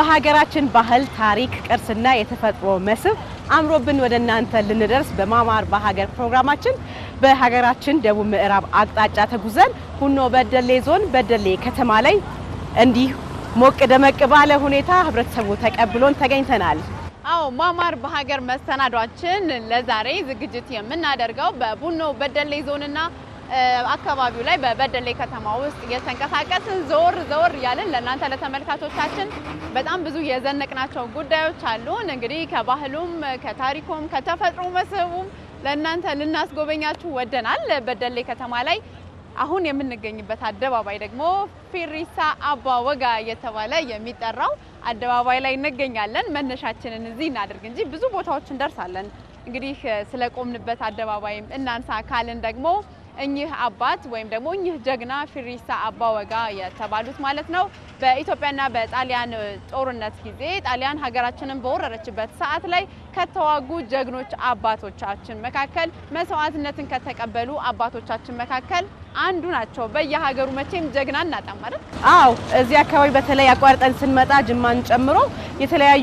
በሀገራችን ባህል፣ ታሪክ፣ ቅርስና የተፈጥሮ መስህብ አምሮብን ወደ እናንተ ልንደርስ በማማር በሀገር ፕሮግራማችን በሀገራችን ደቡብ ምዕራብ አቅጣጫ ተጉዘን ሁኖ በደሌ ዞን በደሌ ከተማ ላይ እንዲህ ሞቅ ደመቅ ባለ ሁኔታ ህብረተሰቡ ተቀብሎን ተገኝተናል። አዎ ማማር በሀገር መሰናዷችን ለዛሬ ዝግጅት የምናደርገው በቡኖ በደሌ ዞንና አካባቢው ላይ በበደሌ ከተማ ውስጥ እየተንቀሳቀስን ዘወር ዘወር እያልን ለእናንተ ለተመልካቾቻችን በጣም ብዙ የዘነቅናቸው ጉዳዮች አሉን። እንግዲህ ከባህሉም ከታሪኩም ከተፈጥሮ መስህቡም ለእናንተ ልናስጎበኛችሁ ወደናል። በደሌ ከተማ ላይ አሁን የምንገኝበት አደባባይ ደግሞ ፊሪሳ አባ ወጋ እየተባለ የሚጠራው አደባባይ ላይ እንገኛለን። መነሻችንን እዚህ እናድርግ እንጂ ብዙ ቦታዎች እንደርሳለን። እንግዲህ ስለቆምንበት አደባባይም እናንሳ ካልን ደግሞ እኚህ አባት ወይም ደግሞ እኚህ ጀግና ፊሪሳ አባ ወጋ የተባሉት ማለት ነው በኢትዮጵያና በጣሊያን ጦርነት ጊዜ ጣሊያን ሀገራችንን በወረረችበት ሰዓት ላይ ከተዋጉ ጀግኖች አባቶቻችን መካከል መስዋዕትነትን ከተቀበሉ አባቶቻችን መካከል አንዱ ናቸው። በየሀገሩ መቼም ጀግና እናጣም ማለት አዎ፣ እዚህ አካባቢ በተለይ አቋርጠን ስንመጣ ጅማን ጨምሮ የተለያዩ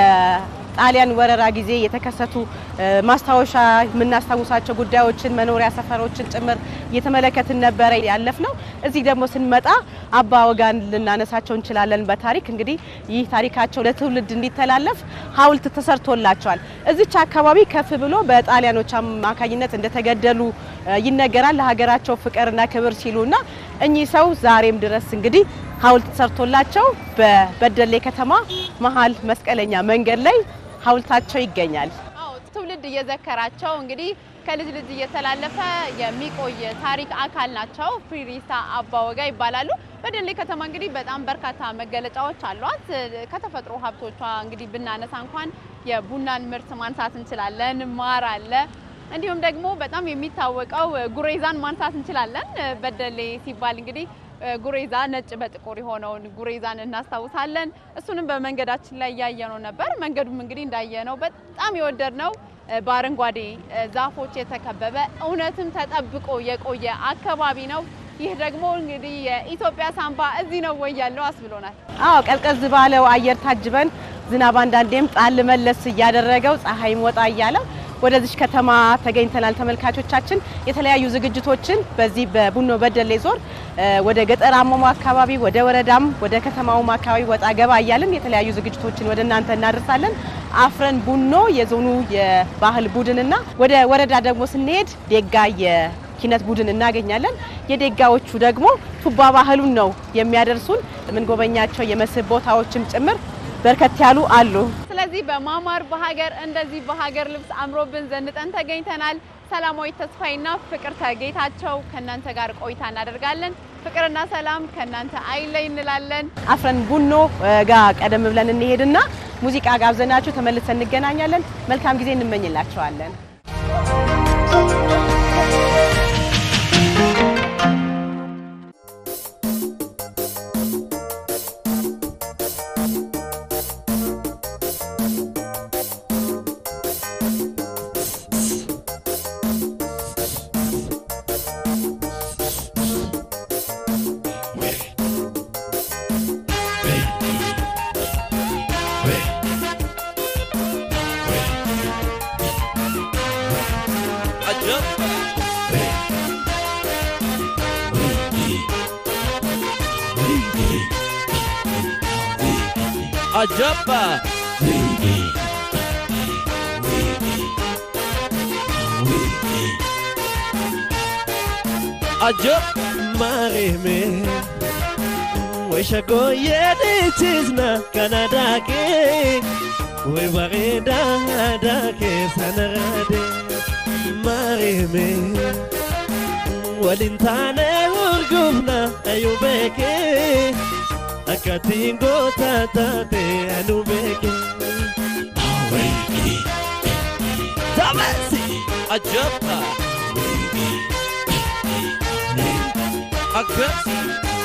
ጣሊያን ወረራ ጊዜ የተከሰቱ ማስታወሻ የምናስታውሳቸው ጉዳዮችን መኖሪያ ሰፈሮችን ጭምር እየተመለከትን ነበረ ያለፍ ነው። እዚህ ደግሞ ስንመጣ አባ ወጋን ልናነሳቸው እንችላለን። በታሪክ እንግዲህ ይህ ታሪካቸው ለትውልድ እንዲተላለፍ ሐውልት ተሰርቶላቸዋል። እዚች አካባቢ ከፍ ብሎ በጣሊያኖች አማካኝነት እንደተገደሉ ይነገራል። ለሀገራቸው ፍቅርና ክብር ሲሉና እኚህ ሰው ዛሬም ድረስ እንግዲህ ሐውልት ተሰርቶላቸው በበደሌ ከተማ መሀል መስቀለኛ መንገድ ላይ ሐውልታቸው ይገኛል። አዎ ትውልድ እየዘከራቸው እንግዲህ ከልጅ ልጅ እየተላለፈ የሚቆይ ታሪክ አካል ናቸው። ፊሪሳ አባ ወጋ ይባላሉ። በደሌ ከተማ እንግዲህ በጣም በርካታ መገለጫዎች አሏት። ከተፈጥሮ ሀብቶቿ እንግዲህ ብናነሳ እንኳን የቡናን ምርት ማንሳት እንችላለን። ማር አለ። እንዲሁም ደግሞ በጣም የሚታወቀው ጉሬዛን ማንሳት እንችላለን። በደሌ ሲባል እንግዲህ ጉሬዛ ነጭ በጥቁር የሆነውን ጉሬዛን እናስታውሳለን። እሱንም በመንገዳችን ላይ እያየነው ነበር። መንገዱም እንግዲህ እንዳየነው በጣም የወደድነው በአረንጓዴ ዛፎች የተከበበ እውነትም ተጠብቆ የቆየ አካባቢ ነው። ይህ ደግሞ እንግዲህ የኢትዮጵያ ሳምባ እዚህ ነው ወይ ያለው አስብሎናል። አዎ ቀዝቀዝ ባለው አየር ታጅበን ዝናብ አንዳንዴም ጣል መለስ እያደረገው ፀሐይም ወጣ እያለ ወደዚች ከተማ ተገኝተናል። ተመልካቾቻችን የተለያዩ ዝግጅቶችን በዚህ በቡኖ በደሌ ዞን ወደ ገጠራማው አካባቢ ወደ ወረዳም ወደ ከተማውም አካባቢ ወጣ ገባ እያልን የተለያዩ ዝግጅቶችን ወደ እናንተ እናደርሳለን። አፍረን ቡኖ የዞኑ የባህል ቡድንና ወደ ወረዳ ደግሞ ስንሄድ ዴጋ የኪነት ቡድን እናገኛለን። የዴጋዎቹ ደግሞ ቱባ ባህሉን ነው የሚያደርሱን። የምንጎበኛቸው የመስህብ ቦታዎችም ጭምር በርከት ያሉ አሉ። ስለዚህ በማማር በሀገር እንደዚህ በሀገር ልብስ አምሮብን ዘንጠን ተገኝተናል። ሰላማዊት ተስፋይና ፍቅርተ ጌታቸው ከእናንተ ጋር ቆይታ እናደርጋለን። ፍቅርና ሰላም ከእናንተ አይለይ እንላለን። አፍረን ቡኖ ጋር ቀደም ብለን እንሄድና ሙዚቃ ጋብዘናችሁ ተመልሰን እንገናኛለን። መልካም ጊዜ እንመኝላቸዋለን። Ajabba. Ajab marime Wisha go yedichizna kanadake We bareda dake sanarade marime Walintane urgubna ayubeke akatiin goota taate anu beeke. Tamasi ajabba. Akkasi.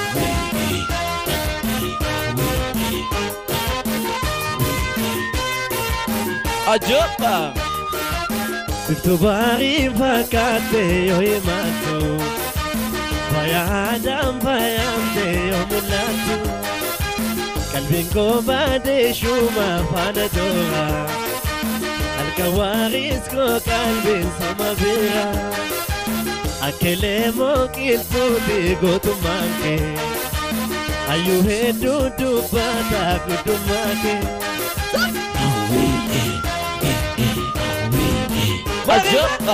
Ajabba. Biftuu baariin fakkaate yoo himattu. Fayyadaan fayyamte yoo mul'attu. qalbiin koo baadee shuuma faana toora halkan waaris koo qalbiin sama bira akkelee moo qilxuuti gootummaan kee hayyuu hedduu dubbata guddummaa kee. Ajopa!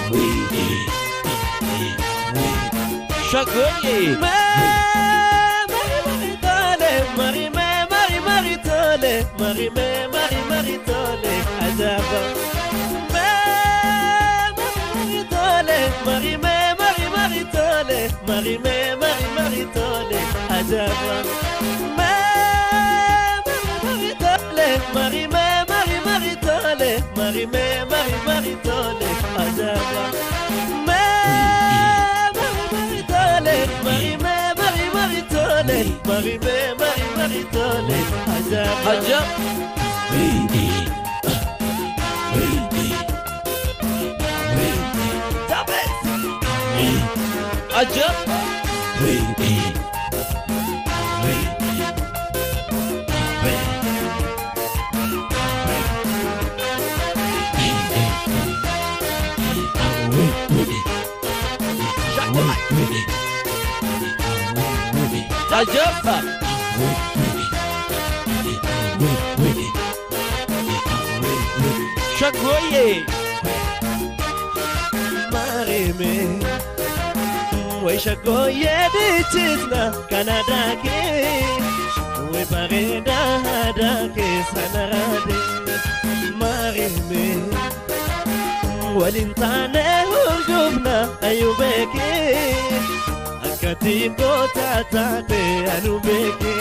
Shagoye! Mari me mari mari tole mari me mari mari tole ajaba me mari tole mari me mari mari tole mari me mari mari tole ajaba me mari tole mari me mari mari tole mari me mari mari tole ajaba me mari tole mari me mari mari tole mari me mari mari tole ajaba Ajab! Ajab! Ajab! Shagoye! marime Waishagoye bichitna Canada ke We pareda hada ke sanarade Marime Walintane hurgubna ayubeke Akati kota tate anubeke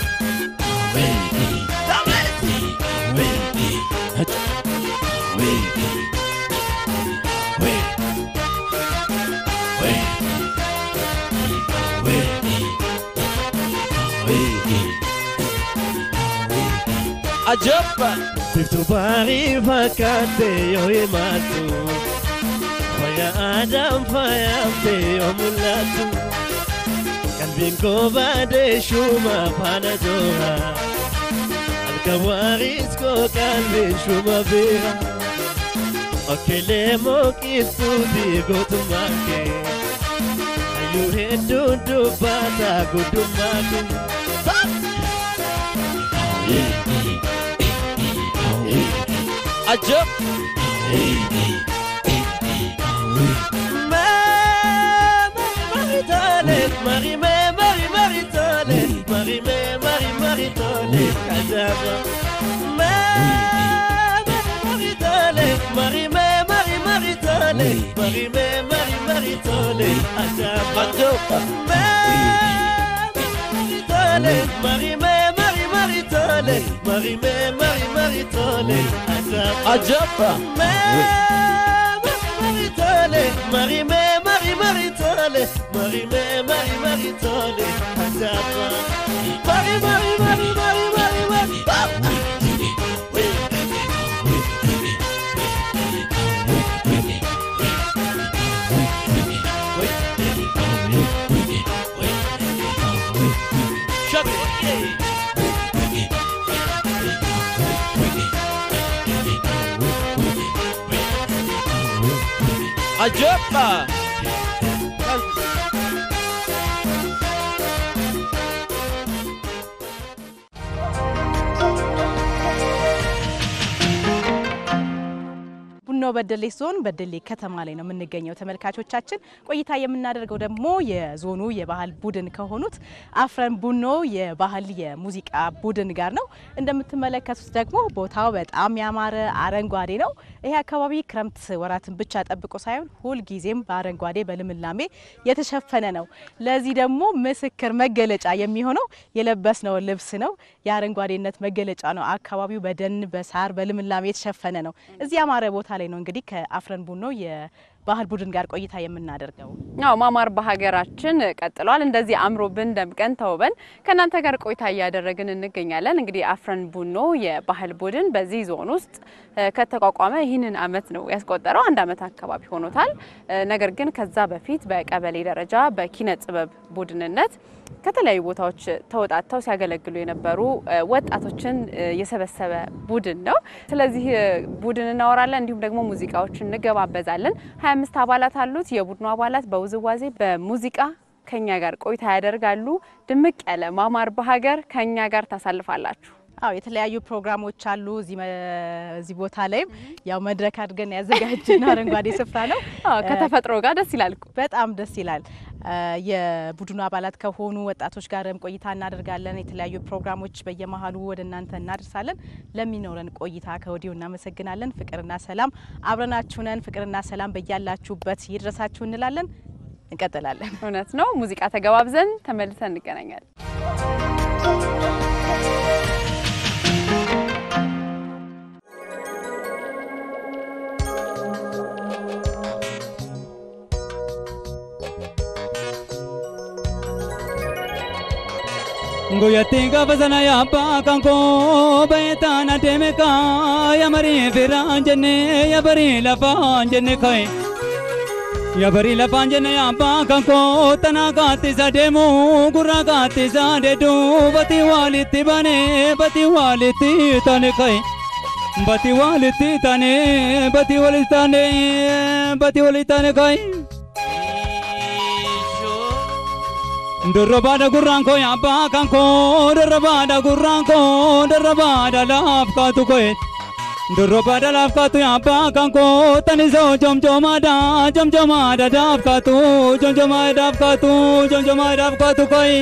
Ajab! Biftu barii fakkaate yoo himattu Faya aadaan faayamte yoo mul'attu Qalbiin koo baadee shuuma faana jooha Halkan waariis koo qalbiin shuuma beera Okkelee moo qilxuuti gootummaa kee Hayyuu hedduun dubbata guddummaa kee Ajab! Marie, Marie, Marie, Marie, tole, Marie, Marie, Marie, tole, Kajaba. Marie, tole, Marie, Marie, Marie, tole, Marie, Marie, Marie, tole, Kajaba. Ajab! Marie, tole, Marie, Marie, Marie, tole, Marie, Marie, Marie, tole, Kajaba. Ajab! Maritole, Marie me Marie Maritole, Marie me Marie Maritole, Ajaba. Marie Marie Marie Marie Marie Marie. Shagoye! Ajab! ቡኖ በደሌ ዞን በደሌ ከተማ ላይ ነው የምንገኘው። ተመልካቾቻችን ቆይታ የምናደርገው ደግሞ የዞኑ የባህል ቡድን ከሆኑት አፍረን ቡኖ የባህል የሙዚቃ ቡድን ጋር ነው። እንደምትመለከቱት ደግሞ ቦታው በጣም ያማረ አረንጓዴ ነው። ይሄ አካባቢ ክረምት ወራትን ብቻ ጠብቆ ሳይሆን ሁልጊዜም በአረንጓዴ በልምላሜ የተሸፈነ ነው። ለዚህ ደግሞ ምስክር መገለጫ የሚሆነው የለበስነው ልብስ ነው። የአረንጓዴነት መገለጫ ነው። አካባቢው በደን በሳር በልምላሜ የተሸፈነ ነው። እዚህ ያማረ ቦታ ላይ ነው እንግዲህ ከአፍረን ቡኖ ባህል ቡድን ጋር ቆይታ የምናደርገው። ያው ማማር በሀገራችን ቀጥሏል። እንደዚህ አምሮብን ደምቀን ተውበን ከእናንተ ጋር ቆይታ እያደረግን እንገኛለን። እንግዲህ አፍረን ቡኖ የባህል ቡድን በዚህ ዞን ውስጥ እ፣ ከተቋቋመ ይህንን አመት ነው ያስቆጠረው። አንድ አመት አካባቢ ሆኖታል። እ፣ ነገር ግን ከዛ በፊት በቀበሌ ደረጃ በኪነ ጥበብ ቡድንነት ከተለያዩ ቦታዎች ተወጣጥተው ሲያገለግሉ የነበሩ እ፣ ወጣቶችን እ፣ የሰበሰበ ቡድን ነው። ስለዚህ እ፣ ቡድን እናወራለን፣ እንዲሁም ደግሞ ሙዚቃዎችን እንገባበዛለን። 25 አባላት አሉት። የቡድኑ አባላት በውዝዋዜ በሙዚቃ ከኛ ጋር ቆይታ ያደርጋሉ። ድምቅ ያለ ማማር በሀገር ከኛ ጋር ታሳልፋላችሁ። አዎ የተለያዩ ፕሮግራሞች አሉ። እዚህ መ- እዚህ ቦታ ላይም ያው መድረክ አድርገን ያዘጋጀነው አረንጓዴ ስፍራ ነው። አዎ፣ ከተፈጥሮ ጋር ደስ ይላል እኮ። በጣም ደስ ይላል። እ፣ የቡድኑ አባላት ከሆኑ ወጣቶች ጋርም ቆይታ እናደርጋለን። የተለያዩ ፕሮግራሞች በየመሀሉ ወደ እናንተ እናደርሳለን። ለሚኖረን ቆይታ ከወዲሁ እናመሰግናለን። ፍቅርና ሰላም አብረናችሁ ነን። ፍቅርና ሰላም በያላችሁበት ይድረሳችሁ እንላለን። እንቀጥላለን። እውነት ነው። ሙዚቃ ተገባብዘን ተመልሰን እንገናኛለን። Goyatti gaafa sana yaabbaa kan koo bayeetaan adeeme kaa yamarii firaan jenne yabarii lafaan jenne kaye. Yabarii lafaan jenne yaabbaa kan koo tanaa kaattisa deemu gurraa kaattisa deedu bati walitti bane bati walitti tane kaye. Bati walitti tane bati walitti tane bati walitti tane kaye. Dorrobaadha gurraan koo yaabbaa kan koo dorrobaadha gurraan koo dorrobaadha laaf kaatu koye. Dorrobaadha laaf kaatu yaabbaa kan koo tanisoo jomjoomaadha jomjoomaadha daaf kaatu jomjoomaadha daaf kaatu jomjoomaadha daaf kaatu koye.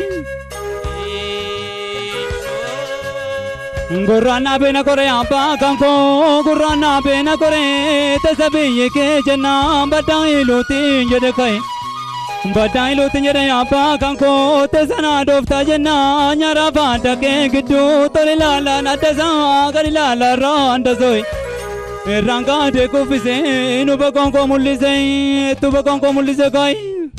Gurraan beena kore yaabbaa kan koo gurraan beena kore tasa biyyi kee jennaan baddaa iluutiin jedhe koye. Badaan iluutiin jedhe yaabbaa kan koo teessanaa dooftaa jennaa nyaara faadda kee gidduu tole ilaalaan adda isaa gadi ilaalaa raanda soyi. Irraan kaatee kuffisee nu bakkoon koo mul'isee tu bakkoon koo mul'isee kaayi.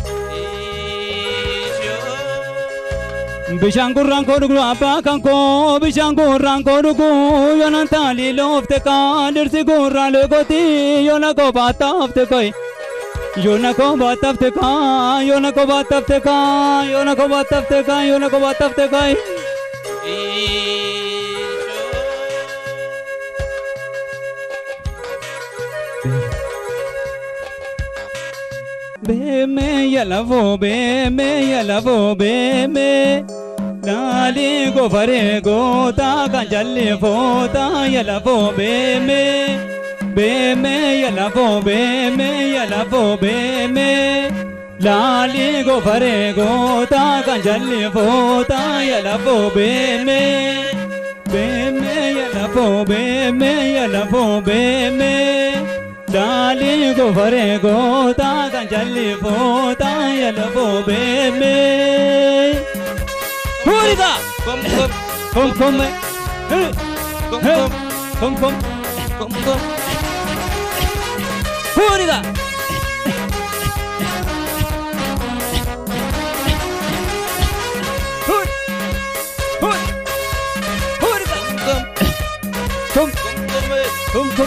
Bishaan gurraan koo dhugu abbaa kan koo bishaan gurraan koo dhugu yoonaan taalii loofte kaa dirsi gurraan leekooti yoona koo baataafte kooyi. Yoona koo baataafte kaa yoona koo baataafte kaa yoona koo baataafte kaa yoona koo baataafte kaayi. Beeme yalafoo beeme yalafoo beeme laali gofare goota kan jalli foota yalafoo beeme beeme yalafoo beeme yalafoo beeme laali gofare goota kan jalli foota yalafoo beeme beeme yalafoo beeme yalafoo beeme. Dali gofare gota kan jalli fota yala fo beme. Huriga Kom kom kom kom hey kom hey kom kom kom kom kom. Huriga Hur Hur Huriga Kom kom kom kom.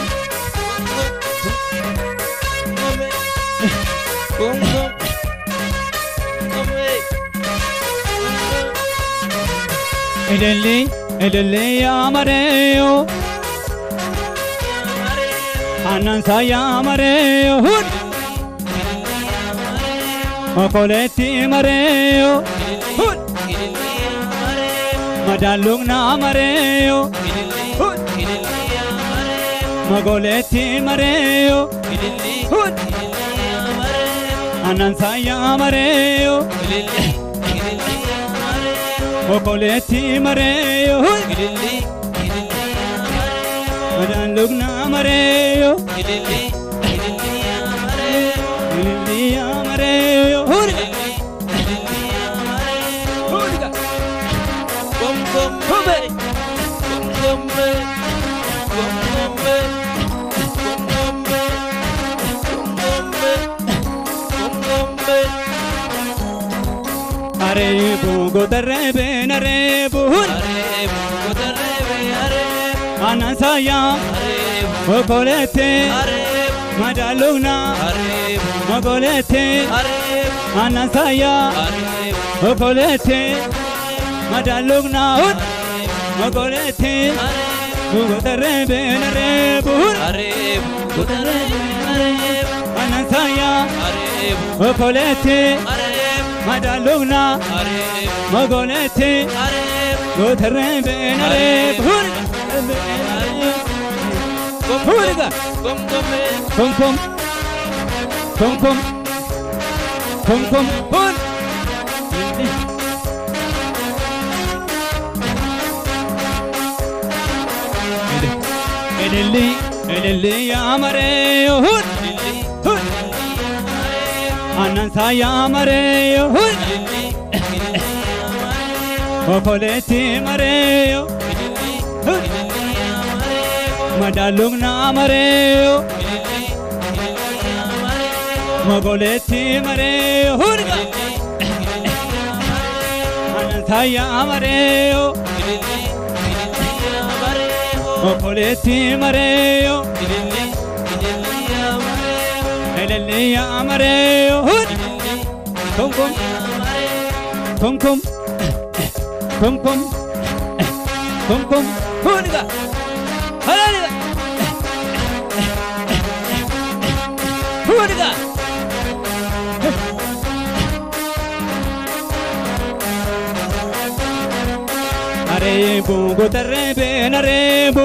kom kom Kom kom. Kom mee. Edelli edelli yamareo Anan sayamareo Hur Okoletti mareo Hur Madalung na mareo Hur Magoletti mareo Hur Anan sayamareo Okoletti mareo Hur Madalung na mareo Ilili amareo Hur Hurga Kom kom mee. Kom kom mee. Kom kom mee. Kom kom mee. Kom kom mee. አሬቡ ጎተረቤን አሬቡ አሬቡ ጎተሬቤ አሬቡ አናንሳያ አሬቡ ኦኮሌቴ አሬቡ ማዳሉግና አሬቡ ኦኮሌቴ አሬቡ አናንሳያ አሬቡ ኦኮሌቴ ማዳሉግና ኦኮሌቴ ጎተረቤን አሬቡ አሬቡ ጎተሬቤ አሬቡ አናንሳያ አሬቡ ኦኮሌቴ አሬቡ ማዳሉግና አሬቡ ኦኮሌቴ አሬቡ ጎተረቤን አሬቡ ሁርጋ ጎምጎሜ ኩም ኩም ኩም ኩም ኩም ሁን እልል እልል ያመሬ ሁን ሁን አናንሳ ያመሬ ሁን ኦኮሌቲ መሬዮ ሁን መዳሉግና መሬዮ መጎሌቲ መሬዮ ሁንጋ አናንሳያ መሬዮ ኦኮሌቲ መሬዮ እልልያ መሬዮ ሁን ኩምኩም ኩምኩም ኩምኩም ኩምኩም ሁንጋ ሀላሊጋ ሁንጋ አሬቡ ጎተሬቤን አሬቡ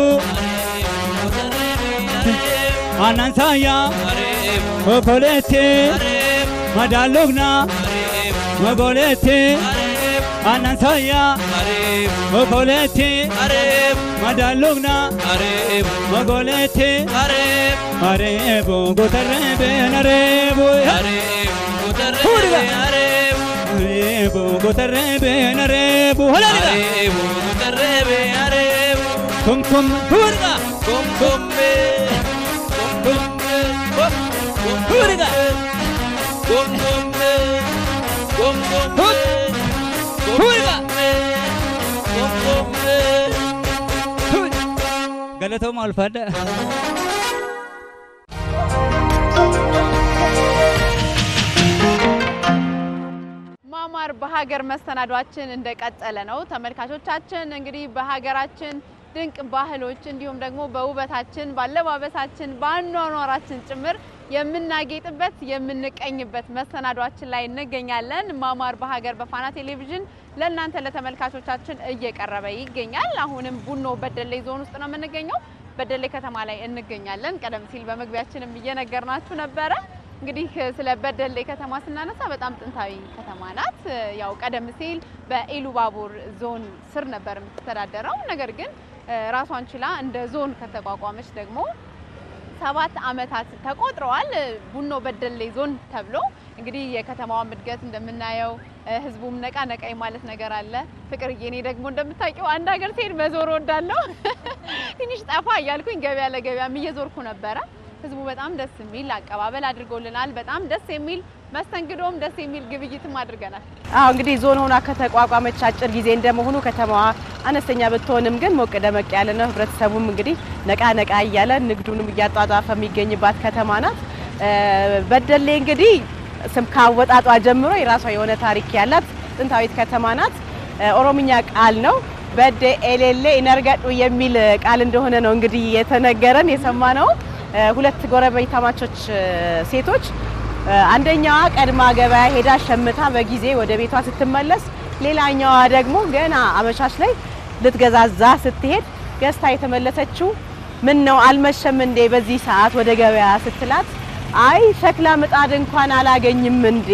አናንሳያ ኦኮሌቴ ማዳሎግና መጎሌቴ አናንሳያ ኦኮሌቴ ማዳሎግና መጎሌቴ አሬቡ ጎተሬቤን አሬቡ አሬቡ ጎተሬቤን አሬቡ ሀላሊጋ ኩምኩም ሁንጋ ሁንጋ ሁንጋ ሁን ገለቶም አልፋደ ማማር በሀገር መሰናዷችን እንደቀጠለ ነው። ተመልካቾቻችን እንግዲህ በሀገራችን ድንቅ ባህሎች እንዲሁም ደግሞ በውበታችን፣ ባለባበሳችን፣ በአኗኗራችን ጭምር የምናጌጥበት የምንቀኝበት መሰናዷችን ላይ እንገኛለን። ማማር በሀገር በፋና ቴሌቪዥን ለእናንተ ለተመልካቾቻችን እየቀረበ ይገኛል። አሁንም ቡኖ በደሌ ዞን ውስጥ ነው የምንገኘው። በደሌ ከተማ ላይ እንገኛለን። ቀደም ሲል በመግቢያችንም እየነገርናችሁ ነበረ። እንግዲህ ስለ በደሌ ከተማ ስናነሳ በጣም ጥንታዊ ከተማ ናት። ያው ቀደም ሲል በኢሉባቡር ዞን ስር ነበር የምትተዳደረው። ነገር ግን ራሷን ችላ እንደ ዞን ከተቋቋመች ደግሞ ሰባት ዓመታት ተቆጥረዋል። ቡኖ በደሌ ዞን ተብሎ እንግዲህ የከተማዋም እድገት እንደምናየው ህዝቡም ነቃ ነቃ ማለት ነገር አለ። ፍቅርዬ፣ እኔ ደግሞ እንደምታውቂው አንድ ሀገር ስሄድ መዞር ወዳለሁ። ትንሽ ጠፋ እያልኩኝ ገበያ ለገበያም እየዞርኩ ነበረ። ህዝቡ በጣም ደስ የሚል አቀባበል አድርጎልናል። በጣም ደስ የሚል መስተንግዶም ደስ የሚል ግብይትም አድርገናል። አዎ እንግዲህ ዞን ሆና ከተቋቋመች አጭር ጊዜ እንደመሆኑ ከተማዋ አነስተኛ ብትሆንም ግን ሞቅ ደመቅ ያለ ነው። ህብረተሰቡም እንግዲህ ነቃ ነቃ እያለ ንግዱንም እያጧጧፈ የሚገኝባት ከተማ ናት። በደሌ እንግዲህ ስም ካወጣጧ ጀምሮ የራሷ የሆነ ታሪክ ያላት ጥንታዊት ከተማ ናት። ኦሮምኛ ቃል ነው። በደ ኤሌሌ ኢነርገዱ የሚል ቃል እንደሆነ ነው እንግዲህ የተነገረን የሰማነው። ሁለት ጎረቤታማቾች ሴቶች አንደኛዋ ቀድማ ገበያ ሄዳ ሸምታ በጊዜ ወደ ቤቷ ስትመለስ፣ ሌላኛዋ ደግሞ ገና አመሻሽ ላይ ልትገዛዛ ስትሄድ ገዝታ የተመለሰችው ምን ነው አልመሸም እንዴ በዚህ ሰዓት ወደ ገበያ ስትላት፣ አይ ሸክላ ምጣድ እንኳን አላገኝም እንዴ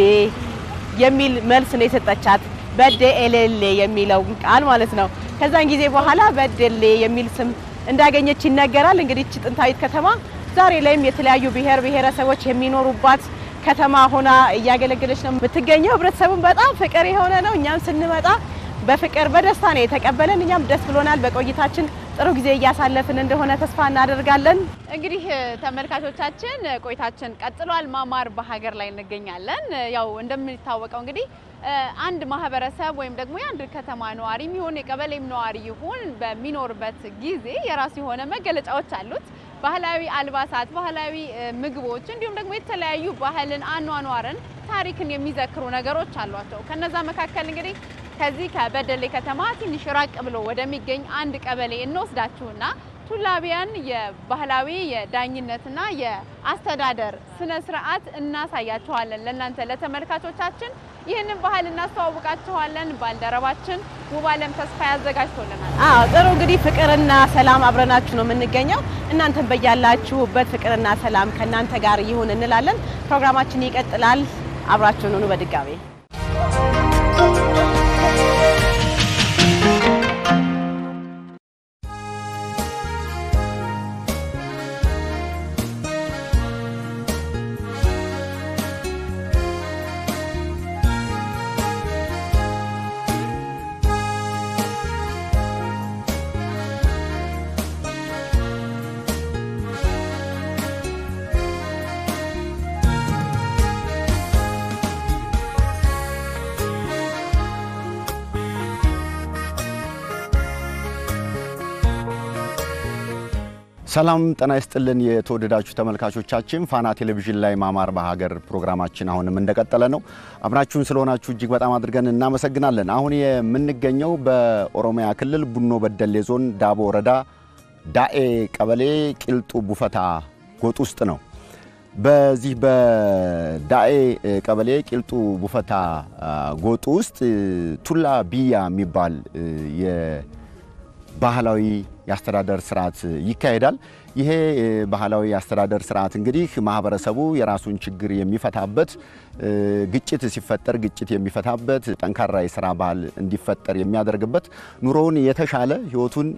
የሚል መልስ ነው የሰጠቻት። በደ ኤሌሌ የሚለው ቃል ማለት ነው። ከዛን ጊዜ በኋላ በደሌ የሚል ስም እንዳገኘች ይነገራል። እንግዲህ እቺ ጥንታዊት ከተማ ዛሬ ላይም የተለያዩ ብሔር ብሔረሰቦች የሚኖሩባት ከተማ ሆና እያገለገለች ነው የምትገኘው። ህብረተሰቡም በጣም ፍቅር የሆነ ነው። እኛም ስንመጣ በፍቅር በደስታ ነው የተቀበለን። እኛም ደስ ብሎናል። በቆይታችን ጥሩ ጊዜ እያሳለፍን እንደሆነ ተስፋ እናደርጋለን። እንግዲህ ተመልካቾቻችን ቆይታችን ቀጥሏል። ማማር በሀገር ላይ እንገኛለን። ያው እንደሚታወቀው እንግዲህ አንድ ማህበረሰብ ወይም ደግሞ የአንድ ከተማ ነዋሪ የሚሆን የቀበሌም ነዋሪ ይሁን በሚኖርበት ጊዜ የራሱ የሆነ መገለጫዎች አሉት። ባህላዊ አልባሳት፣ ባህላዊ ምግቦች እንዲሁም ደግሞ የተለያዩ ባህልን፣ አኗኗርን፣ ታሪክን የሚዘክሩ ነገሮች አሏቸው። ከነዛ መካከል እንግዲህ ከዚህ ከበደሌ ከተማ ትንሽ ራቅ ብሎ ወደሚገኝ አንድ ቀበሌ እንወስዳችሁና ቱላቢያን የባህላዊ የዳኝነትና የአስተዳደር ስነ ስርዓት እናሳያችኋለን። ለእናንተ ለተመልካቾቻችን ይህንን ባህል እናስተዋውቃችኋለን። ባልደረባችን ውባለም ተስፋ ያዘጋጅቶልናል። አዎ ጥሩ እንግዲህ ፍቅርና ሰላም አብረናችሁ ነው የምንገኘው። እናንተን በያላችሁበት ፍቅርና ሰላም ከእናንተ ጋር ይሁን እንላለን። ፕሮግራማችን ይቀጥላል። አብራችሁን ሁኑ። በድጋሚ ሰላም ጤና ይስጥልን የተወደዳችሁ ተመልካቾቻችን፣ ፋና ቴሌቪዥን ላይ ማማር በሀገር ፕሮግራማችን አሁንም እንደቀጠለ ነው። አብራችሁን ስለሆናችሁ እጅግ በጣም አድርገን እናመሰግናለን። አሁን የምንገኘው በኦሮሚያ ክልል ቡኖ በደሌ ዞን ዳቦ ወረዳ ዳኤ ቀበሌ ቂልጡ ቡፈታ ጎጥ ውስጥ ነው። በዚህ በዳኤ ቀበሌ ቂልጡ ቡፈታ ጎጥ ውስጥ ቱላ ቢያ የሚባል ባህላዊ የአስተዳደር ስርዓት ይካሄዳል። ይሄ ባህላዊ የአስተዳደር ስርዓት እንግዲህ ማህበረሰቡ የራሱን ችግር የሚፈታበት፣ ግጭት ሲፈጠር ግጭት የሚፈታበት፣ ጠንካራ የስራ ባህል እንዲፈጠር የሚያደርግበት፣ ኑሮውን የተሻለ ህይወቱን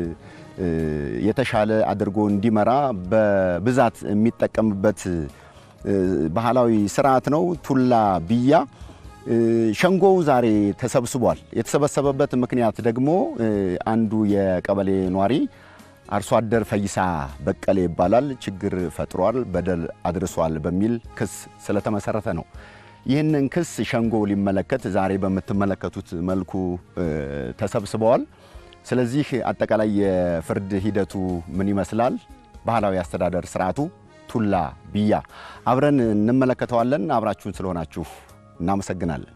የተሻለ አድርጎ እንዲመራ በብዛት የሚጠቀምበት ባህላዊ ስርዓት ነው ቱላ ቢያ። ሸንጎው ዛሬ ተሰብስቧል። የተሰበሰበበት ምክንያት ደግሞ አንዱ የቀበሌ ኗሪ አርሶ አደር ፈይሳ በቀሌ ይባላል ችግር ፈጥሯል፣ በደል አድርሷል በሚል ክስ ስለተመሰረተ ነው። ይህንን ክስ ሸንጎ ሊመለከት ዛሬ በምትመለከቱት መልኩ ተሰብስበዋል። ስለዚህ አጠቃላይ የፍርድ ሂደቱ ምን ይመስላል፣ ባህላዊ አስተዳደር ስርዓቱ ቱላ ቢያ አብረን እንመለከተዋለን። አብራችሁን ስለሆናችሁ እናመሰግናለን።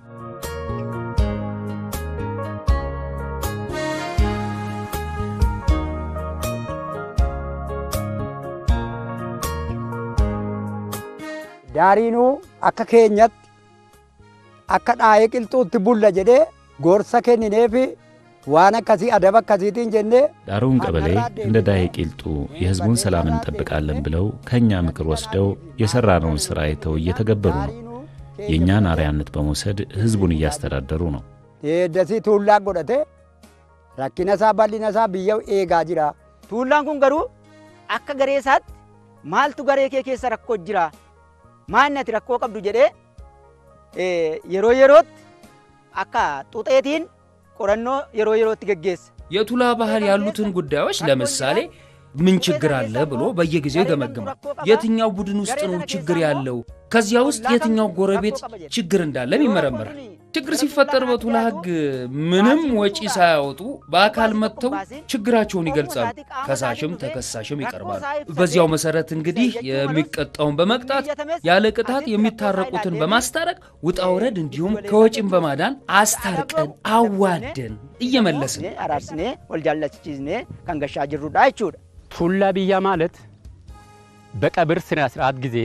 daariinuu akka keenyatti akka dhaa'ee qilxuutti bulla jedhee gorsa kennineefi waan akkasii adaba akkasiitiin jennee ዳሮውን ቀበሌ እንደ ዳዬ ቂልጡ የሕዝቡን ሰላም እንጠብቃለን ብለው ከእኛ ምክር ወስደው የሠራነውን ሥራ አይተው እየተገበሩ ነው። የእኛን አርያነት በመውሰድ ሕዝቡን እያስተዳደሩ ነው። deeddasii tuullaa godhate rakkina isaa bal'ina isaa biyya eegaa jira. Tuullaan kun garuu akka garee isaatti maaltu garee kee keessa rakkoo jira maalni ati rakkoo qabdu jedhee yeroo yerootti akka xuxeetiin qorannoo yeroo yerootti geggeessa. የቱላ ባህል ያሉትን ጉዳዮች ለምሳሌ ምን ችግር አለ ብሎ በየጊዜው ይገመግማል። የትኛው ቡድን ውስጥ ነው ችግር ያለው፣ ከዚያ ውስጥ የትኛው ጎረቤት ችግር እንዳለም ይመረምራል። ችግር ሲፈጠር በቱላ ሕግ ምንም ወጪ ሳያወጡ በአካል መጥተው ችግራቸውን ይገልጻሉ። ከሳሽም ተከሳሽም ይቀርባሉ። በዚያው መሰረት እንግዲህ የሚቀጣውን በመቅጣት ያለ ቅጣት የሚታረቁትን በማስታረቅ ውጣ ውረድ እንዲሁም ከወጪም በማዳን አስታርቀን አዋደን እየመለስን Araarsinee wal jaallachiisnee kan gashaa jirrudha jechuudha. ቱላ ብያ ማለት በቀብር ስነ ስርዓት ጊዜ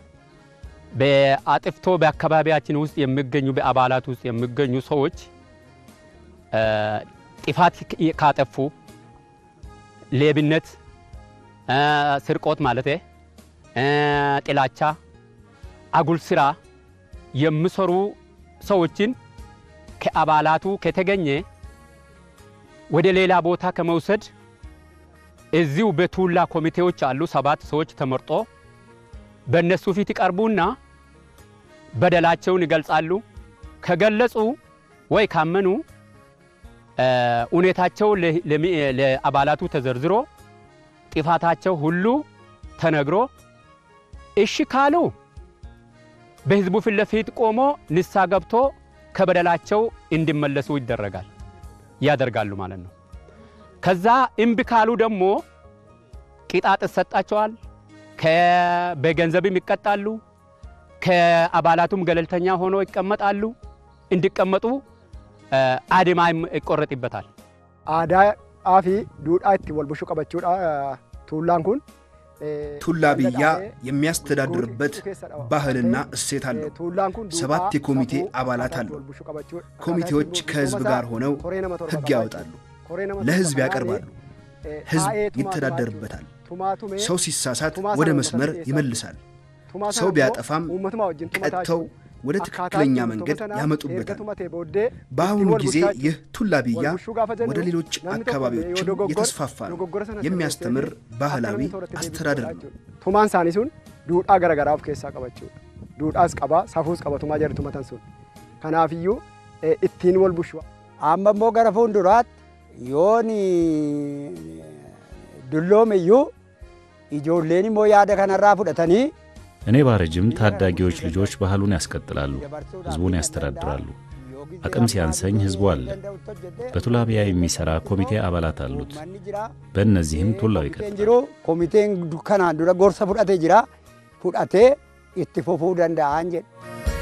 በአጥፍቶ በአካባቢያችን ውስጥ የሚገኙ በአባላት ውስጥ የሚገኙ ሰዎች ጥፋት ካጠፉ ሌብነት፣ ስርቆት ማለት ጥላቻ፣ አጉል ስራ የሚሰሩ ሰዎችን ከአባላቱ ከተገኘ ወደ ሌላ ቦታ ከመውሰድ እዚሁ በቱላ ኮሚቴዎች አሉ። ሰባት ሰዎች ተመርጦ በእነሱ ፊት ይቀርቡና በደላቸውን ይገልጻሉ። ከገለጹ ወይ ካመኑ ሁኔታቸው ለአባላቱ ተዘርዝሮ ጥፋታቸው ሁሉ ተነግሮ እሺ ካሉ በህዝቡ ፊት ለፊት ቆሞ ንሳ ገብቶ ከበደላቸው እንዲመለሱ ይደረጋል ያደርጋሉ ማለት ነው። ከዛ እምቢ ካሉ ደግሞ ቅጣት ይሰጣቸዋል። በገንዘብም ይቀጣሉ። ከአባላቱም ገለልተኛ ሆኖ ይቀመጣሉ። እንዲቀመጡ አድማ ይቆረጥበታል። aadaa fi duudhaa itti wal bushuu qabachuudha tuullaan kun ቱላ ብያ የሚያስተዳድርበት ባህልና እሴት አለው። ሰባት የኮሚቴ አባላት አሉ። ኮሚቴዎች ከህዝብ ጋር ሆነው ህግ ያወጣሉ፣ ለህዝብ ያቀርባሉ፣ ህዝብ ይተዳደርበታል። ሰው ሲሳሳት ወደ መስመር ይመልሳል። ሰው ቢያጠፋም ቀጥተው ወደ ትክክለኛ መንገድ ያመጡበታል። በአሁኑ ጊዜ ይህ ቱላ ብያ ወደ ሌሎች አካባቢዎችም የተስፋፋ ነው። የሚያስተምር ባህላዊ አስተዳደር ነው። tumaan isaanii sun duudhaa garaagaraa of keessaa qabachuudha. Duudhaas qabaa, safuus qaba tumaa jedhu tumatan sun. Kanaafiyyuu ittiin wal bushu. Amma immoo gara fuulduraatti yoon dulloome iyyuu ijoolleen immoo yaada kanarraa fudhatanii እኔ ባረጅም ታዳጊዎች ልጆች ባህሉን ያስቀጥላሉ፣ ህዝቡን ያስተዳድራሉ። አቅም ሲያንሰኝ ህዝቡ አለ። በቱላቢያ የሚሰራ ኮሚቴ አባላት አሉት። በእነዚህም ቱላው ይቀጥላል። jiru komiteen kanaan dura gorsa fudhatee jira fudhatee itti fufuu danda'an jedhe.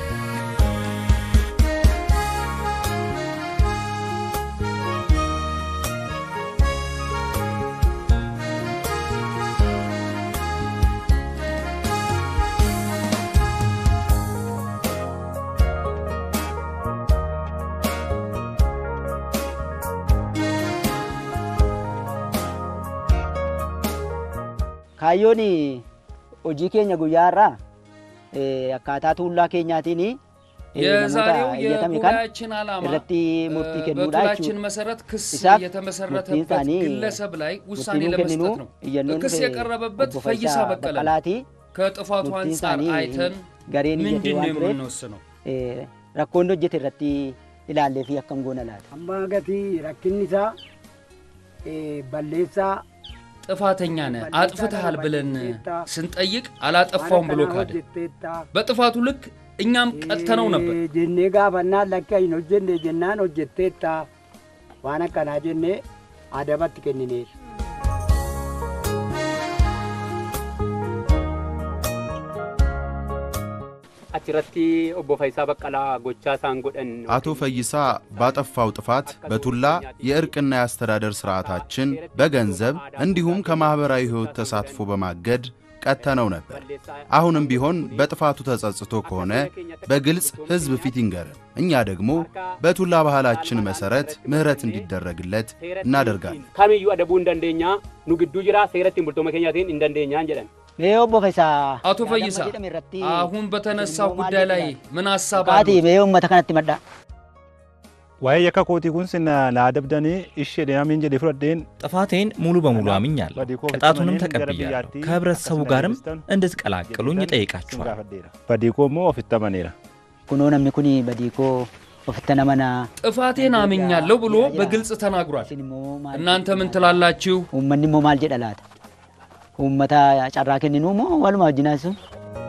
kaayyoon hojii keenya guyyaa irraa akkaataa tuullaa keenyaatiin የዛሬው የጉባኤያችን ዓላማ irratti murtii kennuudha በቱላችን jechuudha. መሰረት ክስ Isaaf የተመሰረተበት murtiin isaanii ግለሰብ ላይ ውሳኔ murtiin ለመስጠት kenninu ነው። iyyannoon ክስ dhufe የቀረበበት obbo ፈይሳ Fayyisaa በቀለ ነው። Baqqalaati. ከጥፋቱ murtiin አንጻር isaanii አይተን gareen iyyatee ምንድን ነው waan tureef የምንወስነው? eh, rakkoon hojjete irratti ilaallee fi akkam goona laata. Amma gatii rakkinni isaa eh, balleessaa ጥፋተኛ ነህ አጥፍተሃል ብለን ስንጠይቅ አላጠፋውም ብሎ ካደ። በጥፋቱ ልክ እኛም ቀጥተነው ነበር። jennee gaafannaa lakki hin hojjenne jennaan hojjetteetta waan akkanaa jennee adabatti kennineef. achirratti obbo Fayyisaa Baqqalaa gochaa isaan godhan አቶ ፈይሳ ባጠፋው ጥፋት በቱላ የእርቅና የአስተዳደር ስርዓታችን በገንዘብ እንዲሁም ከማኅበራዊ ሕይወት ተሳትፎ በማገድ ቀጥተነው ነበር። አሁንም ቢሆን በጥፋቱ ተጸጽቶ ከሆነ በግልጽ ሕዝብ ፊት ይንገረን። እኛ ደግሞ በቱላ ባህላችን መሠረት ምሕረት እንዲደረግለት እናደርጋለን። kamiyyuu adabuu hin dandeenya nu gidduu jira seera ittiin bultooma keenyaatiin hin dandeenyaan jedhan Mee obbo Fayyisaa አቶ ፈይሳ አሁን በተነሳው ጉዳይ ላይ ምን ሀሳብ Kaati አሉት? mee uummata kanatti maddaa. waa'ee yakka kootii kun sin na adabdanii ishee deemin jedhe fudhadheen ጥፋቴን ሙሉ በሙሉ አምኛለሁ። ቅጣቱንም ተቀብያለሁ። ከህብረተሰቡ ጋርም እንድትቀላቅሉኝ እጠይቃችኋል። badii koo immoo ofitti amaneera. Kunoo namni kun badii koo ofitti namanaa. ጥፋቴን አምኛለሁ ብሎ በግልጽ ተናግሯል። እናንተ ምን ትላላችሁ? Uummanni immoo maal jedha laata? Uummata carraa kenninuu moo waluma wajjinaa sun?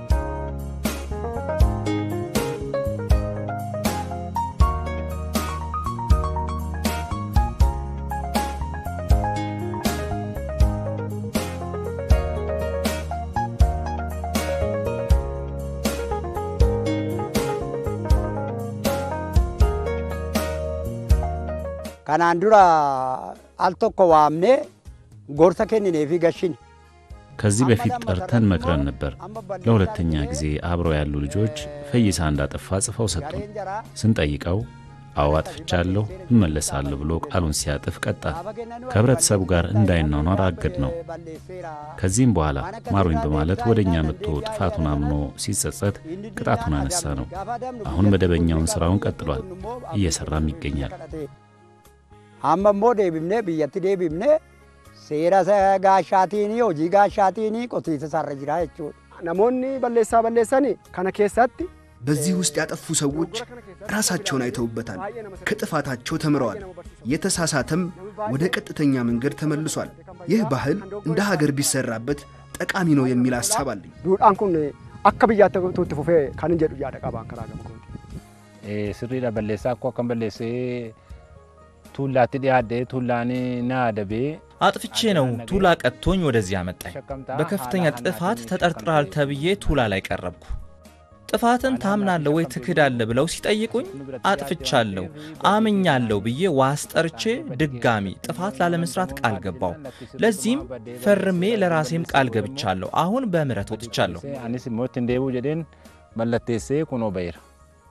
Kanaan dura al tokko waamnee gorsa kennineefi gashini. ከዚህ በፊት ጠርተን መክረን ነበር። ለሁለተኛ ጊዜ አብረው ያሉ ልጆች ፈይሳ እንዳጠፋ ጽፈው ሰጡን። ስንጠይቀው አዎ አጥፍቻለሁ፣ እመለሳለሁ ብሎ ቃሉን ሲያጥፍ ቀጣ። ከህብረተሰቡ ጋር እንዳይኗኗር አገድ ነው። ከዚህም በኋላ ማሩኝ በማለት ወደ እኛ መጥቶ ጥፋቱን አምኖ ሲጸጸት ቅጣቱን አነሳ ነው። አሁን መደበኛውን ሥራውን ቀጥሏል፣ እየሠራም ይገኛል። Amma immoo deebifnee biyyatti deebifnee seera isa gaashaatiin hojii gaashaatiin qotiisa isaarra jira jechuudha. Namoonni balleessaa balleessanii kana keessatti በዚህ ውስጥ ያጠፉ ሰዎች ራሳቸውን አይተውበታል። ከጥፋታቸው ተምረዋል። የተሳሳተም ወደ ቀጥተኛ መንገድ ተመልሷል። ይህ ባህል እንደ ሀገር ቢሰራበት ጠቃሚ ነው የሚል ሀሳብ አለኝ። duudhaan kun akka biyyaatti itti fufee kan hin jedhu yaada qabaan karaa gama kooti. sirriidha balleessaa akkoo akkam balleessee tuullaatti dhiyaadhee tuullaan na adabee አጥፍቼ ነው ቱላ ቀጥቶኝ ወደዚህ አመጣኝ። በከፍተኛ ጥፋት ተጠርጥረሃል ተብዬ ቱላ ላይ ቀረብኩ። ጥፋትን ታምናለህ ወይ ትክዳለህ ብለው ሲጠይቁኝ አጥፍቻለሁ፣ አምኛለሁ ብዬ ዋስ ጠርቼ ድጋሚ ጥፋት ላለመስራት ቃል ገባው። ለዚህም ፈርሜ ለራሴም ቃል ገብቻለሁ። አሁን በምህረት ወጥቻለሁ። anis immoo ittiin deebi'u jedheen mallatteessee kunoo ba'eera.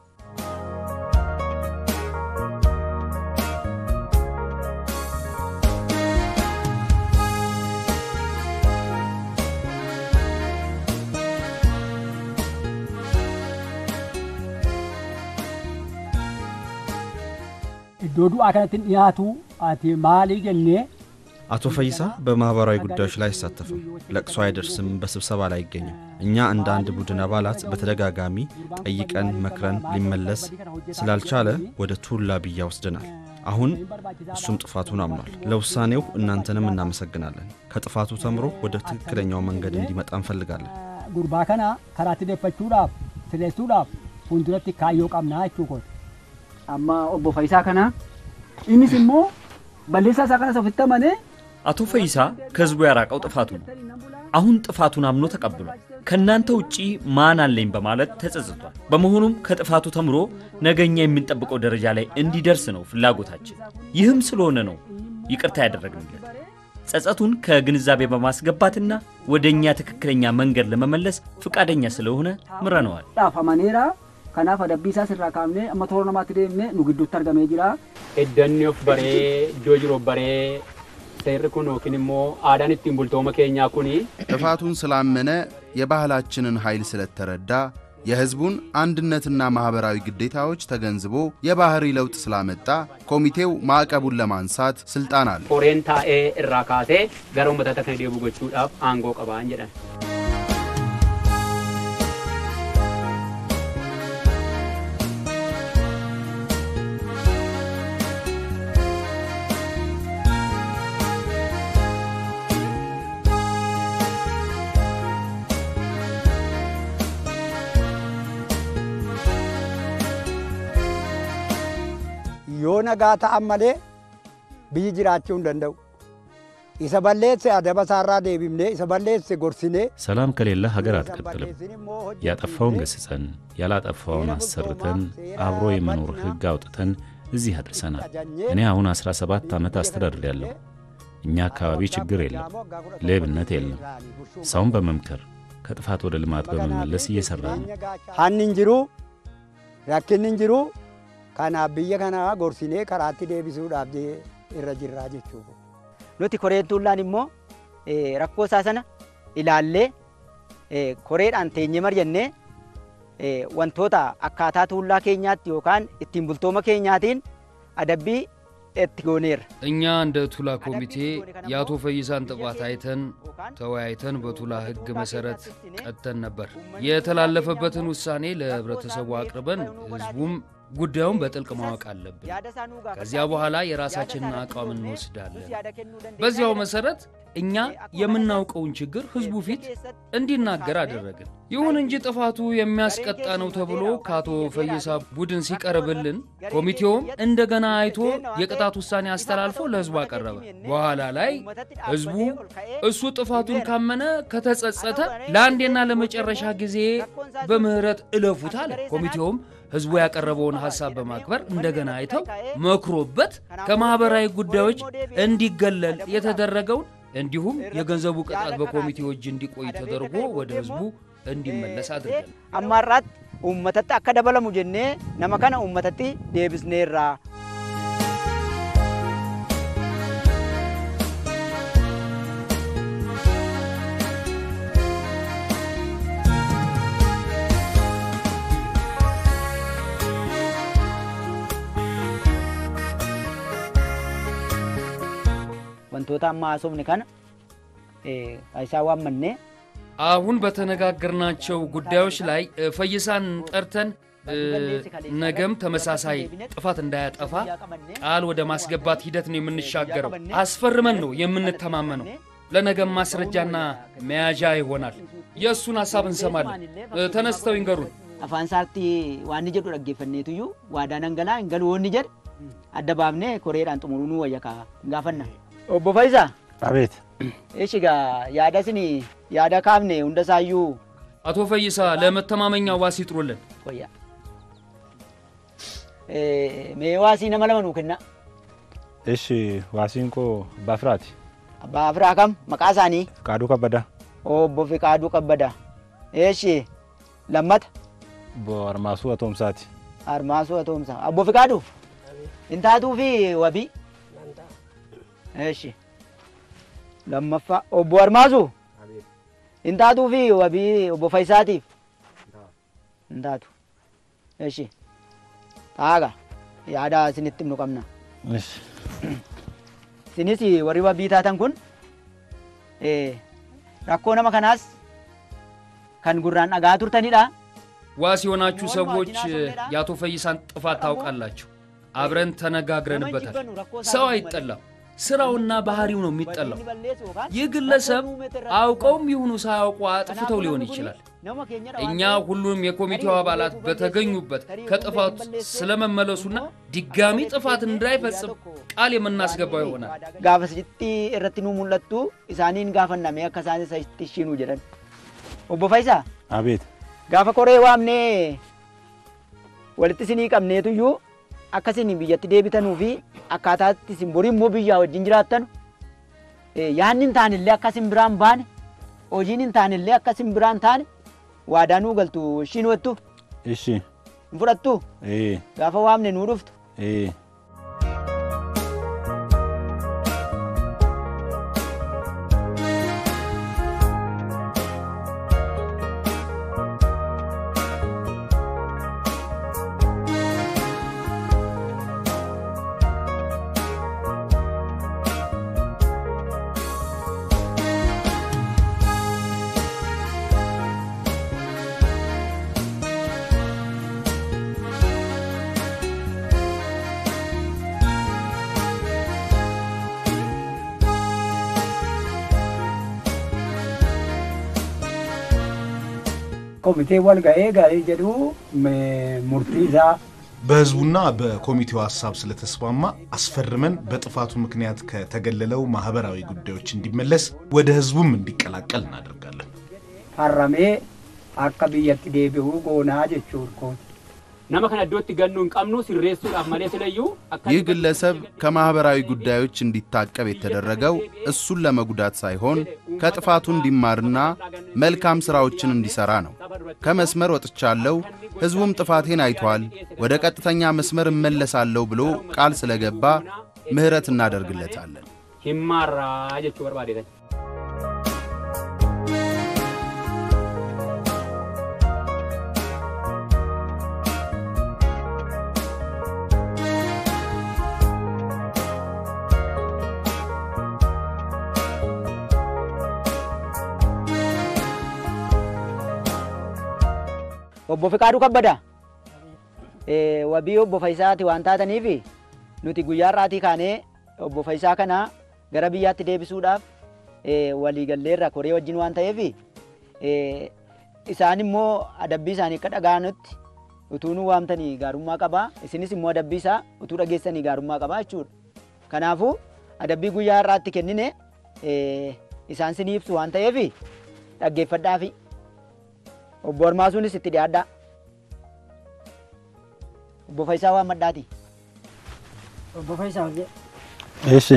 iddoo du'aa kanatti dhiyaatu ati maalii jennee አቶ ፈይሳ በማህበራዊ ጉዳዮች ላይ አይሳተፍም፣ ለቅሶ አይደርስም፣ በስብሰባ ላይ አይገኝም። እኛ እንደ አንድ ቡድን አባላት በተደጋጋሚ ጠይቀን መክረን ሊመለስ ስላልቻለ ወደ ቱላ ብያ ወስደናል። አሁን እሱም ጥፋቱን አምኗል። ለውሳኔው እናንተንም እናመሰግናለን። ከጥፋቱ ተምሮ ወደ ትክክለኛው መንገድ እንዲመጣ እንፈልጋለን። gurbaa kana karaatti deeffachuudhaaf sileessuudhaaf fuulduratti kaayyoo qabnaa jechuu kooti. Amma obbo Fayisaa kana innis immoo balleessaa isaa kanas ofitti amanee አቶ ፈይሳ ከህዝቡ ያራቀው ጥፋቱ ነው። አሁን ጥፋቱን አምኖ ተቀብሏል። ከእናንተ ውጪ ማን አለኝ በማለት ተጸጽቷል። በመሆኑም ከጥፋቱ ተምሮ ነገኛ የምንጠብቀው ደረጃ ላይ እንዲደርስ ነው ፍላጎታችን። ይህም ስለሆነ ነው ይቅርታ ያደረግንለት። ጸጸቱን ከግንዛቤ በማስገባትና ወደ እኛ ትክክለኛ መንገድ ለመመለስ ፍቃደኛ ስለሆነ ምረነዋል። dhaaf amaneera. Kanaaf adabbii isaas irraa kaafnee amma toora namaatti deemnee nu gidduutti argamee jira. Iddanni of baree iddoo jiru of baree seerri kun yookiin immoo aadaan ittiin bultooma keenyaa kuni ጥፋቱን ስላመነ የባህላችንን ኃይል ስለተረዳ የህዝቡን አንድነትና ማህበራዊ ግዴታዎች ተገንዝቦ የባህሪ ለውጥ ስላመጣ ኮሚቴው ማዕቀቡን ለማንሳት ስልጣን አለ። qoreen taa'ee irraa kaasee gara uummata kana deebi'u gochuudhaaf aangoo qabaan jedhan. yoo nagaa ta'an malee biyyi jiraachuu hin danda'u. Isa balleesse adaba isaarraa deebifnee isa balleesse gorsinee ሰላም ከሌለ ሀገር አትቀጥልም። ያጠፋውን ገስጸን ያላጠፋውን አሰርተን አብሮ የመኖር ህግ አውጥተን እዚህ አድርሰናል። እኔ አሁን 17 ዓመት አስተዳድሬያለሁ። እኛ አካባቢ ችግር የለም፣ ሌብነት የለም። ሰውን በመምከር ከጥፋት ወደ ልማት በመመለስ እየሰራ ነው። hanni hin jiru rakkinni hin jiru kanaaf biyya kana gorsinee karaatti deebisuudhaaf je- irra jirraa jechuudha. Nuti koreen tuullaan immoo eh, rakkoo isaa sana ilaallee eh, koreedhaan teenyee mari'annee eh, wantoota akkaataa tuullaa keenyaatti yookaan ittiin bultooma keenyaatiin adabbii itti gooneerra. እኛ እንደ ቱላ ኮሚቴ የአቶ ፈይሳን ጥፋት አይተን ተወያይተን በቱላ ህግ መሰረት ቀጥተን ነበር። የተላለፈበትን ውሳኔ ለህብረተሰቡ አቅርበን ህዝቡም ጉዳዩን በጥልቅ ማወቅ አለብን። ከዚያ በኋላ የራሳችንን አቋም እንወስዳለን። በዚያው መሰረት እኛ የምናውቀውን ችግር ህዝቡ ፊት እንዲናገር አደረግን። ይሁን እንጂ ጥፋቱ የሚያስቀጣ ነው ተብሎ ከአቶ ፈይሳ ቡድን ሲቀርብልን ኮሚቴውም እንደገና አይቶ የቅጣት ውሳኔ አስተላልፎ ለህዝቡ አቀረበ። በኋላ ላይ ህዝቡ እሱ ጥፋቱን ካመነ ከተጸጸተ ለአንዴና ለመጨረሻ ጊዜ በምህረት እለፉት አለ። ኮሚቴውም ህዝቡ ያቀረበውን ሀሳብ በማክበር እንደገና አይተው መክሮበት ከማህበራዊ ጉዳዮች እንዲገለል የተደረገውን እንዲሁም የገንዘቡ ቅጣት በኮሚቴው እጅ እንዲቆይ ተደርጎ ወደ ህዝቡ እንዲመለስ አድርገን Amma har'aatti uummatatti akka dabalamu jennee nama kana uummatatti deebisneerra. Wantoota amma haasofne kana eh, isaa waammannee አሁን በተነጋገርናቸው ጉዳዮች ላይ እ፣ ፈይሳን ጠርተን እ፣ ነገም ተመሳሳይ ጥፋት እንዳያጠፋ ቃል ወደ ማስገባት ሂደት ነው የምንሻገረው። አስፈርመን ነው የምንተማመነው። ለነገም ማስረጃና መያዣ ይሆናል። የእሱን ሀሳብ እንሰማለን። እ፣ ተነስተው ይንገሩን። afaan isaatti waan inni jedhu dhaggeeffanneetuyyuu waadaa dhangalaa hin galu woonni jedhe adda baafnee koreedhaan xumuruu nu wayya kaa hin gaafanna. Obbo Faayisaa. አቤት Eshi gaa yaada isin yaada kaafne hunda isaayyuu አቶ ፈይሳ ለመተማመኛ ዋስ ይጥሩልን። wayya. Eh, Mee waasii nama lama nuu kenna. እሺ ዋሲንቆ ባፍራት Abbaa Firaa kam maqaa isaanii ቃዱ ከበዳ obbo Fiqaaduu Kabbadaa. Eshi lammata በአርማሱ አቶምሳቲ Armaasuu Atoomsaa. Obbo Fiqaaduu Intaatuu fi Wabii. Eshi lammaffaa obbo Armaasuu Intaatuu fi Wabii obbo Faayisaatiif. Intaatu. Eshi taaga yaada isinitti himnu qabna. Isinis warri wabii taatan kun eh, rakkoo nama kanaas kan gurraan dhagaa turtanidha. ዋስ የሆናችሁ ሰዎች የአቶ ፈይሳን ጥፋት ታውቃላችሁ። አብረን ተነጋግረንበታል። ሰው አይጠላም፣ ስራውና ባህሪው ነው የሚጠላው። ይህ ግለሰብ አውቀውም ይሁኑ ሳያውቁ አጥፍተው ሊሆን ይችላል። እኛ ሁሉም የኮሚቴው አባላት በተገኙበት ከጥፋቱ ስለመመለሱና ድጋሚ ጥፋት እንዳይፈጽም ቃል የምናስገባው ይሆናል። Gaafasitti irratti nu mul'attu isaaniin gaafanname akka isaan isatti ishiinuu jedhan. Obbo Faayisaa አቤት gaafa koree waamnee walitti isinii qabneetuyyuu akka isin biyyatti deebitanuu fi akkaataatti isin borii immoo biyyaa wajjin jiraattan eh, yaadni hin taanillee akka isin biraan baane hojiin hin taanillee akka isin biraan taane waadaa nuu galtu ishiin wettu እሺ hin fudhattu ኤ gaafa waamne nuu dhuftu. ኤ komitee wal ga'ee gaarii jedhu me- murtii isaa በህዝቡና በኮሚቴው ሀሳብ ስለተስማማ አስፈርመን በጥፋቱ ምክንያት ከተገለለው ማህበራዊ ጉዳዮች እንዲመለስ ወደ ህዝቡም እንዲቀላቀል እናደርጋለን። harramee akka biyyatti deebi'uu goonaa jechuudha. nama kana iddootti gannuu hin qabnu sirreessuudhaaf malee silayyuu akka ይህ ግለሰብ ከማህበራዊ ጉዳዮች እንዲታቀብ የተደረገው እሱን ለመጉዳት ሳይሆን ከጥፋቱ እንዲማርና መልካም ስራዎችን እንዲሰራ ነው። ከመስመር ወጥቻለሁ፣ ህዝቡም ጥፋቴን አይቷል፣ ወደ ቀጥተኛ መስመር እመለሳለሁ ብሎ ቃል ስለገባ ምህረት እናደርግለታለን። himmaarraa jechuu barbaadeetan. Obbo Fiqaaduu Kabbadaa. Eh, Wabii obbo Faayisaati waan taataniif nuti guyyaa irraatii kaanee obbo Faayisaa kana gara biyyaatti deebisuudhaaf eh, waliigalleerra koree wajjin waan ta'eef eh, isaan immoo adabbii isaanii akka dhaga'anutti utuu nu waamtanii gaarummaa qabaa isinis immoo adabbii isaa utuu dhageessanii gaarummaa qabaa jechuudha. Kanaafuu adabbii guyyaa irraatti kennine eh, isaan sinii ibsu waan ta'eef dhaggeeffadhaafi. Obbo Armaasuunis itti dhiyaadhaa. Obbo Faayisaa waan maddaati. Obbo Faayisaa hojii. እሺ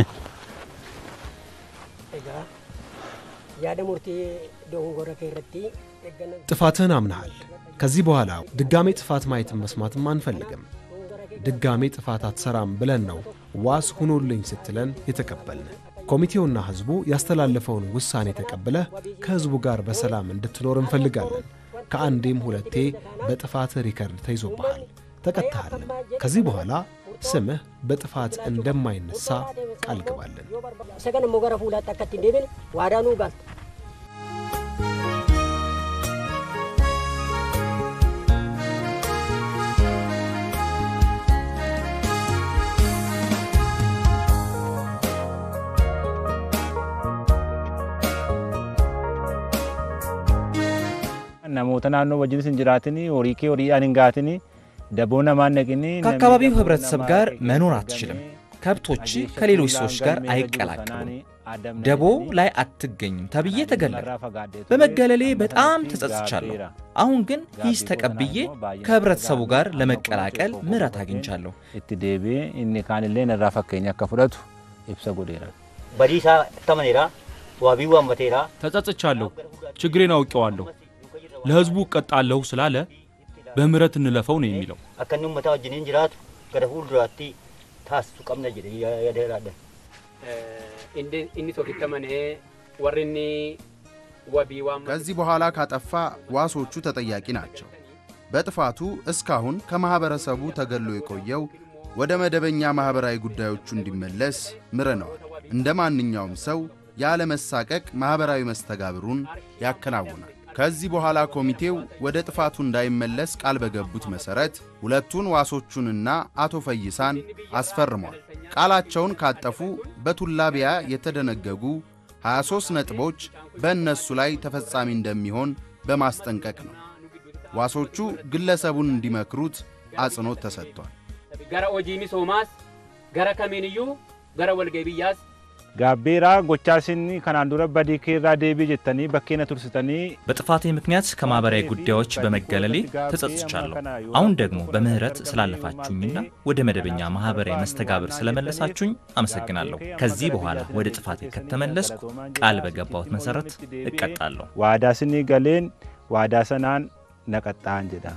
Egaa yaada murtii dogongora kee irratti eeggannoo ጥፋትህን አምነሃል። ከዚህ በኋላ ድጋሜ ጥፋት ማየትም መስማትም አንፈልግም። ድጋሜ ጥፋት አትሰራም ብለን ነው ዋስ ሁኖልኝ ስትለን የተቀበልን። ኮሚቴውና ህዝቡ ያስተላለፈውን ውሳኔ ተቀብለህ ከህዝቡ ጋር በሰላም እንድትኖር እንፈልጋለን። ከአንዴም ሁለቴ በጥፋት ሪከርድ ተይዞብሃል፣ ተቀጥተሃልም። ከዚህ በኋላ ስምህ በጥፋት እንደማይነሳ ቃል ግባለን። isa kana immoo gara fuulaatti akka ittiin deebine waadaa nuu galta. namoota naannoo wajjinis hin jiraatini horii kee horii hin gaatini daboo namaan ነቅኒ ከአካባቢው ህብረተሰብ ጋር መኖር አትችልም። ከብቶች ከሌሎች ሰዎች ጋር አይቀላቀሉም። ደቦ ላይ አትገኝም ተብዬ ተገለልኩ። በመገለሌ በጣም ተጸጽቻለሁ። አሁን ግን ሂስ ተቀብዬ ከህብረተሰቡ ጋር ለመቀላቀል ምሕረት አግኝቻለሁ። itti deebi'ee inni kaanillee narraa fakkeenya akka fudhatu ibsa godheera. በዲሳ ተመኔራ ዋቢ ዋመቴራ ተጸጽቻለሁ። ችግሬን አውቄዋለሁ። ለህዝቡ እቀጣለሁ ስላለ በምህረት እንለፈው ነው የሚለው። akka inni uummataa wajjiniin jiraatu gara fuulduraatti taasisu qabna jedhe yaadaadha. inni tokkitti amanee warri inni wabii waan ከዚህ በኋላ ካጠፋ ዋሶቹ ተጠያቂ ናቸው። በጥፋቱ እስካሁን ከማኅበረሰቡ ተገሎ የቆየው ወደ መደበኛ ማኅበራዊ ጉዳዮቹ እንዲመለስ ምረነዋል። እንደ ማንኛውም ሰው ያለ መሳቀቅ ማኅበራዊ መስተጋብሩን ያከናውናል። ከዚህ በኋላ ኮሚቴው ወደ ጥፋቱ እንዳይመለስ ቃል በገቡት መሠረት ሁለቱን ዋሶቹንና አቶ ፈይሳን አስፈርሟል። ቃላቸውን ካጠፉ በቱላቢያ የተደነገጉ 23 ነጥቦች በእነሱ ላይ ተፈጻሚ እንደሚሆን በማስጠንቀቅ ነው። ዋሶቹ ግለሰቡን እንዲመክሩት አጽንኦት ተሰጥቷል። gara hojii misoomaas gara kamiiniyyuu gara walga'ii biyyaas gaabbeeraa gochaa isin kanaan dura badii keerraa deebii jettanii bakkeena tursitanii በጥፋቴ ምክንያት ከማህበራዊ ጉዳዮች በመገለሌ ተጸጽቻለሁ። አሁን ደግሞ በምህረት ስላለፋችሁኝና ወደ መደበኛ ማህበራዊ መስተጋብር ስለመለሳችሁኝ አመሰግናለሁ። ከዚህ በኋላ ወደ ጥፋቴ ከተመለስኩ ቃል በገባሁት መሰረት እቀጣለሁ። waadaa isinii galeen waadaa sanaan naqaxxaan jedha.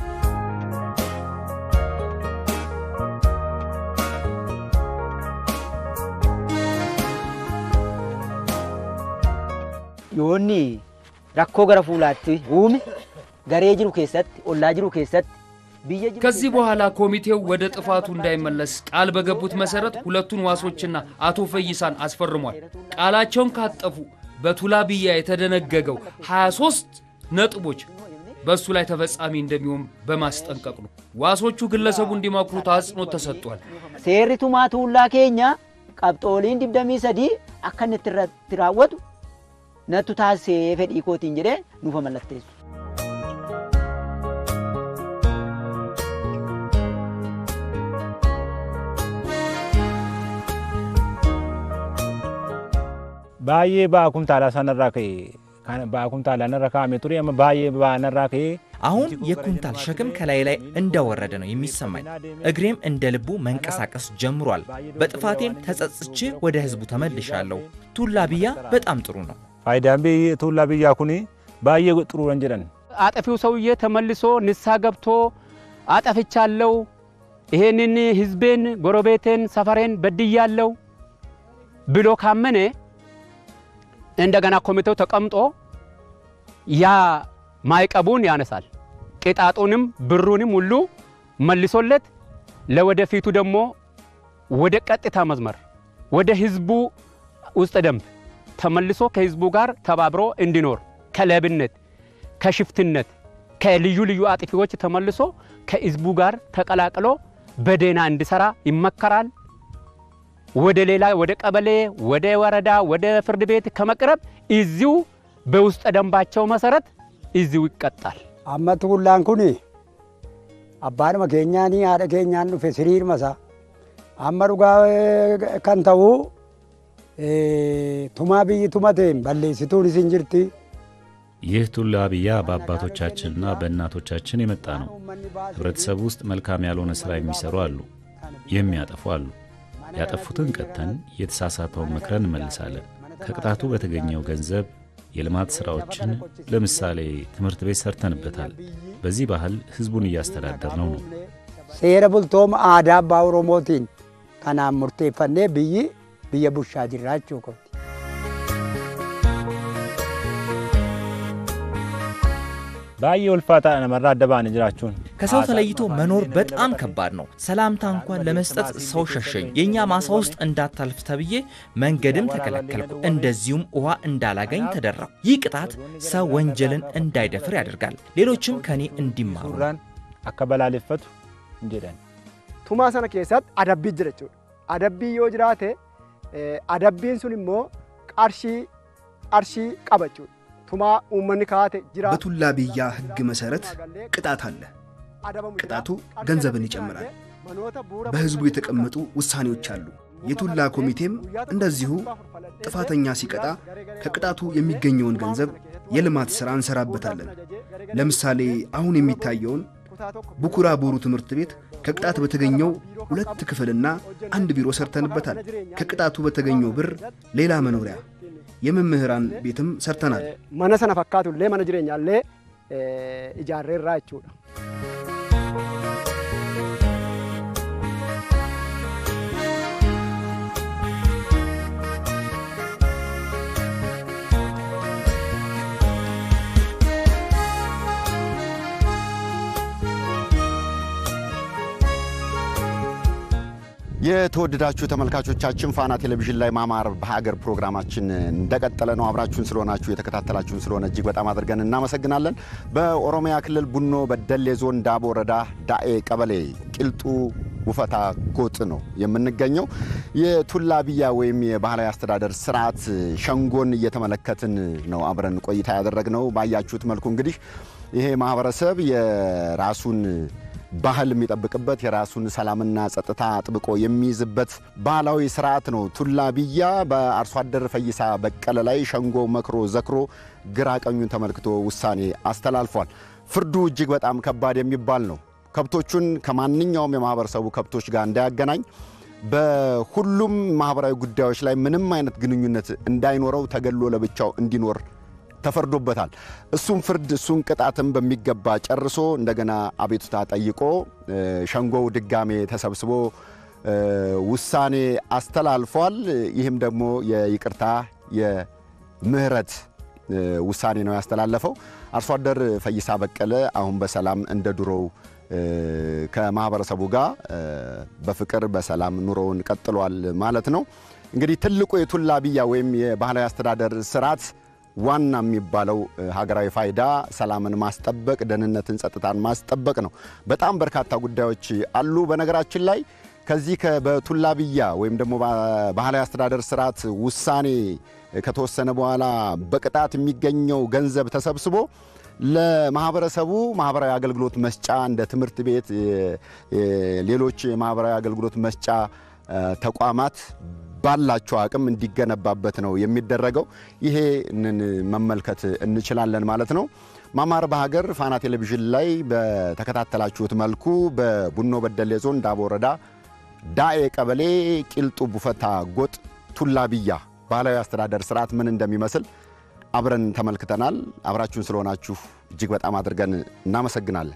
yoonni rakkoo gara fuulaatti uume garee jiru keessatti ollaa jiru keessatti biyya jiru ከዚህ በኋላ ኮሚቴው ወደ ጥፋቱ እንዳይመለስ ቃል በገቡት መሰረት ሁለቱን ዋሶችና አቶ ፈይሳን አስፈርሟል። ቃላቸውን ካጠፉ በቱላ ብያ የተደነገገው 23 ነጥቦች በእሱ ላይ ተፈጻሚ እንደሚሆን በማስጠንቀቅ ነው። ዋሶቹ ግለሰቡ እንዲመክሩት አጽንኦት ተሰጥቷል። seerri tumaa tuullaa keenya qabxooliin digdamii sadii akka inni itti irra- itti raawwatu nattu taasisee fedhii kootiin jedhee nuufa mallatteessu. baay'ee ba'aa kumtaalaa sanarraa ka'e kan ba'aa kumtaalaa narra kaa'ame ture amma baay'ee ba'aa narraa ka'e አሁን የኩንታል ሸክም ከላይ ላይ እንደወረደ ነው የሚሰማኝ። እግሬም እንደ ልቡ መንቀሳቀስ ጀምሯል። በጥፋቴም ተጸጽቼ ወደ ህዝቡ ተመልሻለሁ። ቱላ ብያ በጣም ጥሩ ነው። faayidaan biyyi tuullaa biyyaa kun baay'ee xuruuran jedhan አጠፊው ሰውዬ ተመልሶ ንስሐ ገብቶ አጠፍቻለሁ፣ ይሄንን ህዝቤን፣ ጎረቤቴን፣ ሰፈሬን በድያለሁ ብሎ ካመነ እንደገና ኮሚቴው ተቀምጦ ያ ማዕቀቡን ያነሳል። ቅጣጡንም ብሩንም ሁሉ መልሶለት ለወደፊቱ ደግሞ ወደ ቀጥታ መስመር ወደ ህዝቡ ውስጥ ደንብ ተመልሶ ከህዝቡ ጋር ተባብሮ እንዲኖር ከሌብነት፣ ከሽፍትነት፣ ከልዩ ልዩ አጥፊዎች ተመልሶ ከህዝቡ ጋር ተቀላቅሎ በደህና እንዲሰራ ይመከራል። ወደ ሌላ ወደ ቀበሌ፣ ወደ ወረዳ፣ ወደ ፍርድ ቤት ከመቅረብ እዚሁ በውስጠ ደንባቸው መሰረት እዚሁ ይቀጣል። amma tuullaan kun abbaanuma keenyaanii haadha keenyaan dhufe siriirma isaa amma dhugaa eh, kan ta'u eh, tumaa biyyi tumateen balleessituun isin jirti. ይህ ቱላ ብያ በአባቶቻችንና በእናቶቻችን የመጣ ነው። ህብረተሰቡ ውስጥ መልካም ያልሆነ ሥራ የሚሰሩ አሉ፣ የሚያጠፉ አሉ። ያጠፉትን ቀጥተን የተሳሳተውን መክረን እንመልሳለን። ከቅጣቱ በተገኘው ገንዘብ የልማት ሥራዎችን ለምሳሌ ትምህርት ቤት ሰርተንበታል። በዚህ ባህል ሕዝቡን እያስተዳደር ነው ነው Seera bultooma aadaa abbaa Oromootiin kanaan murteeffannee biyyi biyya bushaa jirra jechuu qabdi. baay'ee ulfaataadha namarraa adda baane jiraachuun ከሰው ተለይቶ መኖር በጣም ከባድ ነው። ሰላምታ እንኳን ለመስጠት ሰው ሸሸኝ። የእኛ ማሳ ውስጥ እንዳታልፍ ተብዬ መንገድም ተከለከልኩ። እንደዚሁም ውሃ እንዳላገኝ ተደረኩ። ይህ ቅጣት ሰው ወንጀልን እንዳይደፍር ያደርጋል። ሌሎችም ከኔ እንዲማሩ ነው። akka balaaleffatu hin jedhan. tumaa sana keessatti adabbii jira jechuudha. Adabbii yoo jiraate eh, adabbiin sun immoo qarshii qarshii qaba jechuudha. ቱማ ኡመኒ ካቴ ጅራ በቱላ ብያ ሕግ መሰረት ቅጣት አለ። ቅጣቱ ገንዘብን ይጨምራል። በሕዝቡ የተቀመጡ ውሳኔዎች አሉ። የቱላ ኮሚቴም እንደዚሁ ጥፋተኛ ሲቀጣ ከቅጣቱ የሚገኘውን ገንዘብ የልማት ሥራ እንሰራበታለን። ለምሳሌ አሁን የሚታየውን ቡኩራ ቦሩ ትምህርት ቤት ከቅጣት በተገኘው ሁለት ክፍልና አንድ ቢሮ ሰርተንበታል። ከቅጣቱ በተገኘው ብር ሌላ መኖሪያ የመምህራን ቤትም ሰርተናል። መነ ሰነ ፈካቱሌ መነ ጅሬኛሌ ኢጃሬራ ጀchuudha የተወደዳችሁ ተመልካቾቻችን ፋና ቴሌቪዥን ላይ ማማር በሀገር ፕሮግራማችን እንደቀጠለ ነው። አብራችሁን ስለሆናችሁ የተከታተላችሁን ስለሆነ እጅግ በጣም አድርገን እናመሰግናለን። በኦሮሚያ ክልል ቡኖ በደሌ ዞን ዳቦ ወረዳ ዳኤ ቀበሌ ቂልጡ ውፈታ ጎጥ ነው የምንገኘው። የቱላ ብያ ወይም የባህላዊ አስተዳደር ስርዓት ሸንጎን እየተመለከትን ነው አብረን ቆይታ ያደረግነው። ባያችሁት መልኩ እንግዲህ ይሄ ማህበረሰብ የራሱን ባህል የሚጠብቅበት የራሱን ሰላምና ጸጥታ አጥብቆ የሚይዝበት ባህላዊ ስርዓት ነው። ቱላ ብያ በአርሶ አደር ፈይሳ በቀለ ላይ ሸንጎ መክሮ ዘክሮ ግራ ቀኙን ተመልክቶ ውሳኔ አስተላልፏል። ፍርዱ እጅግ በጣም ከባድ የሚባል ነው። ከብቶቹን ከማንኛውም የማህበረሰቡ ከብቶች ጋር እንዳያገናኝ፣ በሁሉም ማህበራዊ ጉዳዮች ላይ ምንም አይነት ግንኙነት እንዳይኖረው ተገሎ ለብቻው እንዲኖር ተፈርዶበታል። እሱም ፍርድ እሱን ቅጣትም በሚገባ ጨርሶ እንደገና አቤቱታ ጠይቆ ሸንጎው ድጋሜ ተሰብስቦ ውሳኔ አስተላልፏል። ይህም ደግሞ የይቅርታ የምህረት ውሳኔ ነው ያስተላለፈው። አርሶ አደር ፈይሳ በቀለ አሁን በሰላም እንደ ድሮው ከማህበረሰቡ ጋር በፍቅር በሰላም ኑሮውን ቀጥሏል ማለት ነው። እንግዲህ ትልቁ የቱላ ብያ ወይም የባህላዊ አስተዳደር ስርዓት ዋና የሚባለው ሀገራዊ ፋይዳ ሰላምን ማስጠበቅ፣ ደህንነትን፣ ጸጥታን ማስጠበቅ ነው። በጣም በርካታ ጉዳዮች አሉ። በነገራችን ላይ ከዚህ በቱላ ብያ ወይም ደግሞ ባህላዊ አስተዳደር ስርዓት ውሳኔ ከተወሰነ በኋላ በቅጣት የሚገኘው ገንዘብ ተሰብስቦ ለማህበረሰቡ ማህበራዊ አገልግሎት መስጫ እንደ ትምህርት ቤት፣ ሌሎች የማህበራዊ አገልግሎት መስጫ ተቋማት ባላቸው አቅም እንዲገነባበት ነው የሚደረገው። ይሄንን መመልከት እንችላለን ማለት ነው። ማማር በሀገር ፋና ቴሌቪዥን ላይ በተከታተላችሁት መልኩ በቡኖ በደሌ ዞን ዳቦ ወረዳ ዳኤ ቀበሌ ቂልጡ ቡፈታ ጎጥ ቱላ ብያ ባህላዊ አስተዳደር ስርዓት ምን እንደሚመስል አብረን ተመልክተናል። አብራችሁን ስለሆናችሁ እጅግ በጣም አድርገን እናመሰግናለን።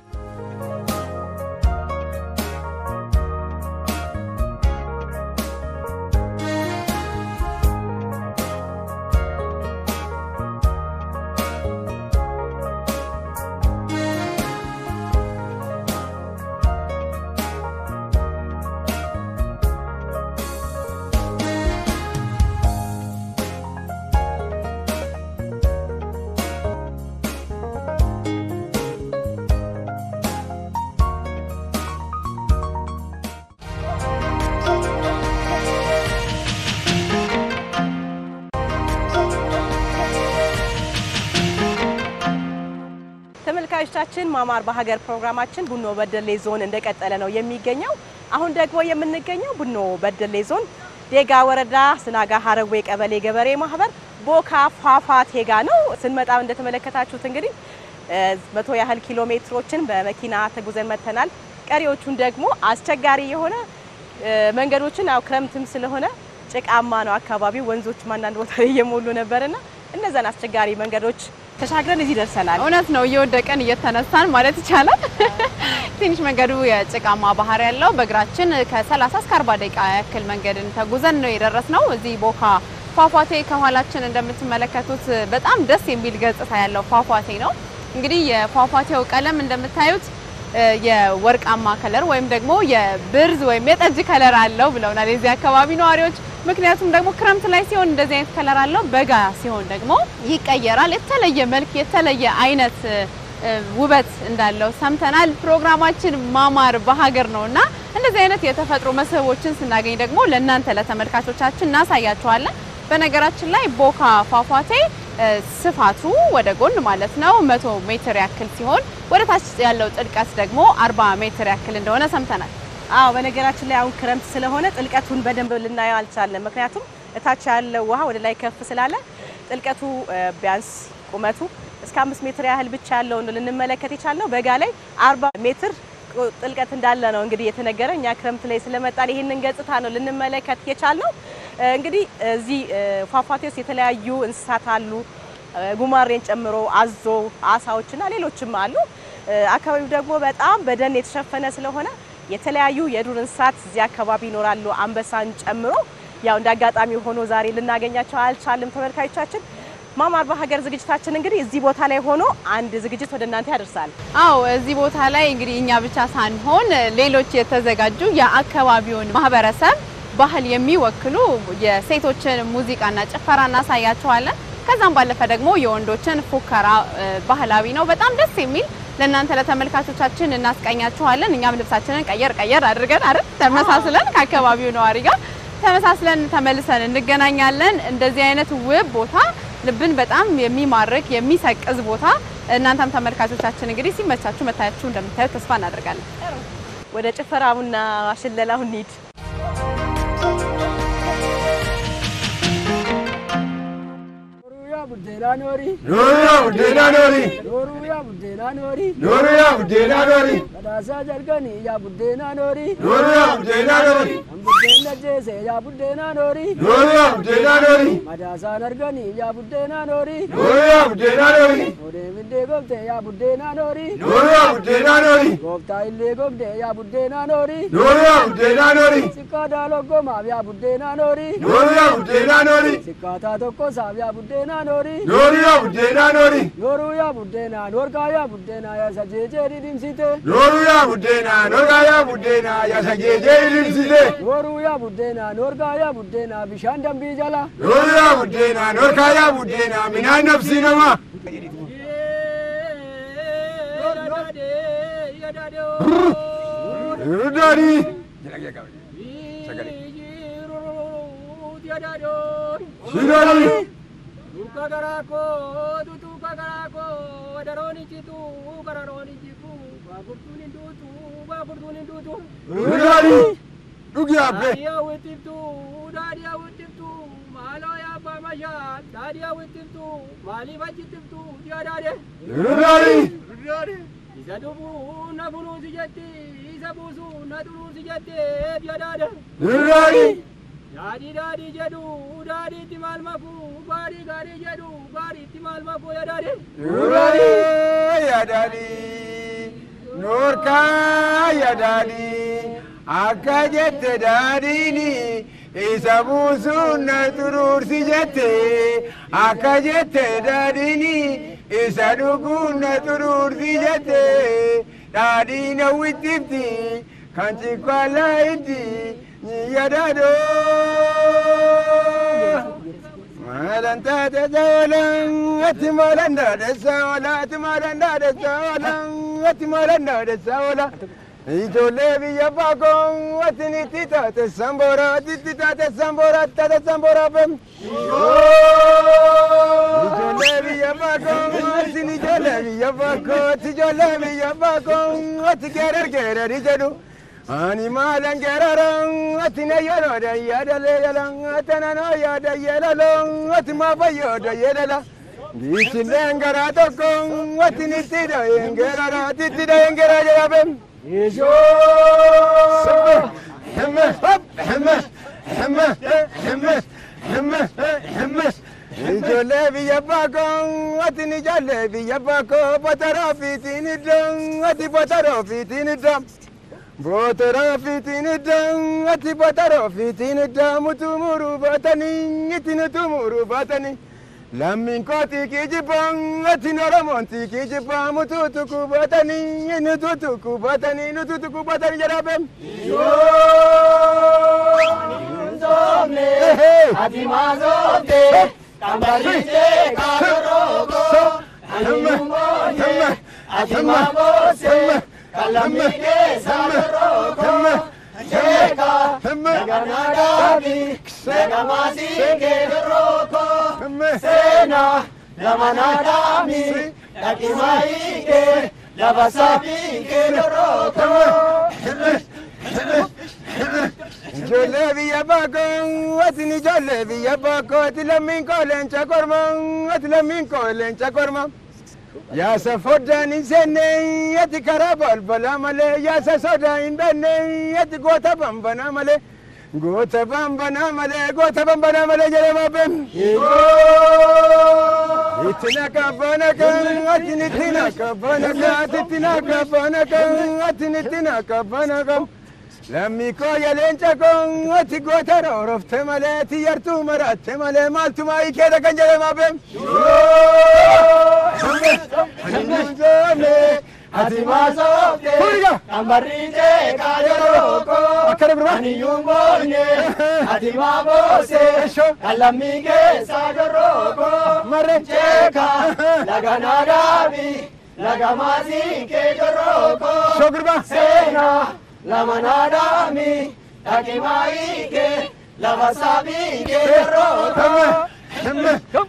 ተመልካቾቻችን ማማር በሀገር ፕሮግራማችን ቡኖ በደሌ ዞን እንደቀጠለ ነው የሚገኘው። አሁን ደግሞ የምንገኘው ቡኖ በደሌ ዞን ዴጋ ወረዳ ስናጋ ሀረዌ ቀበሌ ገበሬ ማህበር ቦካ ፏፏቴ ጋ ነው። ስንመጣ እንደተመለከታችሁት እንግዲህ መቶ ያህል ኪሎ ሜትሮችን በመኪና ተጉዘን መጥተናል። ቀሪዎቹን ደግሞ አስቸጋሪ የሆነ መንገዶችን ያው ክረምትም ስለሆነ ጭቃማ ነው አካባቢው። ወንዞችም አንዳንድ ቦታ ላይ እየሞሉ ነበርና እነዛን አስቸጋሪ መንገዶች ተሻግረን እዚህ ደርሰናል። እውነት ነው። እየወደቀን እየተነሳን ማለት ይቻላል። ትንሽ መንገዱ የጭቃማ ባህር ያለው በእግራችን ከ30 እስከ 40 ደቂቃ ያክል መንገድን ተጉዘን ነው የደረስነው። እዚህ ቦካ ፏፏቴ ከኋላችን እንደምትመለከቱት በጣም ደስ የሚል ገጽታ ያለው ፏፏቴ ነው። እንግዲህ የፏፏቴው ቀለም እንደምታዩት የወርቃማ ከለር ወይም ደግሞ የብርዝ ወይም የጠጅ ከለር አለው ብለውናል የዚህ አካባቢ ነዋሪዎች። ምክንያቱም ደግሞ ክረምት ላይ ሲሆን እንደዚህ አይነት ከለር አለው፣ በጋ ሲሆን ደግሞ ይቀየራል። የተለየ መልክ የተለየ አይነት ውበት እንዳለው ሰምተናል። ፕሮግራማችን ማማር በሀገር ነው እና እንደዚህ አይነት የተፈጥሮ መስህቦችን ስናገኝ ደግሞ ለእናንተ ለተመልካቾቻችን እናሳያችኋለን። በነገራችን ላይ ቦካ ፏፏቴ ስፋቱ ወደ ጎን ማለት ነው መቶ ሜትር ያክል ሲሆን ወደ ታች ያለው ጥልቀት ደግሞ አርባ ሜትር ያክል እንደሆነ ሰምተናል። አዎ በነገራችን ላይ አሁን ክረምት ስለሆነ ጥልቀቱን በደንብ ልናየው አልቻለም። ምክንያቱም እታች ያለው ውሃ ወደ ላይ ከፍ ስላለ ጥልቀቱ ቢያንስ ቁመቱ እስከ አምስት ሜትር ያህል ብቻ ያለውን ልንመለከት የቻልነው። በጋ ላይ አርባ ሜትር ጥልቀት እንዳለ ነው እንግዲህ የተነገረ። እኛ ክረምት ላይ ስለመጣን ይህንን ገጽታ ነው ልንመለከት የቻልነው። እንግዲህ እዚህ ፏፏቴ ውስጥ የተለያዩ እንስሳት አሉ፣ ጉማሬን ጨምሮ አዞ፣ አሳዎችና ሌሎችም አሉ። አካባቢው ደግሞ በጣም በደን የተሸፈነ ስለሆነ የተለያዩ የዱር እንስሳት እዚህ አካባቢ ይኖራሉ፣ አንበሳን ጨምሮ። ያው እንደ አጋጣሚ ሆኖ ዛሬ ልናገኛቸው አልቻልም። ተመልካቾቻችን ማማር በሀገር ዝግጅታችን እንግዲህ እዚህ ቦታ ላይ ሆኖ አንድ ዝግጅት ወደ እናንተ ያደርሳል። አዎ እዚህ ቦታ ላይ እንግዲህ እኛ ብቻ ሳንሆን ሌሎች የተዘጋጁ የአካባቢውን ማህበረሰብ ባህል የሚወክሉ የሴቶችን ሙዚቃና ጭፈራ እናሳያቸዋለን። ከዛም ባለፈ ደግሞ የወንዶችን ፉከራ ባህላዊ ነው፣ በጣም ደስ የሚል ለእናንተ ለተመልካቾቻችን እናስቀኛችኋለን። እኛም ልብሳችንን ቀየር ቀየር አድርገን አይደል ተመሳስለን ከአካባቢው ነዋሪ ጋር ተመሳስለን ተመልሰን እንገናኛለን። እንደዚህ አይነት ውብ ቦታ ልብን በጣም የሚማርክ የሚሰቅዝ ቦታ እናንተም ተመልካቾቻችን እንግዲህ ሲመቻችሁ መታያችሁ እንደምታዩት ተስፋ እናደርጋለን። ወደ ጭፈራውና ሽለላው እንሂድ። buddeena noori. Nooriyaa buddeena noori. Nooruyaa buddeena noori. Nooriyaa buddeena noori. Badhaasaa jalqanii yaa buddeena noori. Nooriyaa buddeena noori. Kan buddeena jeese yaa buddeena noori. Nooriyaa buddeena noori. Madaasaan arganii yaa buddeena noori. Nooriyaa buddeena noori. Odee biddee gobde yaa buddeena noori. Nooriyaa buddeena noori. Gooftaa illee gobde yaa buddeena noori. Nooriyaa buddeena noori. Siqqaa daaloggomaaf yaa buddeena noori. Nooriyaa buddeena noori. Siqqaataa tokkosaaf yaa buddeena noori. Nooriyaa buddeena noori. Nooruu yaa buddeena noorkaa yaa buddeena yaa sajeejee dhidhimsite. Nooruu yaa buddeena noorkaa yaa buddeena yaa sajeejee dhidhimsite. Nooruu yaa buddeena noorkaa yaa buddeena bishaan dambii jala. Nooruu yaa buddeena noorkaa yaa buddeena minaan nafsi namaa. Rudaanii. Shidanii. Tuka garako, tutuka garako, wadaroni citu, kararoni citu, bakurtuni dutu, bakurtuni dutu. Rudani. Dugi abbe. Dadia witiftu, dadia witiftu, malo ya pamasha, dadia witiftu, mali vajitiftu, dia dade. Rudani. Rudani. Isa dubu na bunu sijatti, isa busu na turu sijatti, dia dade. Rudani. Daadii daadii jedhu daadii itti maal maku gaarii gaarii jedhu gaarii itti maal maku yaa daadii. Rudani yaa daadii noorkaa yaa daadii akka jette daadiini isa buusuun na xuruursi jette akka jette daadiini isa dhuguun na xuruursi jette daadii na wittifti kan cikwaalaa itti yadado malanta da zawalan ati malanda da zawala ati malanda da zawalan ati malanda da zawala ijoollee biyya baakoo ati ni tita te sambora ati tita te sambora tata sambora bem ijoollee biyya baakoo ati ni ijoollee biyya baakoo ati ijoollee biyya baakoo ati geerar geerari jedhu ani maalan geeraran ati na yerooda yaadaleeyalan atanano yaada yeelalo ati maafayooda yeelala biisilleen garaa tokko ati nittida yengeerara tittida yengeera jedhabem hemme hemme hemme hemme hemme hemme ijoollee biyya baakoo ati ni ijoollee biyya baakoo botaroo fiitiin iddoo ati botaroo fiitiin iddoo Botara fitini dang ati botara fitini damu tumuru batani itini tumuru batani lammin koti kijibang ati naramonti kijibang mututu kubatani nututu kubatani nututu kubatani jarabem Zomne, ati mazomne, kambarite karogo, anyumonye, ati mabose, kalamike sabaroko cheka naganagabi nagamasi ke roko sena ለመናዳሚ ዳቂማይቄ ለበሳቢቄ ዶሮኮ Ijoollee biyya baakoo ati ni ijoollee biyya baakoo ati lammiin koo leenca korma ati lammiin koo leenca korma. Yaasa foddaan hin seenne ati karaa balbalaa malee yaasa sodaa hin beenne ati goota bambanaa malee. Goota bambanaa malee goota bambanaa malee jedhee maabeen. Itti naqabbana kan ati nitti naqabbana kan ati itti naqabbana kan ati nitti naqabbana kan. Lammii koo leenca koo ati goota roorofte malee ati yartuu maraatte malee maaltu maayii keessa kan jedhee maabeen. Ati maasofte ambarriite kaayorooko aniyuun boonye ati maaboose kalammii keessa jorrooko jeeka laga naadaabi laga maasii kee jorrooko seena lama naadaami dhaqi maayii kee lafa saabii kee jorrooko.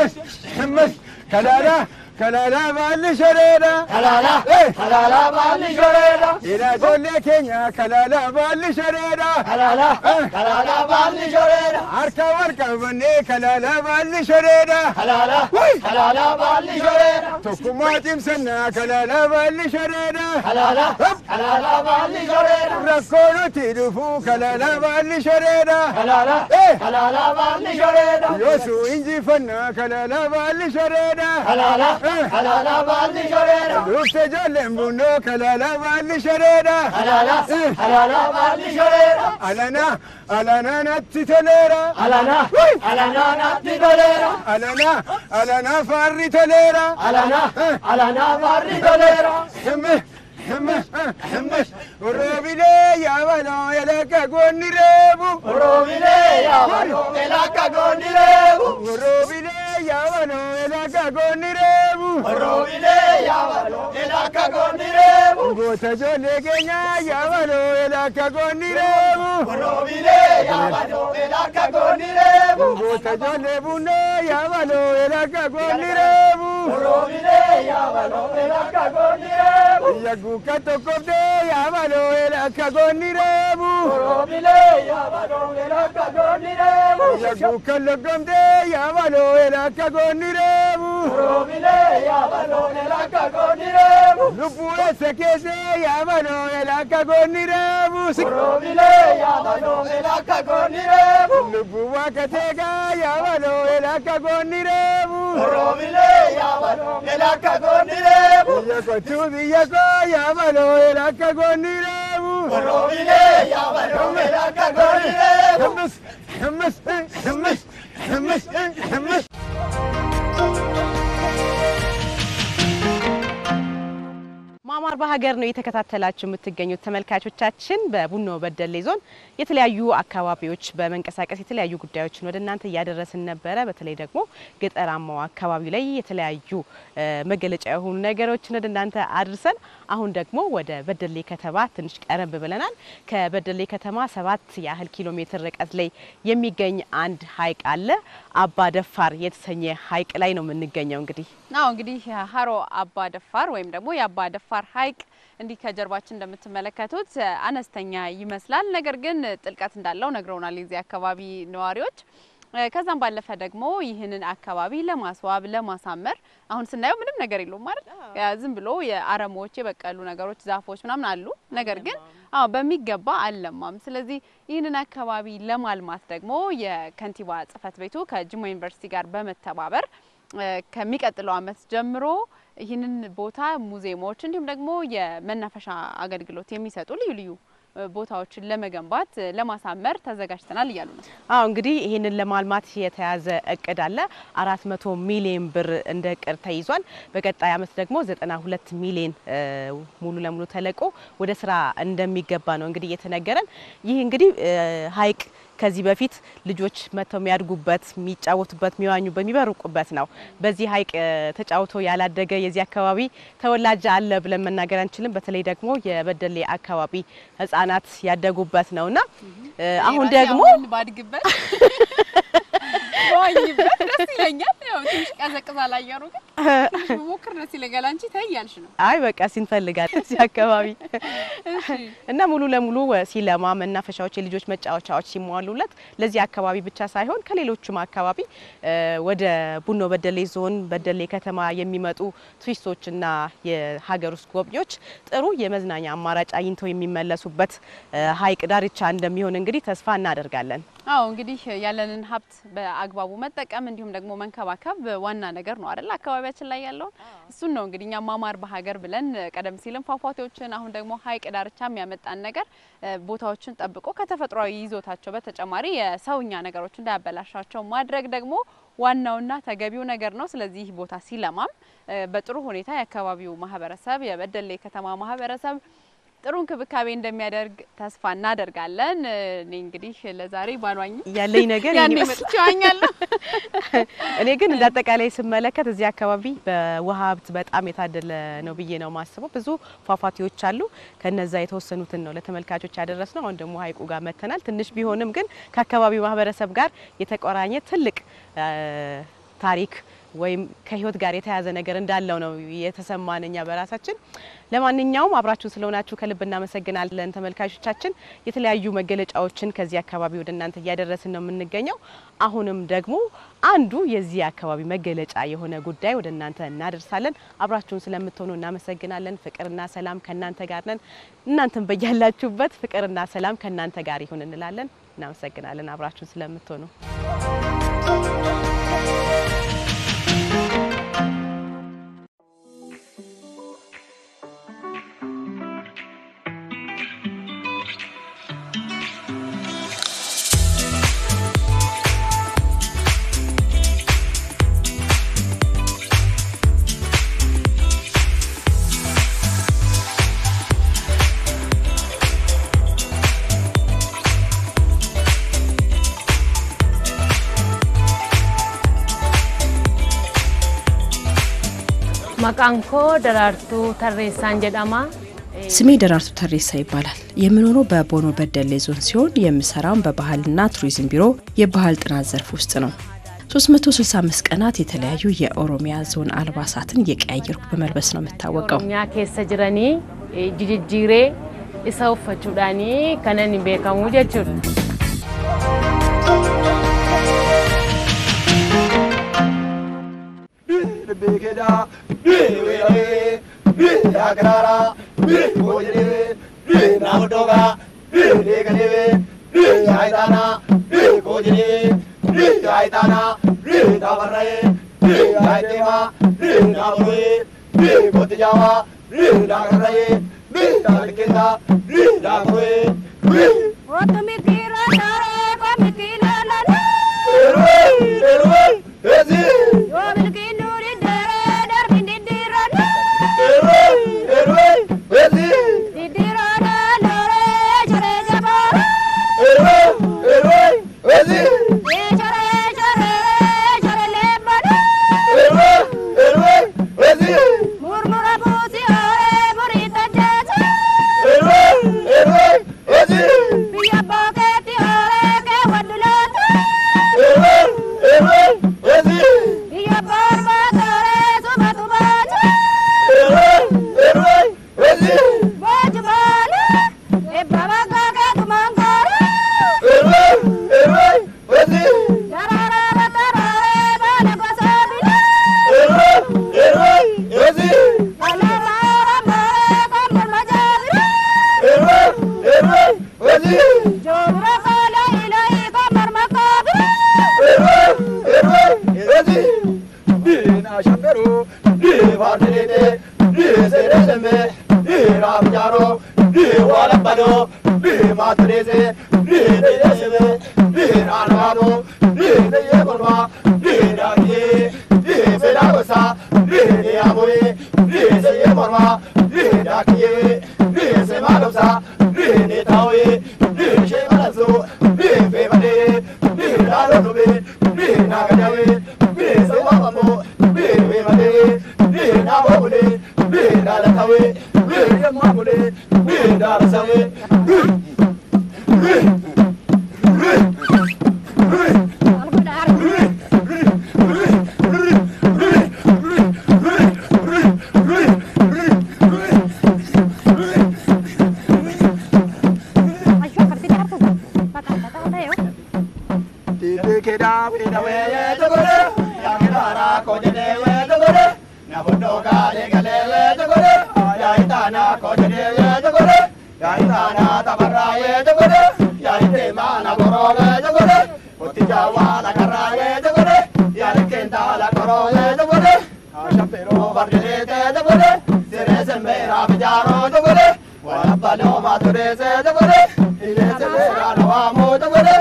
Kalaala kalaala baalli shoreedha. Kalaala kalaala baalli shoreedha. Ila ijoollee keenya kalaala baalli shoreedha. Kalaala kalaala baalli shoreedha. Harka wal qabannee kalaala baalli shoreedha. Kalaala kalaala baalli shoreedha. Tokkummaa cimsannaa kalaala baalli shoreedha. Kalaala kalaala baalli shoreedha. Rakkoo nuti dhufu kalaala baalli shoreedha. Kalaala kalaala baalli shoreedha. Yoosuu injifannaa kalaala baalli shoreedha. Kalaala kalaala baalli shoreedha. Dhufte ijoolleen bunnoo kalaala baalli shoreedha. Kalaala kalaala baalli shoreedha. Alana alana natti toleera. Alana alana natti toleera. Alana alana faarri toleera. Alana alana faarri toleera. Himme himme himme oroobilee yaabaloo elakka goonni reebu. Oroobilee yaabaloo elakka goonni reebu. Oroobilee yaabaloo elakka goonni reebu. Oroobilee yaabaloo elakka goonni reebu. Goota ijoollee keenyaa yaabaloo elakka goonni reebu. Oroobilee yaabaloo elakka goonni reebu. Goota ijoollee bunnoo yaabaloo elakka goonni reebu. Oroobilee yaabaloo elakka goonni reebu. Yagguukka tokkoftee yaabaloo elakka goonni reebu. Oroobilee yaabaloo elakka goonni reebu. Yagguukka loggomtee yaabaloo elakka goonni reebu. Oroobilee yaabaloo elakka goonni reebu. Lubbuu eessa keessee yaabaloo elakka goonni reebu. Oroobilee yaabaloo elakka goonni reebu. Lubbuu waaqa teegaa yaabaloo elakka goonni reebu. Oroobilee yaabaloo elakka goonni reebu. Biyya kottuu biyya koo yaabaloo elakka goonni reebu. Oroobilee yaabaloo elakka goonni reebu. Himmis himmis himmis himmis himmis. ማማር በሀገር ነው እየተከታተላችሁ የምትገኙት ተመልካቾቻችን። በቡኖ በደሌ ዞን የተለያዩ አካባቢዎች በመንቀሳቀስ የተለያዩ ጉዳዮችን ወደ እናንተ እያደረስን ነበረ። በተለይ ደግሞ ገጠራማው አካባቢ ላይ የተለያዩ መገለጫ የሆኑ ነገሮችን ወደ እናንተ አድርሰን አሁን ደግሞ ወደ በደሌ ከተማ ትንሽ ቀረብ ብለናል። ከበደሌ ከተማ ሰባት ያህል ኪሎ ሜትር ርቀት ላይ የሚገኝ አንድ ሀይቅ አለ። አባ ደፋር የተሰኘ ሀይቅ ላይ ነው የምንገኘው። እንግዲህ አዎ እንግዲህ ሀሮ አባ ደፋር ወይም ደግሞ የአባ ደፋር ሀይቅ እንዲህ ከጀርባችን እንደምትመለከቱት አነስተኛ ይመስላል። ነገር ግን ጥልቀት እንዳለው ነግረውናል የዚህ አካባቢ ነዋሪዎች። ከዛም ባለፈ ደግሞ ይህንን አካባቢ ለማስዋብ ለማሳመር አሁን ስናየው ምንም ነገር የለውም ማለት ዝም ብሎ የአረሞች የበቀሉ ነገሮች ዛፎች ምናምን አሉ። ነገር ግን አዎ በሚገባ አልለማም። ስለዚህ ይህንን አካባቢ ለማልማት ደግሞ የከንቲባ ጽሕፈት ቤቱ ከጅማ ዩኒቨርሲቲ ጋር በመተባበር ከሚቀጥለው ዓመት ጀምሮ ይህንን ቦታ ሙዚየሞች እንዲሁም ደግሞ የመናፈሻ አገልግሎት የሚሰጡ ልዩ ልዩ ቦታዎችን ለመገንባት ለማሳመር ተዘጋጅተናል እያሉ ነው። አዎ እንግዲህ ይህንን ለማልማት የተያዘ እቅድ አለ። አራት መቶ ሚሊዮን ብር እንደ እቅድ ተይዟል። በቀጣይ ዓመት ደግሞ ዘጠና ሁለት ሚሊዮን ሙሉ ለሙሉ ተለቆ ወደ ስራ እንደሚገባ ነው እንግዲህ እየተነገረን። ይህ እንግዲህ ሀይቅ ከዚህ በፊት ልጆች መጥተው የሚያድጉበት፣ የሚጫወቱበት፣ የሚዋኙበት፣ የሚበርቁበት ነው። በዚህ ሀይቅ ተጫውቶ ያላደገ የዚህ አካባቢ ተወላጅ አለ ብለን መናገር አንችልም። በተለይ ደግሞ የበደሌ አካባቢ ህጻናት ያደጉበት ነውና አሁን ደግሞ ባድግበት በዋኝበት ደስ ይለኛል። ያው ትንሽ ቀዘቅዛል አየሩ ግን ትንሽ ብሞክር ደስ ይለኛል። አንቺ ተይ እያልሽ ነው። አይ በቃ ሲንፈልጋል እዚህ አካባቢ እና ሙሉ ለሙሉ ሲለማ መናፈሻዎች፣ የልጆች መጫወቻዎች ሲሟሉለት ለዚህ አካባቢ ብቻ ሳይሆን ከሌሎቹም አካባቢ ወደ ቡኖ በደሌ ዞን በደሌ ከተማ የሚመጡ ቱሪስቶችና የሀገር ውስጥ ጎብኚዎች ጥሩ የመዝናኛ አማራጭ አግኝተው የሚመለሱበት ሐይቅ ዳርቻ እንደሚሆን እንግዲህ ተስፋ እናደርጋለን። አዎ እንግዲህ ያለንን ሀብት በአግባቡ መጠቀም እንዲሁም ደግሞ መንከባከብ ዋና ነገር ነው አይደል? አካባቢያችን ላይ ያለውን እሱን ነው እንግዲህ እኛ ማማር በሀገር ብለን ቀደም ሲልም ፏፏቴዎችን አሁን ደግሞ ሐይቅ ዳርቻ የሚያመጣን ነገር ቦታዎችን ጠብቆ ከተፈጥሯዊ ይዞታቸው በተጨማሪ የሰውኛ ነገሮች እንዳያበላሻቸው ማድረግ ደግሞ ዋናውና ተገቢው ነገር ነው። ስለዚህ ቦታ ሲለማም በጥሩ ሁኔታ የአካባቢው ማህበረሰብ የበደሌ ከተማ ማህበረሰብ ጥሩ እንክብካቤ እንደሚያደርግ ተስፋ እናደርጋለን። እኔ እንግዲህ ለዛሬ ባሏኝ ያለኝ ነገር ያኔ መጥቼ ዋኛለሁ። እኔ ግን እንደ አጠቃላይ ስመለከት እዚህ አካባቢ በውሃ ሀብት በጣም የታደለ ነው ብዬ ነው ማስበው። ብዙ ፏፏቴዎች አሉ። ከነዛ የተወሰኑትን ነው ለተመልካቾች ያደረስ ነው። አሁን ደግሞ ሀይቁ ጋር መተናል። ትንሽ ቢሆንም ግን ከአካባቢው ማህበረሰብ ጋር የተቆራኘ ትልቅ ታሪክ ወይም ከህይወት ጋር የተያዘ ነገር እንዳለው ነው የተሰማን እኛ በራሳችን። ለማንኛውም አብራችሁን ስለሆናችሁ ከልብ እናመሰግናለን ተመልካቾቻችን። የተለያዩ መገለጫዎችን ከዚህ አካባቢ ወደ እናንተ እያደረስን ነው የምንገኘው። አሁንም ደግሞ አንዱ የዚህ አካባቢ መገለጫ የሆነ ጉዳይ ወደ እናንተ እናደርሳለን። አብራችሁን ስለምትሆኑ እናመሰግናለን። ፍቅርና ሰላም ከእናንተ ጋር ነን። እናንተም በያላችሁበት ፍቅርና ሰላም ከእናንተ ጋር ይሁን እንላለን። እናመሰግናለን አብራችሁን ስለምትሆኑ። Maqaan koo Daraartuu Tarreessaan jedhama. ስሜ ደራርቱ ተሬሳ ይባላል። የምኖረው በቦኖ በደሌ ዞን ሲሆን የምሰራውን በባህልና ቱሪዝም ቢሮ የባህል ጥናት ዘርፍ ውስጥ ነው። 365 ቀናት የተለያዩ የኦሮሚያ ዞን አልባሳትን እየቀያየርኩ በመልበስ ነው የምታወቀው። ኦሮሚyaa keessa jiranii jijjiiree isa uffachuudhaanii kanan beekamu jechuudha. Beekeda, beeweeree, beekagaraara, beekoojedee, beeknaamudoga, beekanee, beekaayitaana, beekoojedee, beekaayitaana, beekaabarree, beekaayiteema, beeknaamudoe, beekootijaama, beekaagarree, beekaalikeessa, beekaakuroe, beek. Otumikira tare komikila lana. Erwin, Erwin, ezi. Yomilkinuri dere darbi didirana. Erwin, Erwin, ezi. Didirana lore jare jabara. Erwin, Erwin, ezi. Jare jare jare lebana. Erwin, Erwin, ezi. Murmura busi ore murita jaja. Erwin, Erwin, ezi. Biya poketi ore ke wadulata. Erwin, Erwin, ezi. Biya parma tore subatu baja. Erwin, Erwin, ezi. Bajmala. E baba kaka tumangara. Erwin, Erwin, ezi. Darara darare bana basabila. Erwin, Erwin, ezi. Alara mare kamar majabila. Erwin, Erwin, ezi. Jobra kala ilahi kamar makabila. Erwin, Erwin, ezi. Dina shambero, di vardelete, di seresheme, di ramjaro, di walabado, di matrese, di deyesheme, di ranado, di neyekolma, di dakiye, di sedagosa, di neyamoye, di seyemorma, di dakiye, di semagosa, di netawe, di shemalazo, di febade, di lalonobe, di nagadawe, di sewamamo, di febade, di nabobule, di dalatawe, di yamamule, di dalasawe, di kedha weeda weeye togore yaakiraara kojede wee togore nafuddoo gaalee galee wee togore yaayitaana kojede wee togore yaayitaana tabarraa wee togore yaayiteemaa nagoroo wee togore otti jaawaa lakarraa wee togore yaalikkeentaa lakoroo wee togore shampiroo bardilee tee togore siree sembeeraa bijaaroo togore walabbaloo maaturee togore ilee sembeeraa nawaamoo togore.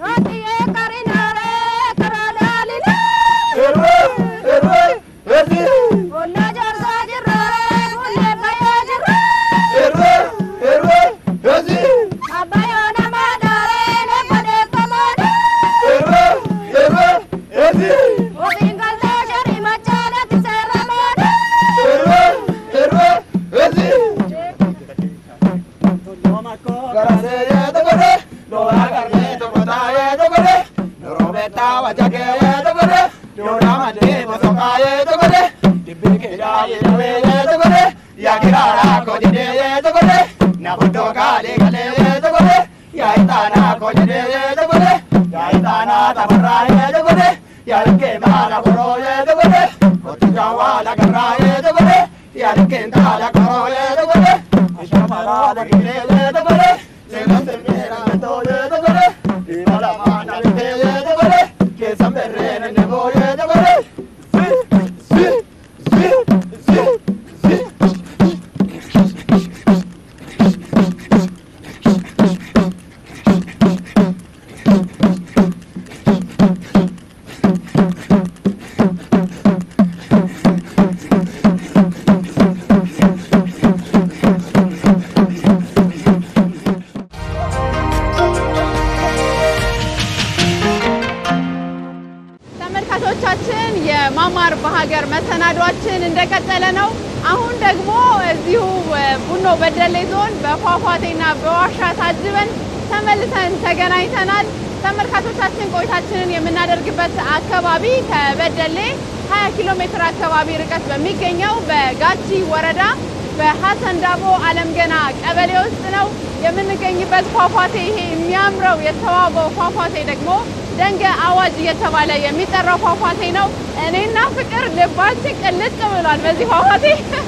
ተመልካቾቻችን የማማር በሀገር መሰናዷችን እንደቀጠለ ነው። አሁን ደግሞ እዚሁ ቡኖ በደሌ ዞን በፏፏቴና በዋሻ ታጅበን ተመልሰን ተገናኝተናል። ተመልካቾቻችን ቆይታችንን የምናደርግበት አካባቢ ከበደሌ 20 ኪሎ ሜትር አካባቢ ርቀት በሚገኘው በጋጂ ወረዳ በሀሰን ዳቦ አለም ገና ቀበሌ ውስጥ ነው የምንገኝበት። ፏፏቴ ይሄ የሚያምረው የተዋበው ፏፏቴ ደግሞ ደንገ አዋጅ እየተባለ የሚጠራው ፏፏቴ ነው። እኔና ፍቅር ልባችን ቅልጥ ብሏል በዚህ ፏፏቴ።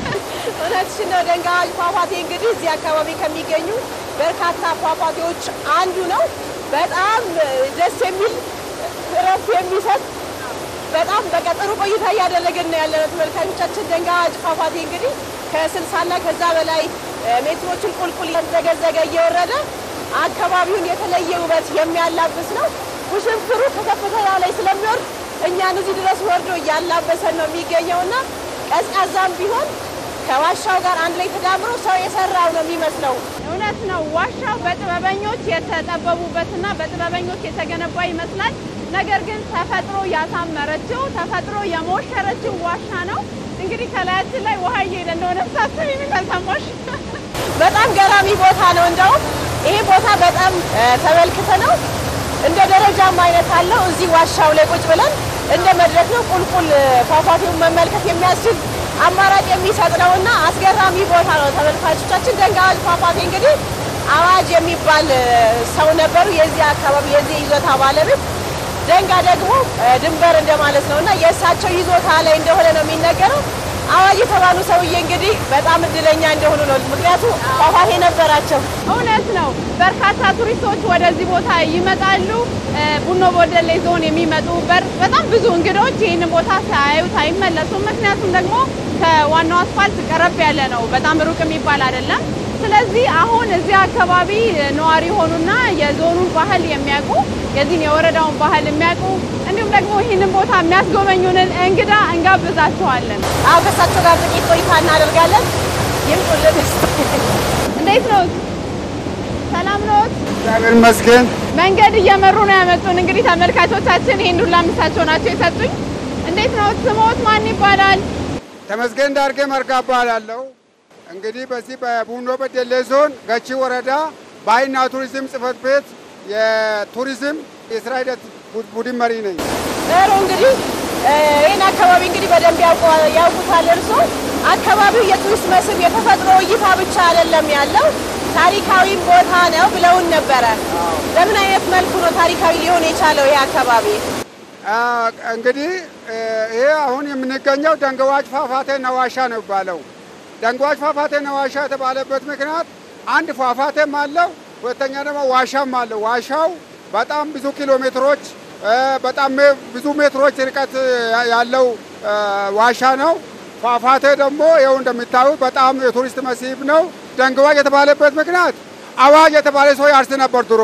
እውነትሽን ነው። ደንገ አዋጅ ፏፏቴ እንግዲህ እዚህ አካባቢ ከሚገኙ በርካታ ፏፏቴዎች አንዱ ነው። በጣም ደስ የሚል እረፍት የሚሰጥ በጣም በቃ ጥሩ ቆይታ እያደረግን ነው ያለነው ተመልካቾቻችን። ደንገ አዋጅ ፏፏቴ እንግዲህ ከስልሳና ከዛ በላይ ሜትሮችን ቁልቁል እየተዘገዘገ እየወረደ አካባቢውን የተለየ ውበት የሚያላብስ ነው። ውሽንፍሩ ከከፍተኛ ላይ ስለሚወርድ እኛን እዚህ ድረስ ወርዶ እያላበሰን ነው የሚገኘው እና ቀዝቃዛም ቢሆን ከዋሻው ጋር አንድ ላይ ተዳምሮ ሰው የሰራው ነው የሚመስለው። እውነት ነው። ዋሻው በጥበበኞች የተጠበቡበትና በጥበበኞች የተገነባ ይመስላል። ነገር ግን ተፈጥሮ ያሳመረችው ተፈጥሮ የሞሸረችው ዋሻ ነው። እንግዲህ ከላያችን ላይ ውሃ እየሄደ እንደሆነ ሳስብ የሚተሰማሽ በጣም ገራሚ ቦታ ነው። እንደውም ይሄ ቦታ በጣም ተመልክተ ነው እንደ ደረጃም አይነት አለው። እዚህ ዋሻው ላይ ቁጭ ብለን እንደ መድረክ ነው ቁልቁል ፏፏቴውን መመልከት የሚያስችል አማራጭ የሚሰጥ ነው እና አስገራሚ ቦታ ነው። ተመልካቾቻችን ደንገ አዋጅ ፏፏቴ እንግዲህ አዋጅ የሚባል ሰው ነበሩ የዚህ አካባቢ የዚህ ይዞታ ባለቤት። ደንጋ ደግሞ ድንበር እንደማለት ነው እና የእሳቸው ይዞታ ላይ እንደሆነ ነው የሚነገረው። አዋጅ የተባሉ ሰውዬ እንግዲህ በጣም እድለኛ እንደሆኑ ነው። ምክንያቱም ፏፏቴ ነበራቸው። እውነት ነው። በርካታ ቱሪስቶች ወደዚህ ቦታ ይመጣሉ። ቡኖ በደሌ ዞን የሚመጡ በጣም ብዙ እንግዶች ይህንን ቦታ ሳያዩት አይመለሱም። ምክንያቱም ደግሞ ከዋናው አስፋልት ቀረብ ያለ ነው፣ በጣም ሩቅ የሚባል አይደለም። ስለዚህ አሁን እዚህ አካባቢ ነዋሪ የሆኑና የዞኑን ባህል የሚያውቁ የዚህን የወረዳውን ባህል የሚያውቁ እንዲሁም ደግሞ ይህንን ቦታ የሚያስጎበኙንን እንግዳ እንጋብዛቸዋለን። አዎ ከእሳቸው ጋር ጥቂት ቆይታ እናደርጋለን። ይምጡልን። እንዴት ነው? ሰላም ኖት? እግዚአብሔር ይመስገን። መንገድ እየመሩ ነው ያመጡን። እንግዲህ ተመልካቾቻችን ይህን ሁላ ምሳቸው ናቸው የሰጡኝ። እንዴት ነው ስሞት? ማን ይባላል? ተመስገን ዳርጌ መርጋ እባላለሁ። እንግዲህ በዚህ በቡኖ በደሌ ዞን ገቺ ወረዳ ባህልና ቱሪዝም ጽሕፈት ቤት የቱሪዝም የስራ ሂደት ቡድን መሪ ነኝ። ጥሩ እንግዲህ ይህን አካባቢ እንግዲህ በደንብ ያውቁታል እርሶ። አካባቢው የቱሪስት መስህብ የተፈጥሮ እይታ ብቻ አይደለም ያለው ታሪካዊም ቦታ ነው ብለውን ነበረ። በምን አይነት መልኩ ነው ታሪካዊ ሊሆን የቻለው ይህ አካባቢ? እንግዲህ ይሄ አሁን የምንገኘው ደንገዋጭ ፏፏቴ ነዋሻ ነው የሚባለው። ደንገዋጭ ፏፏቴ ነዋሻ የተባለበት ምክንያት አንድ ፏፏቴም አለው፣ ሁለተኛ ደግሞ ዋሻም አለው። ዋሻው በጣም ብዙ ኪሎ ሜትሮች በጣም ብዙ ሜትሮች ርቀት ያለው ዋሻ ነው። ፏፏቴ ደግሞ ይኸው እንደሚታዩት በጣም የቱሪስት መስህብ ነው። ደንገዋጭ የተባለበት ምክንያት አዋጅ የተባለ ሰው ያርስ ነበር ድሮ።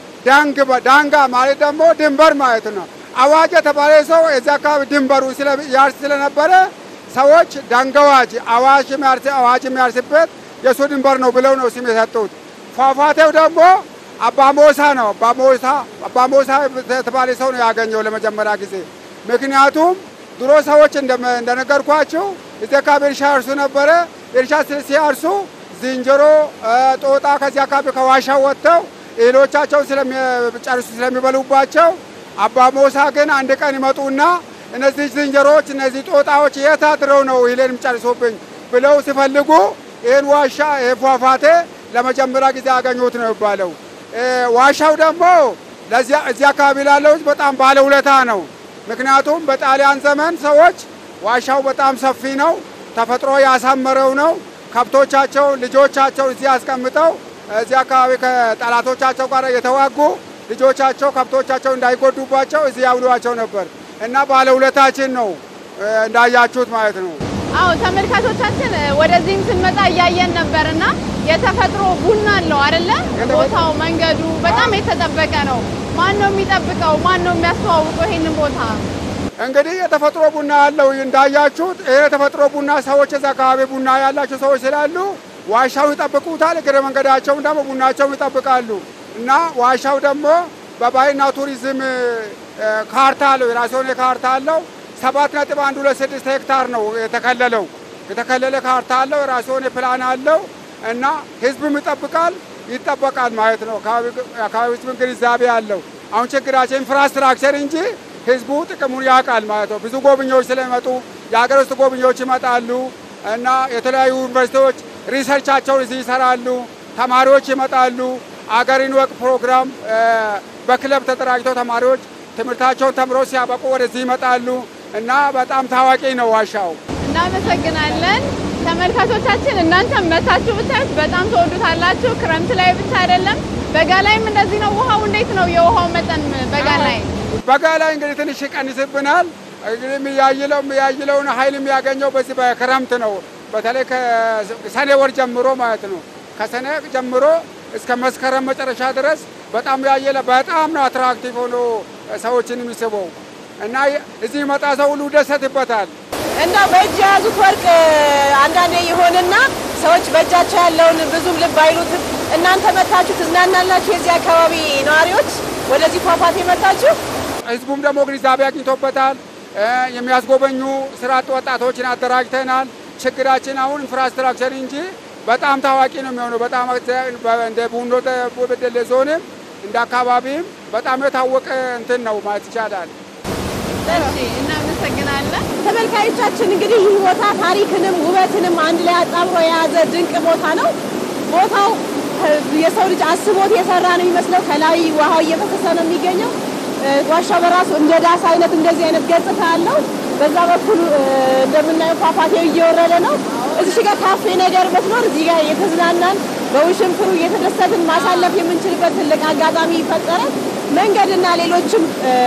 ዳንጋ ማለት ደግሞ ድንበር ማለት ነው። አዋጅ የተባለ ሰው እዚያ አካባቢ ድንበሩ ያርስ ስለነበረ ሰዎች ደንገዋጅ አዋጅ የሚያርስ አዋጅ የሚያርስበት የእሱ ድንበር ነው ብለው ነው ስም የሰጡት። ፏፏቴው ደግሞ አባሞሳ ነው። አባሞሳ አባሞሳ የተባለ ሰው ነው ያገኘው ለመጀመሪያ ጊዜ። ምክንያቱም ድሮ ሰዎች እንደነገርኳቸው እዚህ አካባቢ እርሻ ያርሱ ነበረ። እርሻ ሲያርሱ ዝንጀሮ፣ ጦጣ ከዚህ አካባቢ ከዋሻው ወጥተው እህሎቻቸውን ስለሚጨርሱ ስለሚበሉባቸው አባሞሳ ግን አንድ ቀን ይመጡና እነዚህ ዝንጀሮዎች እነዚህ ጦጣዎች የት አድረው ነው እህሌን የሚጨርሱብኝ ብለው ሲፈልጉ ይህን ዋሻ ይህ ፏፏቴ ለመጀመሪያ ጊዜ ያገኙት ነው የሚባለው። ዋሻው ደግሞ እዚህ አካባቢ ላለው ሕዝብ በጣም ባለውለታ ነው። ምክንያቱም በጣሊያን ዘመን ሰዎች ዋሻው በጣም ሰፊ ነው፣ ተፈጥሮ ያሳመረው ነው። ከብቶቻቸው ልጆቻቸው እዚህ አስቀምጠው እዚህ አካባቢ ከጠላቶቻቸው ጋር የተዋጉ ልጆቻቸው ከብቶቻቸው እንዳይጎዱባቸው እዚህ ያውሏቸው ነበር እና ባለውለታችን ነው እንዳያችሁት ማለት ነው። አዎ ተመልካቾቻችን ወደዚህም ስንመጣ እያየን ነበርና የተፈጥሮ ቡና አለው አይደለ? ቦታው መንገዱ በጣም የተጠበቀ ነው። ማን ነው የሚጠብቀው? ማን ነው የሚያስተዋውቀው ይሄንን ቦታ? እንግዲህ የተፈጥሮ ቡና ያለው እንዳያችሁት ይሄ የተፈጥሮ ቡና ሰዎች እዛ አካባቢ ቡና ያላቸው ሰዎች ስላሉ ዋሻውን ይጠብቁታል። እግረ መንገዳቸውን ደግሞ ቡናቸውን ይጠብቃሉ እና ዋሻው ደግሞ በባህልና ቱሪዝም ካርታ አለው፣ የራሱ የሆነ ካርታ አለው። ሰባት ነጥብ አንድ ሁለት ስድስት ሄክታር ነው የተከለለው። የተከለለ ካርታ አለው፣ የራሱ የሆነ ፕላን አለው እና ህዝብም ይጠብቃል ይጠበቃል ማለት ነው። አካባቢ ህዝብን ግንዛቤ አለው። አሁን ችግራችን ኢንፍራስትራክቸር እንጂ ህዝቡ ጥቅሙን ያውቃል ማለት ነው። ብዙ ጎብኚዎች ስለሚመጡ የሀገር ውስጥ ጎብኚዎች ይመጣሉ እና የተለያዩ ዩኒቨርሲቲዎች ሪሰርቻቸውን እዚህ ይሰራሉ። ተማሪዎች ይመጣሉ። አገርን ወቅ ፕሮግራም በክለብ ተደራጅተው ተማሪዎች ትምህርታቸውን ተምረው ሲያበቁ ወደዚህ ይመጣሉ እና በጣም ታዋቂ ነው ዋሻው። እናመሰግናለን። ተመልካቾቻችን እናንተም መታችሁ ብታዩት በጣም ተወዱታላችሁ። ክረምት ላይ ብቻ አይደለም፣ በጋ ላይም እንደዚህ ነው። ውሃው እንዴት ነው? የውሃው መጠን በጋ ላይ በጋ ላይ እንግዲህ ትንሽ ይቀንስብናል። እንግዲህ የሚያይለው የሚያይለውን ኃይል የሚያገኘው በዚህ በክረምት ነው። በተለይ ከሰኔ ወር ጀምሮ ማለት ነው። ከሰኔ ጀምሮ እስከ መስከረም መጨረሻ ድረስ በጣም ያየለ በጣም ነው አትራክቲቭ ሆኖ ሰዎችን የሚስበው እና እዚህ መጣ ሰው ሁሉ ይደሰትበታል። እንደው በእጅ የያዙት ወርቅ አንዳንዴ ይሆንና ሰዎች በእጃቸው ያለውን ብዙም ልብ አይሉትም። እናንተ መታችሁ ትዝናናላችሁ። የዚህ አካባቢ ነዋሪዎች ወደዚህ ፏፏቴ መታችሁ። ህዝቡም ደግሞ ግንዛቤ አግኝቶበታል። የሚያስጎበኙ ስራ አጥ ወጣቶችን አደራጅተናል። ችግራችን አሁን ኢንፍራስትራክቸር እንጂ በጣም ታዋቂ ነው የሚሆነው። በጣም እንደ ቡኖ በደሌ ዞንም እንደ አካባቢም በጣም የታወቀ እንትን ነው ማለት ይቻላል። እሺ፣ እናመሰግናለን። ተመልካዮቻችን እንግዲህ ይህ ቦታ ታሪክንም ውበትንም አንድ ላይ አጣምሮ የያዘ ድንቅ ቦታ ነው። ቦታው የሰው ልጅ አስቦት የሰራ ነው የሚመስለው። ከላይ ውሃው እየፈሰሰ ነው የሚገኘው። ዋሻው በራሱ እንደ ዳስ አይነት እንደዚህ አይነት ገጽታ አለው። በዛ በኩል እንደምናየው ፏፏቴው እየወረደ ነው። እዚህ ጋር ካፌ ነገር ብትኖር እዚህ ጋር የተዝናናን በውሽንፍሩ እየተደሰትን ማሳለፍ የምንችልበት ትልቅ አጋጣሚ ይፈጠራል። መንገድና ሌሎችም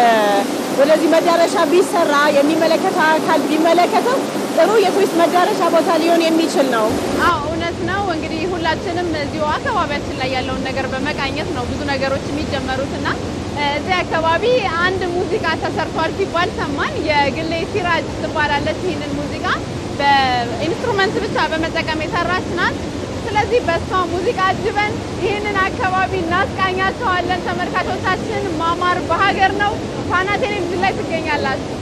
ወደዚህ መዳረሻ ቢሰራ የሚመለከተው አካል ቢመለከተው ጥሩ የቱሪስት መዳረሻ ቦታ ሊሆን የሚችል ነው። አዎ እውነት ነው። እንግዲህ ሁላችንም እዚሁ አካባቢያችን ላይ ያለውን ነገር በመቃኘት ነው ብዙ ነገሮች የሚጀመሩት እና እዚህ አካባቢ አንድ ሙዚቃ ተሰርቷል ሲባል ሰማን። የግሌ ሲራጅ ትባላለች። ይህንን ሙዚቃ በኢንስትሩመንት ብቻ በመጠቀም የሰራች ናት። ስለዚህ በእሷ ሙዚቃ አጅበን ይህንን አካባቢ እናስቃኛቸዋለን። ተመልካቾቻችን ማማር በሀገር ነው። ፋና ቴሌቪዥን ላይ ትገኛላችሁ።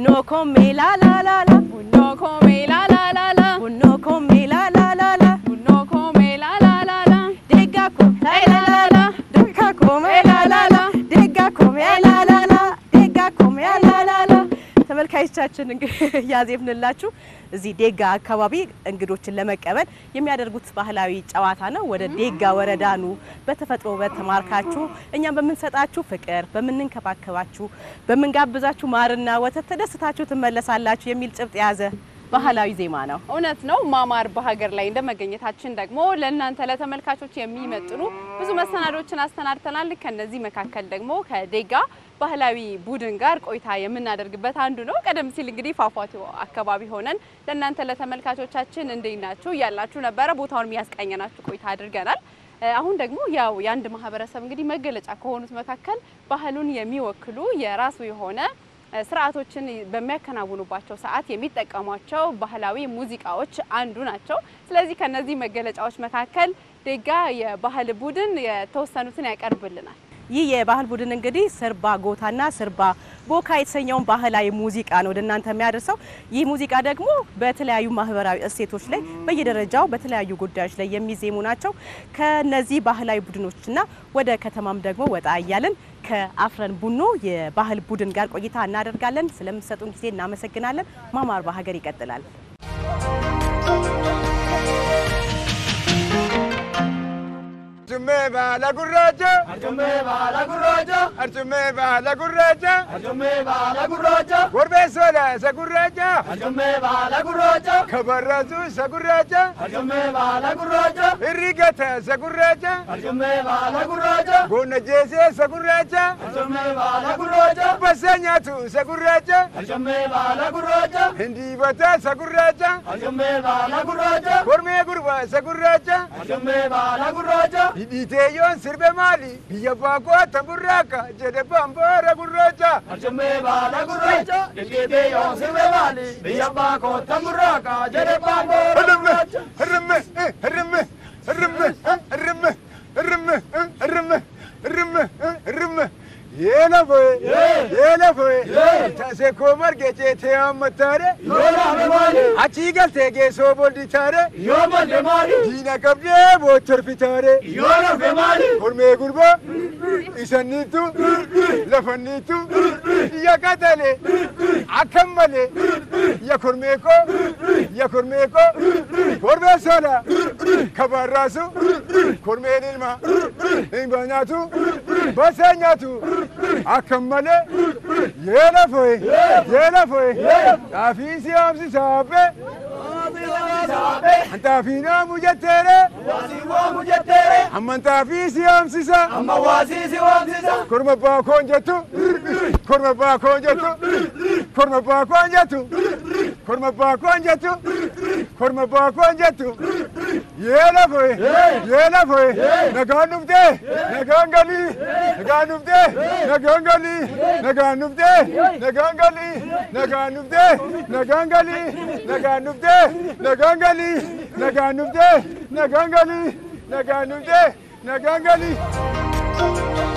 ቡኖ ኮሜ ላላላላ ቡኖ ኮሜ ላላላላ ቡኖ ኮሜ ላላላላ ቡኖ ኮሜ ላላላላ ዴጋ ኮሜ ላላላ ዴጋ ኮሜ ላላላ ዴጋ ኮሜ ላላላ ዴጋ ኮሜ ላላላ ተመልካዮቻችን እንግዲህ ያዜብንላችሁ እዚህ ዴጋ አካባቢ እንግዶችን ለመቀበል የሚያደርጉት ባህላዊ ጨዋታ ነው። ወደ ዴጋ ወረዳ ኑ፣ በተፈጥሮ ውበት ተማርካችሁ እኛም በምንሰጣችሁ ፍቅር፣ በምንንከባከባችሁ፣ በምንጋብዛችሁ ማርና ወተት ተደስታችሁ ትመለሳላችሁ የሚል ጭብጥ የያዘ ባህላዊ ዜማ ነው። እውነት ነው። ማማር በሀገር ላይ እንደመገኘታችን ደግሞ ለእናንተ ለተመልካቾች የሚመጥኑ ብዙ መሰናዶችን አሰናድተናል። ከነዚህ መካከል ደግሞ ከዴጋ ባህላዊ ቡድን ጋር ቆይታ የምናደርግበት አንዱ ነው። ቀደም ሲል እንግዲህ ፏፏቴው አካባቢ ሆነን ለእናንተ ለተመልካቾቻችን እንዴት ናችሁ እያላችሁ ነበረ። ቦታውን የሚያስቃኘናችሁ ቆይታ አድርገናል። አሁን ደግሞ ያው የአንድ ማህበረሰብ እንግዲህ መገለጫ ከሆኑት መካከል ባህሉን የሚወክሉ የራሱ የሆነ ስርዓቶችን በሚያከናውኑባቸው ሰዓት የሚጠቀሟቸው ባህላዊ ሙዚቃዎች አንዱ ናቸው። ስለዚህ ከነዚህ መገለጫዎች መካከል ዴጋ የባህል ቡድን የተወሰኑትን ያቀርብልናል። ይህ የባህል ቡድን እንግዲህ ስርባ ጎታና ስርባ ቦካ የተሰኘውን ባህላዊ ሙዚቃ ነው ወደ እናንተ የሚያደርሰው። ይህ ሙዚቃ ደግሞ በተለያዩ ማህበራዊ እሴቶች ላይ በየደረጃው በተለያዩ ጉዳዮች ላይ የሚዜሙ ናቸው። ከነዚህ ባህላዊ ቡድኖችና ወደ ከተማም ደግሞ ወጣ እያለን ከአፍረን ቡኖ የባህል ቡድን ጋር ቆይታ እናደርጋለን። ስለምትሰጡን ጊዜ እናመሰግናለን። ማማር በሀገር ይቀጥላል። Arjume bala gurracha Arjume bala gurracha Arjume bala gurracha Arjume bala gurracha Gorbe sola sa gurracha Arjume bala gurracha Kabarrazu sa gurracha Arjume bala gurracha Irrigata sa gurracha Arjume bala gurracha Gonna jese sa gurracha Arjume bala gurracha Basanya tu sa gurracha Arjume bala gurracha Hindi bata sa gurracha Arjume bala gurracha Gorme gurba sa gurracha Arjume bala gurracha Hiditeeyyoon sirbe maali biyya baakoo tamburraaka jedhe bamboora gurraacha. Arjumee baala gurraacha. Hiditeeyyoon sirbe maali biyya baakoo tamburraaka jedhe bamboora gurraacha. Hirrimme hirrimme hirrimme hirrimme hirrimme hirrimme hirrimme hirrimme. Yeena foye yeena foye taasee koo margee ceetee hammataare yoo dhaame maali achii galtee geessoo boldi taare yoo malle maali diina qabdee boochorfitaare yoo nafe maali kormee gurbaa isanniitu lafanniitu ya qatale akkam malee ya kormee koo ya kormee koo kormee sola kabaarraasu kormeen ilma hin nyaatu basaa nyaatu akkam malee yeena foye yeena foye xaafii si haamsi saaphee Antaafi naamu jetteere. Waasii waamu jetteere. Amma antaafi si haamsisa. Amma waasii si waamsisa. Korma baakoon jettu. Korma baakoon jettu. Korma baakoon jettu. Korma baakoon jettu. Korma baakoon jettu. Yeena foye. Yeena foye. Nagaan dhuftee. Nagaan galii. Nagaan dhuftee. Nagaan galii. Nagaan dhuftee. Nagaan galii. Nagaan dhuftee. Nagaan galii. Nagaan dhuftee. Nagaan galii. Nagaan dhuftee. Nagaan galii. Nagaan dhuftee. Nagaan galii.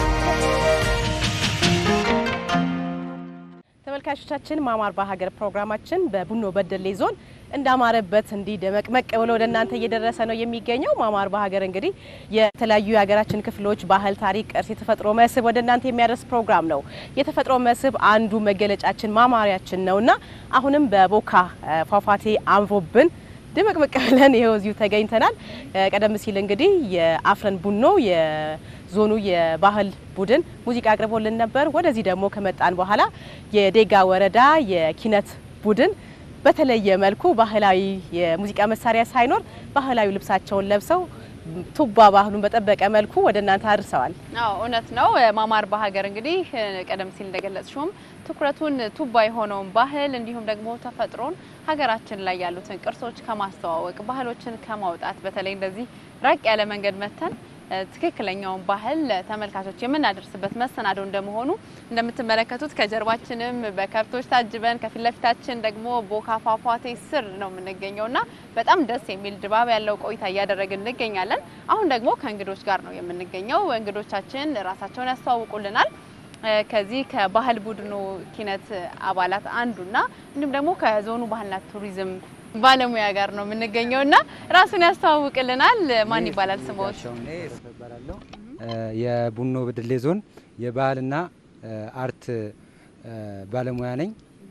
ተመልካቾቻችን ማማር በሀገር ፕሮግራማችን በቡኖ በደሌ ዞን እንዳማረበት እንዲህ ደመቅመቅ ብሎ ወደ እናንተ እየደረሰ ነው የሚገኘው። ማማር በሀገር እንግዲህ የተለያዩ የሀገራችን ክፍሎች ባህል፣ ታሪክ፣ ቅርስ፣ የተፈጥሮ መስህብ ወደ እናንተ የሚያደርስ ፕሮግራም ነው። የተፈጥሮ መስህብ አንዱ መገለጫችን ማማሪያችን ነው እና አሁንም በቦካ ፏፏቴ አምሮብን ድምቅምቅ ብለን ይኸው እዚሁ ተገኝተናል። ቀደም ሲል እንግዲህ የአፍረን ቡኖ የዞኑ የባህል ቡድን ሙዚቃ አቅርቦልን ነበር። ወደዚህ ደግሞ ከመጣን በኋላ የዴጋ ወረዳ የኪነት ቡድን በተለየ መልኩ ባህላዊ የሙዚቃ መሳሪያ ሳይኖር ባህላዊ ልብሳቸውን ለብሰው ቱባ ባህሉን በጠበቀ መልኩ ወደ እናንተ አድርሰዋል። አዎ እውነት ነው። ማማር በሀገር እንግዲህ ቀደም ሲል እንደገለጽሽውም ትኩረቱን ቱባ የሆነውን ባህል እንዲሁም ደግሞ ተፈጥሮን ሀገራችን ላይ ያሉትን ቅርሶች ከማስተዋወቅ ባህሎችን ከማውጣት በተለይ እንደዚህ ራቅ ያለ መንገድ መተን ትክክለኛውን ባህል ለተመልካቾች የምናደርስበት መሰናዶ እንደመሆኑ እንደምትመለከቱት ከጀርባችንም በከብቶች ታጅበን ከፊት ለፊታችን ደግሞ ቦካ ፏፏቴ ስር ነው የምንገኘው እና በጣም ደስ የሚል ድባብ ያለው ቆይታ እያደረግን እንገኛለን። አሁን ደግሞ ከእንግዶች ጋር ነው የምንገኘው። እንግዶቻችን ራሳቸውን ያስተዋውቁልናል። ከዚህ ከባህል ቡድኑ ኪነት አባላት አንዱና እንዲሁም ደግሞ ከዞኑ ባህልና ቱሪዝም ባለሙያ ጋር ነው የምንገኘው እና ራሱን ያስተዋውቅልናል። ማን ይባላል ስሞት? እባላለሁ የቡኖ በደሌ ዞን የባህልና አርት ባለሙያ ነኝ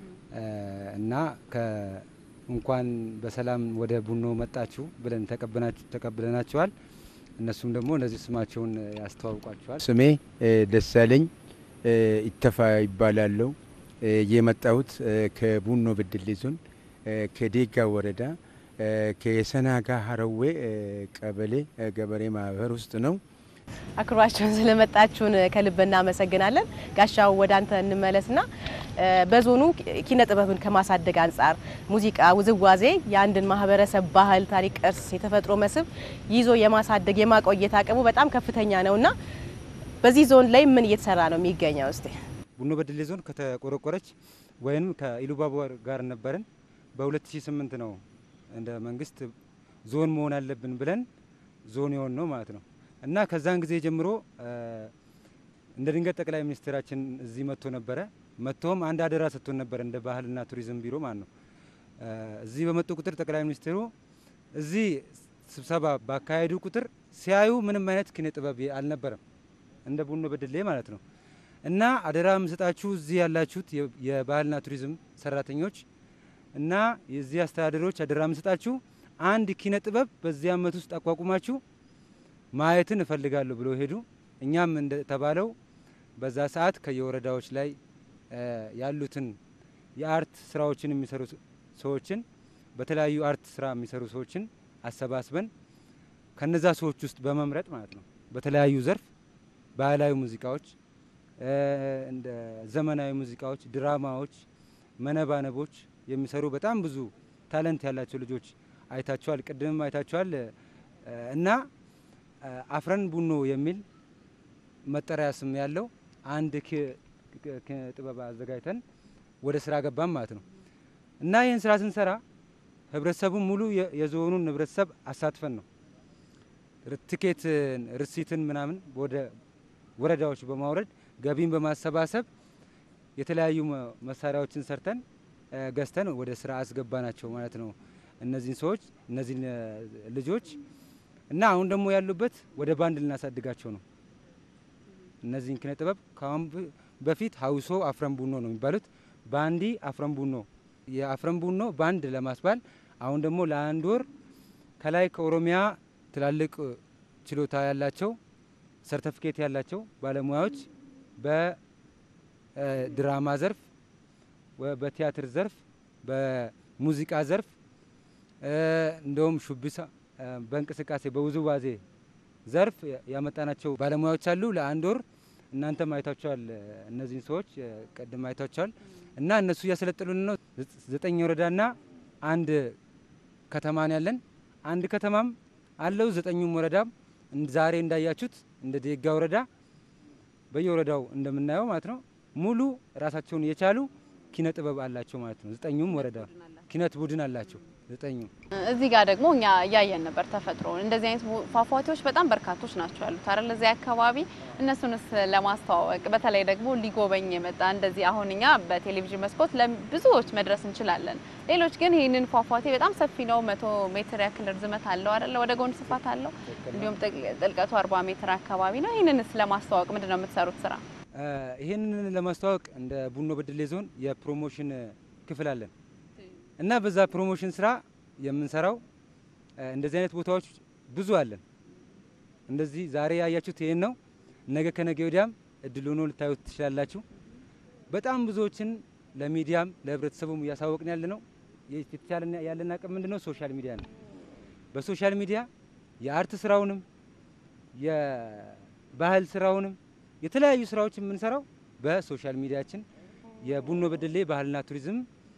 እና እንኳን በሰላም ወደ ቡኖ መጣችሁ ብለን ተቀብለናቸዋል። እነሱም ደግሞ እነዚህ ስማቸውን ያስተዋውቋቸዋል። ስሜ ደሳለኝ ኢተፋ ይባላለሁ። የመጣሁት ከቡኖ በደሌ ዞን ከዴጋ ወረዳ ከሰናጋ ሀረዌ ቀበሌ ገበሬ ማህበር ውስጥ ነው። አክብራችሁን ስለመጣችሁን ከልብ እናመሰግናለን። ጋሻው ወደ አንተ እንመለስና በዞኑ ኪነ ጥበብን ከማሳደግ አንጻር ሙዚቃ፣ ውዝዋዜ የአንድን ማህበረሰብ ባህል፣ ታሪክ፣ ቅርስ፣ የተፈጥሮ መስህብ ይዞ የማሳደግ የማቆየት አቅሙ በጣም ከፍተኛ ነውና በዚህ ዞን ላይ ምን እየተሰራ ነው የሚገኘው? እስቲ ቡኖ በደሌ ዞን ከተቆረቆረች ወይም ከኢሉባቦር ጋር ነበርን በ2008 ነው እንደ መንግስት ዞን መሆን አለብን ብለን ዞን የሆን ነው ማለት ነው እና ከዛን ጊዜ ጀምሮ እንደ ድንገት ጠቅላይ ሚኒስትራችን እዚህ መጥቶ ነበረ። መጥቶም አንድ አደራ ሰጥቶን ነበር እንደ ባህልና ቱሪዝም ቢሮ ማለት ነው። እዚህ በመጡ ቁጥር ጠቅላይ ሚኒስትሩ እዚህ ስብሰባ ባካሄዱ ቁጥር ሲያዩ ምንም አይነት ኪነ ጥበብ አልነበረም እንደ ቡኖ በደሌ ማለት ነው። እና አደራ የምሰጣችሁ እዚህ ያላችሁት የባህልና ቱሪዝም ሰራተኞች እና የዚህ አስተዳደሮች አደራ የምሰጣችሁ አንድ ኪነ ጥበብ በዚህ አመት ውስጥ አቋቁማችሁ ማየትን እፈልጋለሁ ብሎ ሄዱ። እኛም እንደተባለው በዛ ሰዓት ከየወረዳዎች ላይ ያሉትን የአርት ስራዎችን የሚሰሩ ሰዎችን በተለያዩ አርት ስራ የሚሰሩ ሰዎችን አሰባስበን ከነዛ ሰዎች ውስጥ በመምረጥ ማለት ነው በተለያዩ ዘርፍ ባህላዊ ሙዚቃዎች፣ እንደ ዘመናዊ ሙዚቃዎች፣ ድራማዎች፣ መነባነቦች የሚሰሩ በጣም ብዙ ታለንት ያላቸው ልጆች አይታችኋል፣ ቅድምም አይታችኋል እና አፍረን ቡኖ የሚል መጠሪያ ስም ያለው አንድ ጥበብ አዘጋጅተን ወደ ስራ ገባም ማለት ነው እና ይህን ስራ ስንሰራ ህብረተሰቡን ሙሉ የዞኑን ህብረተሰብ አሳትፈን ነው ትኬትን፣ ርሲትን ምናምን ወደ ወረዳዎች በማውረድ ገቢን በማሰባሰብ የተለያዩ መሳሪያዎችን ሰርተን ገዝተን ወደ ስራ አስገባናቸው ማለት ነው። እነዚህን ሰዎች እነዚህን ልጆች እና አሁን ደግሞ ያሉበት ወደ ባንድ ልናሳድጋቸው ነው። እነዚህን ኪነ ጥበብ ከአሁን በፊት ሀውሶ አፍረን ቡኖ ነው የሚባሉት። ባንዲ አፍረን ቡኖ የአፍረን ቡኖ ባንድ ለማስባል አሁን ደግሞ ለአንድ ወር ከላይ ከኦሮሚያ ትላልቅ ችሎታ ያላቸው ሰርተፊኬት ያላቸው ባለሙያዎች በድራማ ዘርፍ፣ በቲያትር ዘርፍ፣ በሙዚቃ ዘርፍ እንደውም ሹቢሳ በእንቅስቃሴ በውዝዋዜ ዘርፍ ያመጣናቸው ባለሙያዎች አሉ። ለአንድ ወር እናንተም አይታችኋል፣ እነዚህን ሰዎች ቅድም አይታችኋል። እና እነሱ እያሰለጠሉን ነው። ዘጠኝ ወረዳና አንድ ከተማ ነው ያለን። አንድ ከተማም አለው ዘጠኙም ወረዳም ዛሬ እንዳያችሁት እንደ ዴጋ ወረዳ በየወረዳው እንደምናየው ማለት ነው ሙሉ ራሳቸውን የቻሉ ኪነ ጥበብ አላቸው ማለት ነው። ዘጠኙም ወረዳ ኪነት ቡድን አላቸው ዘጠኙ። እዚህ ጋር ደግሞ እኛ እያየን ነበር ተፈጥሮ እንደዚህ አይነት ፏፏቴዎች በጣም በርካቶች ናቸው ያሉት አይደል? እዚህ አካባቢ እነሱንስ ለማስተዋወቅ በተለይ ደግሞ ሊጎበኝ የመጣ እንደዚህ አሁን እኛ በቴሌቪዥን መስኮት ለብዙዎች መድረስ እንችላለን። ሌሎች ግን ይህንን ፏፏቴ በጣም ሰፊ ነው፣ መቶ ሜትር ያክል ርዝመት አለው አይደለ? ወደ ጎን ስፋት አለው፣ እንዲሁም ጥልቀቱ አርባ ሜትር አካባቢ ነው። ይህንንስ ለማስተዋወቅ ምንድን ነው የምትሰሩት ስራ? ይህንን ለማስተዋወቅ እንደ ቡኖ በደሌ ዞን የፕሮሞሽን ክፍል አለን እና በዛ ፕሮሞሽን ስራ የምንሰራው እንደዚህ አይነት ቦታዎች ብዙ አለን። እንደዚህ ዛሬ ያያችሁት ይህን ነው። ነገ ከነገ ወዲያም እድል ሆኖ ልታዩት ትችላላችሁ። በጣም ብዙዎችን ለሚዲያም ለህብረተሰቡም እያሳወቅን ያለ ነው። የተቻለ ያለን አቅም ምንድን ነው? ሶሻል ሚዲያ ነው። በሶሻል ሚዲያ የአርት ስራውንም የባህል ስራውንም የተለያዩ ስራዎች የምንሰራው በሶሻል ሚዲያችን የቡኖ በደሌ ባህልና ቱሪዝም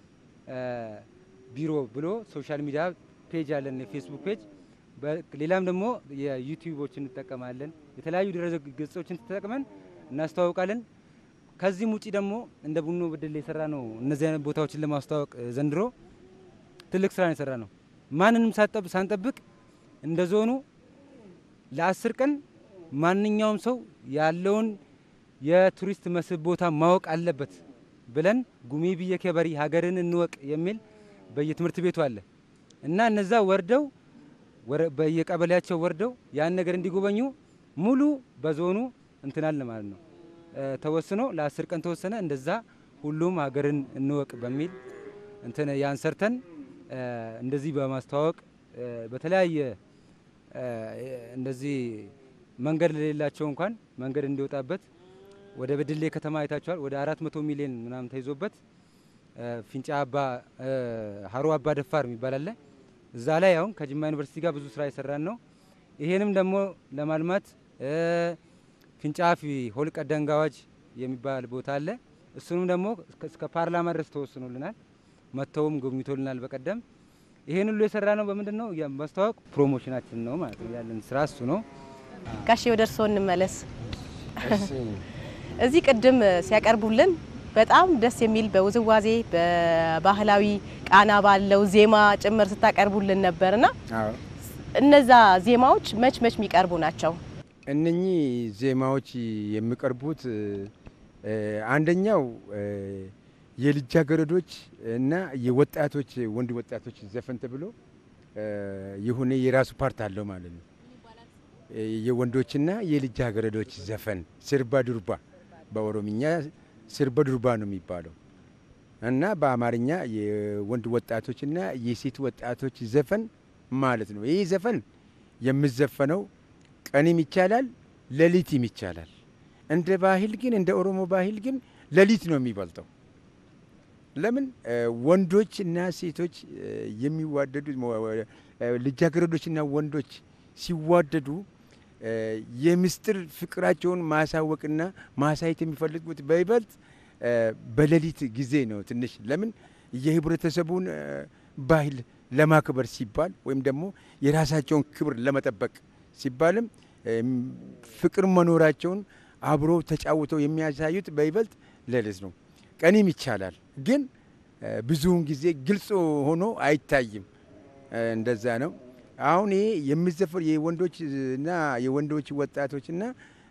ቢሮ ብሎ ሶሻል ሚዲያ ፔጅ አለን፣ የፌስቡክ ፔጅ። ሌላም ደግሞ የዩቲዩቦችን እንጠቀማለን። የተለያዩ ድረ ገጾችን ተጠቅመን እናስተዋውቃለን። ከዚህም ውጪ ደግሞ እንደ ቡኖ በደሌ የሰራ ነው እነዚህ አይነት ቦታዎችን ለማስተዋወቅ ዘንድሮ ትልቅ ስራ ነው የሰራ ነው። ማንንም ሳንጠብቅ እንደ ዞኑ ለአስር ቀን ማንኛውም ሰው ያለውን የቱሪስት መስህብ ቦታ ማወቅ አለበት ብለን ጉሚ ብየ ከበሪ ሀገርን እንወቅ የሚል በየትምህርት ቤቱ አለ እና እነዛ ወርደው በየቀበሌያቸው ወርደው ያን ነገር እንዲጎበኙ ሙሉ በዞኑ እንትናል ማለት ነው ተወስኖ ለአስር ቀን ተወሰነ። እንደዛ ሁሉም ሀገርን እንወቅ በሚል እንትን ያን ሰርተን እንደዚህ በማስተዋወቅ በተለያየ እንደዚህ መንገድ ለሌላቸው እንኳን መንገድ እንዲወጣበት ወደ በድሌ ከተማ አይታችኋል። ወደ አራት መቶ ሚሊዮን ምናምን ተይዞበት ፊንጫ አባ ሀሮ አባ ደፋር የሚባል አለ። እዛ ላይ አሁን ከጅማ ዩኒቨርሲቲ ጋር ብዙ ስራ የሰራን ነው። ይሄንም ደግሞ ለማልማት ፊንጫፊ ሆልቀ ደንጋዋጅ የሚባል ቦታ አለ። እሱንም ደግሞ እስከ ፓርላማ ድረስ ተወስኖልናል። መጥተውም ጎብኝቶልናል በቀደም። ይሄን ሁሉ የሰራ ነው በምንድን ነው ማስተዋወቅ ፕሮሞሽናችን ነው ማለት ነው። ያለን ስራ እሱ ነው። ጋሼ ወደ እርስዎ እንመለስ። እዚህ ቅድም ሲያቀርቡልን በጣም ደስ የሚል በውዝዋዜ በባህላዊ ቃና ባለው ዜማ ጭምር ስታቀርቡልን ነበርና እነዛ ዜማዎች መች መች የሚቀርቡ ናቸው? እነኚህ ዜማዎች የሚቀርቡት አንደኛው የልጃገረዶች እና የወጣቶች ወንድ ወጣቶች ዘፈን ተብሎ የሆነ የራሱ ፓርት አለው ማለት ነው። የወንዶችና የልጃገረዶች ዘፈን ስርባ ዱርባ፣ በኦሮምኛ ስርበ ዱርባ ነው የሚባለው እና በአማርኛ የወንድ ወጣቶችና የሴት ወጣቶች ዘፈን ማለት ነው። ይህ ዘፈን የሚዘፈነው ቀንም ይቻላል፣ ሌሊትም ይቻላል። እንደ ባህል ግን እንደ ኦሮሞ ባህል ግን ሌሊት ነው የሚበልጠው። ለምን ወንዶች እና ሴቶች የሚዋደዱ ልጃገረዶችና ወንዶች ሲዋደዱ የምስጢር ፍቅራቸውን ማሳወቅና ማሳየት የሚፈልጉት በይበልጥ በሌሊት ጊዜ ነው። ትንሽ ለምን የህብረተሰቡን ባህል ለማክበር ሲባል ወይም ደግሞ የራሳቸውን ክብር ለመጠበቅ ሲባልም ፍቅር መኖራቸውን አብሮ ተጫውተው የሚያሳዩት በይበልጥ ሌሊት ነው። ቀንም ይቻላል፣ ግን ብዙውን ጊዜ ግልጽ ሆኖ አይታይም። እንደዛ ነው። አሁን ይሄ የሚዘፈር የወንዶች እና የወንዶች ወጣቶች እና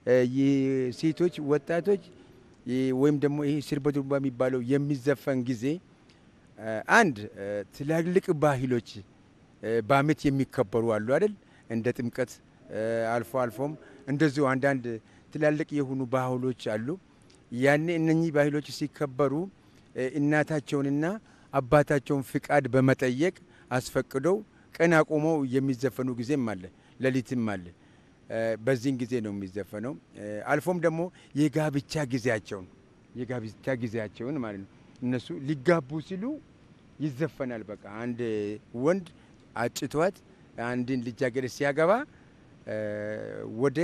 የሴቶች ወጣቶች ወይም ደግሞ ይሄ ስርበ ዱርባ የሚባለው የሚዘፈን ጊዜ አንድ ትላልቅ ባህሎች በዓመት የሚከበሩ አሉ አይደል? እንደ ጥምቀት አልፎ አልፎም እንደዚሁ አንዳንድ ትላልቅ የሆኑ ባህሎች አሉ። ያኔ እነኚህ ባህሎች ሲከበሩ እናታቸውንና አባታቸውን ፍቃድ በመጠየቅ አስፈቅደው ቀን አቁመው የሚዘፈኑ ጊዜም አለ፣ ሌሊትም አለ። በዚህን ጊዜ ነው የሚዘፈነው። አልፎም ደግሞ የጋብቻ ጊዜያቸውን የጋብቻ ጊዜያቸውን ማለት ነው እነሱ ሊጋቡ ሲሉ ይዘፈናል። በቃ አንድ ወንድ አጭቷት አንድን ልጃገረድ ሲያገባ ወደ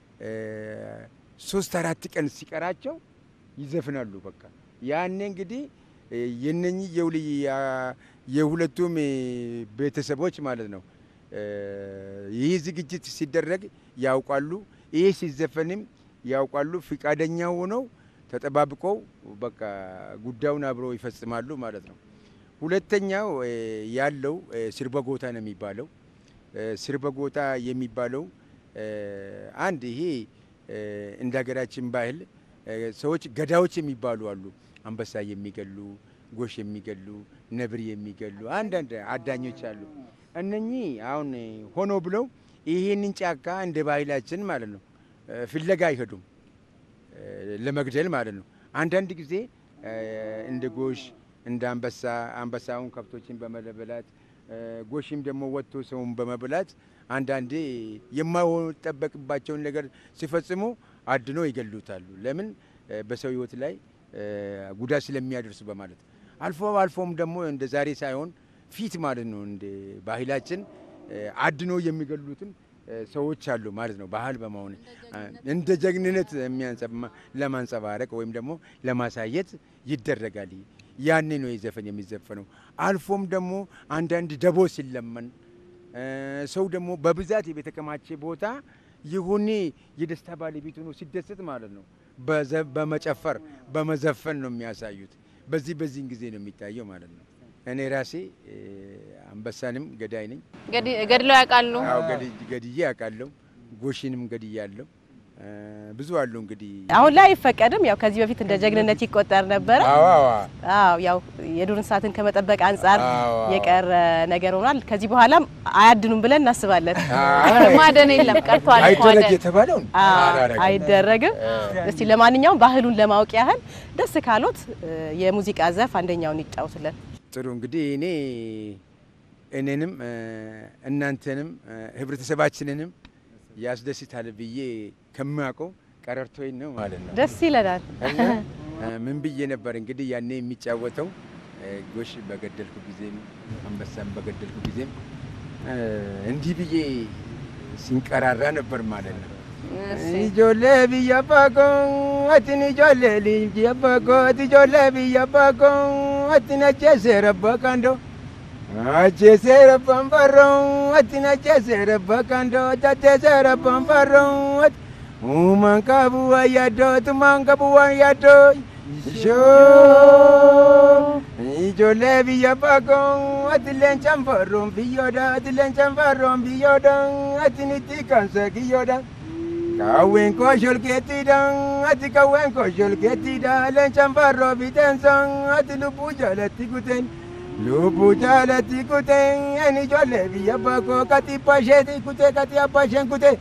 ሶስት አራት ቀን ሲቀራቸው ይዘፍናሉ። በቃ ያኔ እንግዲህ የነኚህ የሁለቱም ቤተሰቦች ማለት ነው ይህ ዝግጅት ሲደረግ ያውቃሉ። ይህ ሲዘፈንም ያውቃሉ። ፍቃደኛ ሆነው ተጠባብቀው በቃ ጉዳዩን አብረው ይፈጽማሉ ማለት ነው። ሁለተኛው ያለው ስርበ ጎታ ነው የሚባለው። ስርበ ጎታ የሚባለው አንድ ይሄ እንደ ሀገራችን ባህል ሰዎች ገዳዎች የሚባሉ አሉ። አንበሳ የሚገሉ፣ ጎሽ የሚገሉ፣ ነብር የሚገሉ አንዳንድ አዳኞች አሉ። እነኚህ አሁን ሆኖ ብለው ይሄንን ጫካ እንደ ባህላችን ማለት ነው ፍለጋ አይሄዱም ለመግደል ማለት ነው። አንዳንድ ጊዜ እንደ ጎሽ እንደ አንበሳ አንበሳውን ከብቶችን በመበላት ጎሽም ደግሞ ወጥቶ ሰውን በመብላት አንዳንዴ የማይጠበቅባቸውን ነገር ሲፈጽሙ አድኖ ይገሉታሉ። ለምን በሰው ሕይወት ላይ ጉዳት ስለሚያደርሱ በማለት አልፎ አልፎም ደግሞ እንደ ዛሬ ሳይሆን ፊት ማለት ነው እንደ ባህላችን አድኖ የሚገሉትም ሰዎች አሉ ማለት ነው። ባህል በመሆን እንደ ጀግንነት ለማንጸባረቅ ወይም ደግሞ ለማሳየት ይደረጋል። ያኔ ነው የዘፈን የሚዘፈነው። አልፎም ደግሞ አንዳንድ ደቦ ሲለመን ሰው ደግሞ በብዛት የተከማቸ ቦታ የሆነ የደስታ ባለቤት ሆኖ ሲደሰት ማለት ነው በመጨፈር በመዘፈን ነው የሚያሳዩት። በዚህ በዚህን ጊዜ ነው የሚታየው ማለት ነው። እኔ ራሴ አንበሳንም ገዳይ ነኝ። ገድለው ያውቃሉ? አዎ ገድዬ ያውቃለሁ። ጎሽንም ገድያለሁ። ብዙ አሉ እንግዲህ አሁን ላይ አይፈቀድም። ያው ከዚህ በፊት እንደ ጀግንነት ይቆጠር ነበረ። አዎ አዎ አዎ ያው የዱር እንስሳትን ከመጠበቅ አንጻር አዎ። የቀረ ነገር ሆኗል። ከዚህ በኋላም አያድኑም ብለን እናስባለን። ማደን የለም ቀርቷል። አይደረግ ማደን የተባለውን አዎ፣ አላረግም። አይደረግም። እስቲ ለማንኛውም ባህሉን ለማወቅ ያህል ደስ ካሎት የሙዚቃ ዘርፍ አንደኛውን ይጫወቱልን። ጥሩ እንግዲህ እኔ እኔንም እ፣ እናንተንም እ፣ ህብረተሰባችንንም ያስደስታል ብዬ ከማውቀው ቀረርቶኝ ነው ማለት ነው። ደስ ይለናል። እና እ፣ ምን ብዬ ነበር እንግዲህ ያኔ የሚጫወተው እ፣ ጎሽ በገደልኩ ጊዜም አንበሳም በገደልኩ ጊዜም እ፣ እንዲህ ብዬ ሲንቀራራ ነበር ማለት ነው። Ijoollee biyya baakoo ati ni ijoollee biyya baakoo ati ijoollee biyya baakoo ati na jeesee rabba kandoo. Ajjeesee rabbaan farroo ati na jeesee rabba kandoo tatteesee rabbaan farroo ati uumaan qabu waan yaaddoo tumaan qabu waan yaaddoo. Ishoo ijoollee biyya baakoo ati leencaan farroon biyyoodha ati leencaan farroon biyyoodha ati nitti kansa kiyyoodha. Kawwen ko sholkeetidha ati kawwen ko sholkeetidha leencaan farroo biteensan ati lubbuu jaalatti kuteen lubbuu jaalatti kuteen ani ijoollee biyya baakoo kati abbaa isheeti kutee kati abbaa isheen kutee.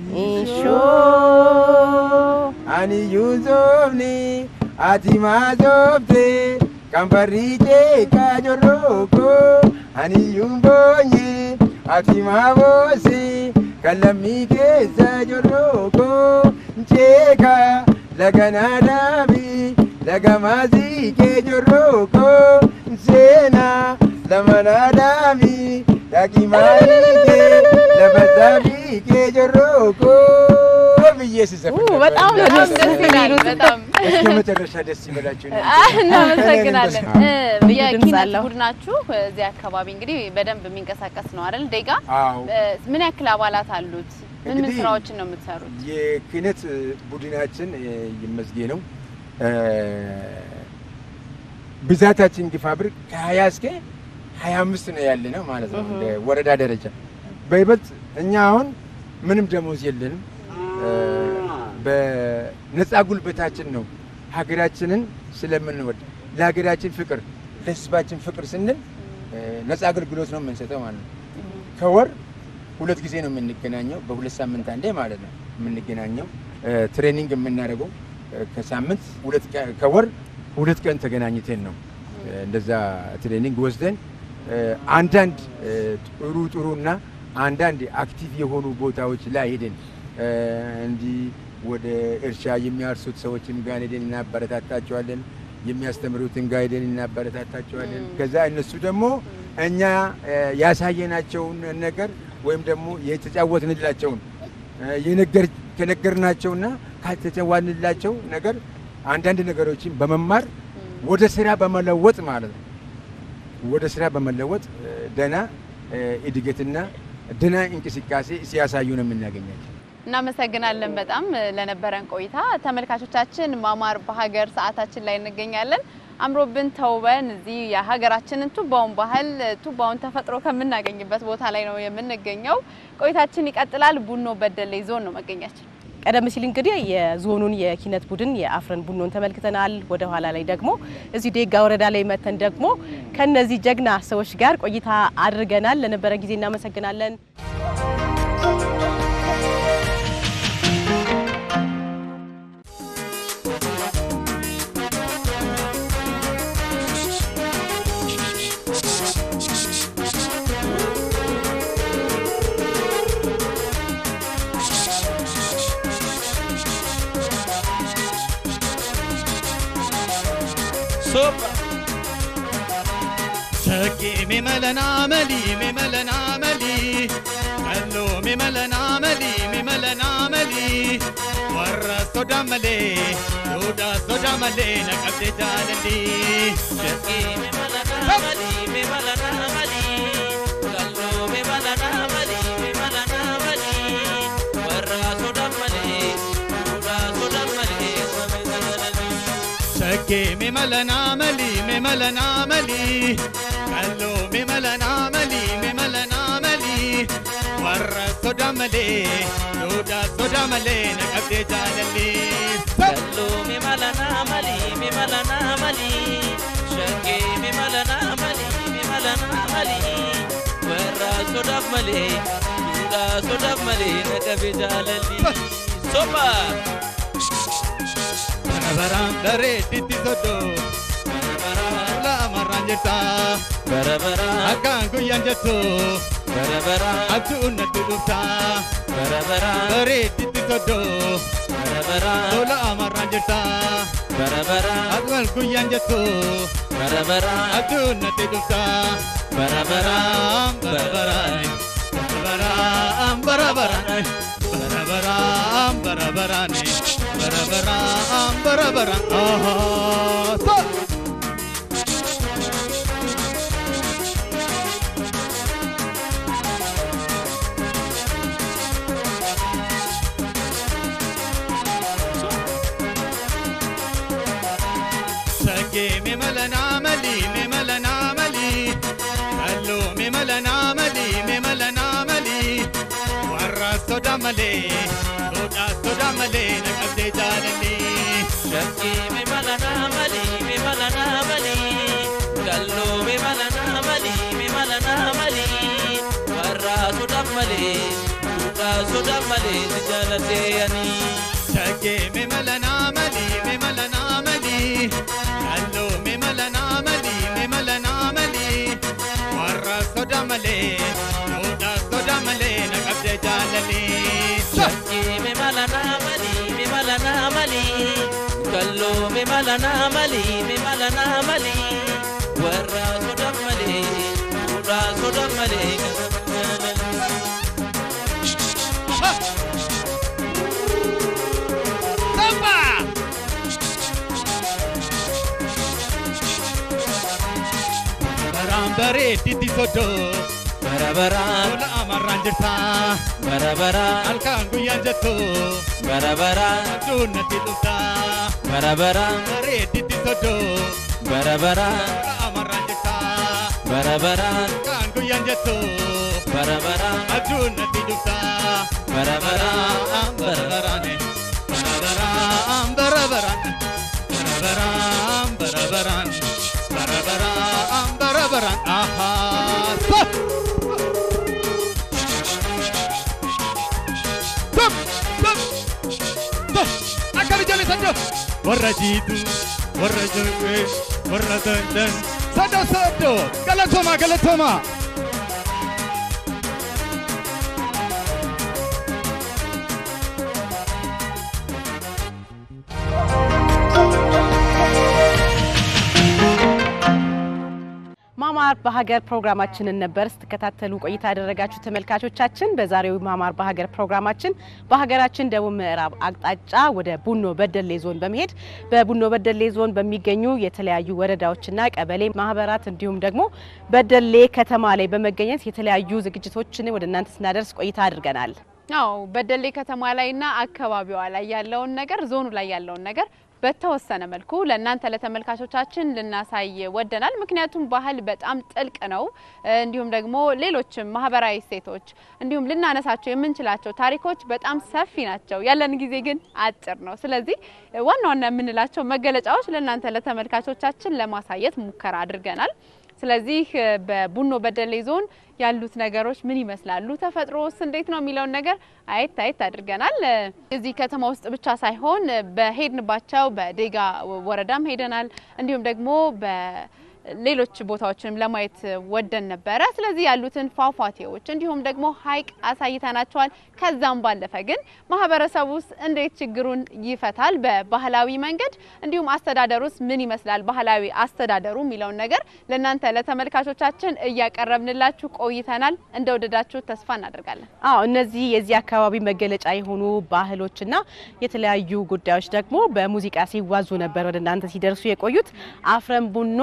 Ishoo ani yuusufni ati maasofte kan barriitee kaajorrooko ani yuumboonye ati maaboose. kalamii keessa jorrooko nceeka laganaa dhaabi lagamaasii kee jorrooko seenaa lamanaa dhaabi dhagimaanii kee lafasaafii kee jorrooko ብዬ ስዘፍን ነበር። በጣም ነው ደስ የሚሉት። በጣም እስከ መጨረሻ ደስ ይበላችሁ። እናመሰግናለን። ልዩ ድምፅ የኪነት አለው። ቡድናችሁ እዚህ አካባቢ እንግዲህ በደንብ የሚንቀሳቀስ ነው አይደል? ዴጋ አዎ። ምን ያክል አባላት አሉት? ምን ምን እንግዲህ ስራዎችን ነው የምትሰሩት? የክህነት ቡድናችን እ፣ ይመስጌ ነው እ፣ ብዛታችን ግፋ ብር ከሀያ እስከ ሀያ አምስት ነው ያለ ነው ማለት ነው እንደ ወረዳ ደረጃ። በይበልጥ እኛ አሁን ምንም ደሞዝ የለንም። እ፣ በነፃ ጉልበታችን ነው ሀገራችንን ስለምንወድ ለሀገራችን ፍቅር ለህዝባችን ፍቅር ስንል እ፣ ነፃ አገልግሎት ነው የምንሰጠው ማለት ነው። ከወር ሁለት ጊዜ ነው የምንገናኘው፣ በሁለት ሳምንት አንዴ ማለት ነው የምንገናኘው። እ፣ ትሬኒንግ የምናደርገው እ፣ ከሳምንት ሁለት ቀን ከወር ሁለት ቀን ተገናኝተን ነው እ፣ እንደዛ ትሬኒንግ ወስደን እ፣ አንዳንድ እ፣ ጥሩ ጥሩ እና አንዳንድ አክቲቭ የሆኑ ቦታዎች ላይ ሄደን እ፣ እንዲህ ወደ እርሻ የሚያርሱት ሰዎችን ጋር ሄደን እናበረታታቸዋለን። የሚያስተምሩትን ጋር ሄደን እናበረታታቸዋለን። ከዛ እነሱ ደግሞ እኛ እ፣ ያሳየናቸውን ነገር ወይም ደግሞ የተጫወትንላቸውን እ፣ የነገር ከነገርናቸውና ካልተጫወትንላቸው ነገር አንዳንድ ነገሮችን በመማር ወደ ስራ በመለወጥ ማለት ነው ወደ ስራ በመለወጥ እ፣ ደህና እ፣ እድገትና ደህና እንቅስቃሴ ሲያሳዩ ነው የምናገኛቸው። እናመሰግናለን በጣም ለነበረን ቆይታ። ተመልካቾቻችን ማማር በሀገር ሰዓታችን ላይ እንገኛለን። አምሮብን ተውበን እዚህ የሀገራችንን ቱባውን ባህል ቱባውን ተፈጥሮ ከምናገኝበት ቦታ ላይ ነው የምንገኘው። ቆይታችን ይቀጥላል። ቡኖ በደሌ ዞን ነው መገኛችን። ቀደም ሲል እንግዲህ የዞኑን የኪነት ቡድን የአፍረን ቡኖን ተመልክተናል። ወደ ኋላ ላይ ደግሞ እዚህ ዴጋ ወረዳ ላይ መተን ደግሞ ከነዚህ ጀግና ሰዎች ጋር ቆይታ አድርገናል። ለነበረ ጊዜ እናመሰግናለን። Sopa. Shaggi mi malana mali mi malana mali Kallo mi malana mali mi malana mali Warra soda male Soda soda male na kabde jalali Shaggi mi malana mali mi malana mali Kallo mi malana mali mi malana mali Warra soda male Soda soda male Shaggi mi malana mali mi malana mali Kallo mi malana mali mi malana mali warra sodaa malee duudhaa sodaa malee na qabdee jaalalli. Kalloo mi mala naa mali mi mala naa mali shakkee mi mala naa mali mi mala naa mali warra sodaaf malee duudhaa sodaaf malee na qabdee jaalalli. Sopa. Barabaraan bareedditti soddoo. Barabaraan amarraan jirta. Barabaraan. Akkaan guyyaan jettu. Barabaraan. Abjuun natti dhufta. Barabaraan. Bareedditti soddoo. Barabaraan. Tola amarraan jirta. Barabaraan. Akkaan guyyaan jettu. Barabaraan. Abjuun natti dhufta. Barabaraan. Barabaraan. Barabaraan. Barabaraan. Barabaraan. Barabaraan. Barabaraan. Barabaraan. Ahaa. Sa- Shaggee mi mala naa mali mi mala naa mali Kalloo mi mala naa mali mi mala naa mali Warra sodaa malee sodaa sodaa malee na qabdee jaalalli. Shakkee mi mala naa mali mi mala naa mali kalloo mi mala naa mali mi mala naa mali warra sodaaf malee duudhaa sodaaf malee si jaaladhee ani. Shaggee mi mala naa mali mi mala naa mali Kalloo mi mala naa mali mi mala naa mali Warra sodaa malee sodaa sodaa malee na qabdee jaalalli. Shakkee mi mala naa mali mi mala naa mali kalloo mi mala naa mali mi mala naa mali warra sodaaf malee duudhaa sodaaf malee kan jaaladhe. Samba! Baraan bareedditti soddoo. Barabaraan. Tola amarraan jirta. Barabaraan. Halkaan guyyaan jettu. Barabaraan. Abjuun natti dhufta. Barabaraan. Bareedditti soddoo. Barabaraan. Tola amarraan jirta. Barabaraan. Halkaan guyyaan jettu. Barabaraan. Abjuun natti dhufta. Barabaraan. Barabaraan. Barabaraan. Barabaraan. Barabaraan. Barabaraan. Barabaraan. Barabaraan. Ahaa. Sa- Stop! Stop! Stop! Akkami ijoollee saddo! Warra jiitu, warra jokkee, warra dandan. Saddo saddo! Galatoomaa galatoomaa! ማማር በሀገር ፕሮግራማችንን ነበር ስትከታተሉ ቆይታ ያደረጋችሁ ተመልካቾቻችን። በዛሬው ማማር በሀገር ፕሮግራማችን በሀገራችን ደቡብ ምዕራብ አቅጣጫ ወደ ቡኖ በደሌ ዞን በመሄድ በቡኖ በደሌ ዞን በሚገኙ የተለያዩ ወረዳዎችና ቀበሌ ማህበራት እንዲሁም ደግሞ በደሌ ከተማ ላይ በመገኘት የተለያዩ ዝግጅቶችን ወደ እናንተ ስናደርስ ቆይታ አድርገናል። አዎ በደሌ ከተማ ላይና አካባቢዋ ላይ ያለውን ነገር ዞኑ ላይ ያለውን ነገር በተወሰነ መልኩ ለእናንተ ለተመልካቾቻችን ልናሳይ ወደናል። ምክንያቱም ባህል በጣም ጥልቅ ነው። እንዲሁም ደግሞ ሌሎችም ማህበራዊ እሴቶች እንዲሁም ልናነሳቸው የምንችላቸው ታሪኮች በጣም ሰፊ ናቸው። ያለን ጊዜ ግን አጭር ነው። ስለዚህ ዋና ዋና የምንላቸው መገለጫዎች ለእናንተ ለተመልካቾቻችን ለማሳየት ሙከራ አድርገናል። ስለዚህ በቡኖ በደሌ ዞን ያሉት ነገሮች ምን ይመስላሉ፣ ተፈጥሮስ እንዴት ነው የሚለውን ነገር አየት አየት አድርገናል። እዚህ ከተማ ውስጥ ብቻ ሳይሆን በሄድንባቸው በዴጋ ወረዳም ሄደናል። እንዲሁም ደግሞ በሌሎች ቦታዎችንም ለማየት ወደን ነበረ። ስለዚህ ያሉትን ፏፏቴዎች እንዲሁም ደግሞ ሐይቅ አሳይተናቸዋል። ከዛም ባለፈ ግን ማህበረሰቡ ውስጥ እንዴት ችግሩን ይፈታል በባህላዊ መንገድ እንዲሁም አስተዳደሩስ ምን ይመስላል ባህላዊ አስተዳደሩ የሚለውን ነገር ለእናንተ ለተመልካቾቻችን እያቀረብንላችሁ ቆይተናል። እንደወደዳችሁ ተስፋ እናደርጋለን። አዎ እነዚህ የዚህ አካባቢ መገለጫ የሆኑ ባህሎችና የተለያዩ ጉዳዮች ደግሞ በሙዚቃ ሲዋዙ ነበር ወደ እናንተ ሲደርሱ የቆዩት። አፍረን ቡኖ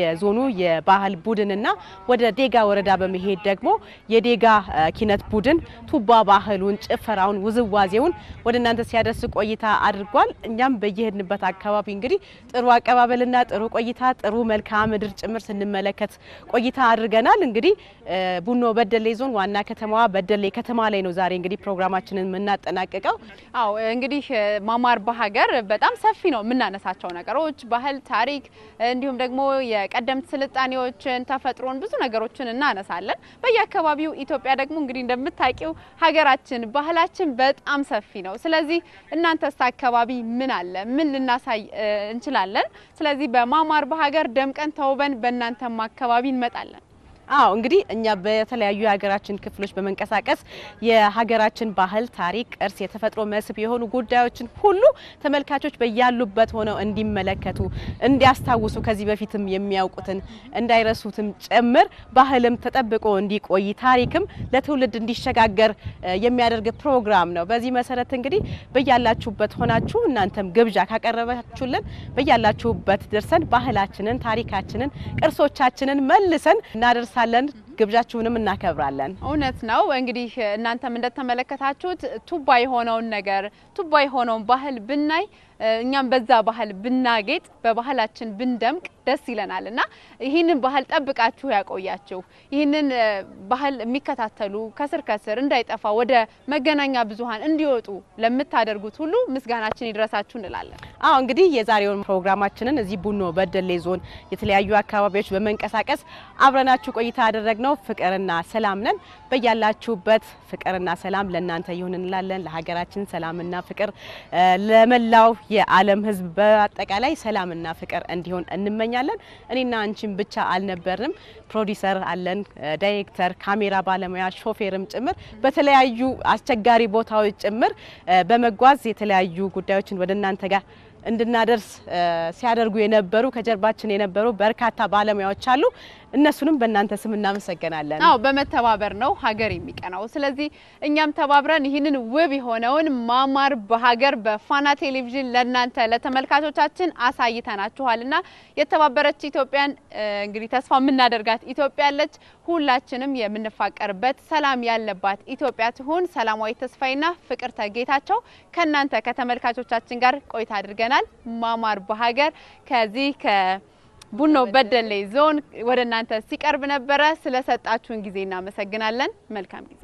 የዞኑ የባህል ቡድንና ወደ ዴጋ ወረዳ በመሄድ ደግሞ የዴጋ ኪነት ቡድን ቱባ ባህሉን፣ ጭፈራውን፣ ውዝዋዜውን ወደ እናንተ ሲያደርስ ቆይታ አድርጓል። እኛም በየሄድንበት አካባቢ እንግዲህ ጥሩ አቀባበልና ጥሩ ቆይታ ጥሩ መልክዓ ምድር ጭምር ስንመለከት ቆይታ አድርገናል። እንግዲህ ቡኖ በደሌ ዞን ዋና ከተማዋ በደሌ ከተማ ላይ ነው ዛሬ እንግዲህ ፕሮግራማችንን የምናጠናቅቀው። አዎ እንግዲህ ማማር በሀገር በጣም ሰፊ ነው የምናነሳቸው ነገሮች ባህል፣ ታሪክ እንዲሁም ደግሞ የቀደምት ስልጣኔዎችን፣ ተፈጥሮን ብዙ ነገሮችን እናነሳለን። በየአካባቢው ኢትዮጵያ ደግሞ እንግዲህ እንደምታውቂው ሀገራችን ባህላችን በጣም ሰፊ ነው። ስለዚህ እናንተስ አካባቢ ምን አለ? ምን ልናሳይ እንችላለን? ስለዚህ በማማር በሀገር ደምቀን ተውበን በእናንተም አካባቢ እንመጣለን። አዎ እንግዲህ እኛ በተለያዩ የሀገራችን ክፍሎች በመንቀሳቀስ የሀገራችን ባህል፣ ታሪክ፣ ቅርስ፣ የተፈጥሮ መስህብ የሆኑ ጉዳዮችን ሁሉ ተመልካቾች በያሉበት ሆነው እንዲመለከቱ፣ እንዲያስታውሱ ከዚህ በፊትም የሚያውቁትን እንዳይረሱትም ጭምር ባህልም ተጠብቆ እንዲቆይ ታሪክም ለትውልድ እንዲሸጋገር የሚያደርግ ፕሮግራም ነው። በዚህ መሰረት እንግዲህ በያላችሁበት ሆናችሁ እናንተም ግብዣ ካቀረባችሁልን በያላችሁበት ደርሰን ባህላችንን፣ ታሪካችንን፣ ቅርሶቻችንን መልሰን እናደርሳለን እንመለሳለን። ግብዣችሁንም እናከብራለን። እውነት ነው። እንግዲህ እናንተም እንደተመለከታችሁት ቱባ የሆነውን ነገር ቱባ የሆነውን ባህል ብናይ እኛም በዛ ባህል ብናጌጥ በባህላችን ብንደምቅ ደስ ይለናል እና ይህንን ባህል ጠብቃችሁ ያቆያችሁ ይህንን ባህል የሚከታተሉ ከስር ከስር እንዳይጠፋ ወደ መገናኛ ብዙኃን እንዲወጡ ለምታደርጉት ሁሉ ምስጋናችን ይድረሳችሁ እንላለን። አዎ እንግዲህ የዛሬውን ፕሮግራማችንን እዚህ ቡኖ በደሌ ዞን የተለያዩ አካባቢዎች በመንቀሳቀስ አብረናችሁ ቆይታ ያደረግነው ፍቅርና ሰላም ነን። በያላችሁበት ፍቅርና ሰላም ለእናንተ ይሁን እንላለን። ለሀገራችን ሰላምና ፍቅር ለመላው የዓለም ሕዝብ በአጠቃላይ ሰላምና ፍቅር እንዲሆን እንመኛለን። እኔና አንቺን ብቻ አልነበርንም። ፕሮዲሰር አለን፣ ዳይሬክተር፣ ካሜራ ባለሙያ፣ ሾፌርም ጭምር በተለያዩ አስቸጋሪ ቦታዎች ጭምር በመጓዝ የተለያዩ ጉዳዮችን ወደ እናንተ ጋር እንድናደርስ ሲያደርጉ የነበሩ ከጀርባችን የነበሩ በርካታ ባለሙያዎች አሉ። እነሱንም በእናንተ ስም እናመሰግናለን። አዎ በመተባበር ነው ሀገር የሚቀናው። ስለዚህ እኛም ተባብረን ይህንን ውብ የሆነውን ማማር በሀገር በፋና ቴሌቪዥን ለእናንተ ለተመልካቾቻችን አሳይተናችኋል እና የተባበረች ኢትዮጵያን እንግዲህ ተስፋ የምናደርጋት ኢትዮጵያ አለች። ሁላችንም የምንፋቀርበት ሰላም ያለባት ኢትዮጵያ ትሁን። ሰላማዊ ተስፋዬና ፍቅር ተጌታቸው ከእናንተ ከተመልካቾቻችን ጋር ቆይታ አድርገናል። ማማር በሀገር ከዚህ ከቡኖ በደሌ ዞን ወደ እናንተ ሲቀርብ ነበረ። ስለሰጣችሁን ጊዜ እናመሰግናለን። መልካም ጊዜ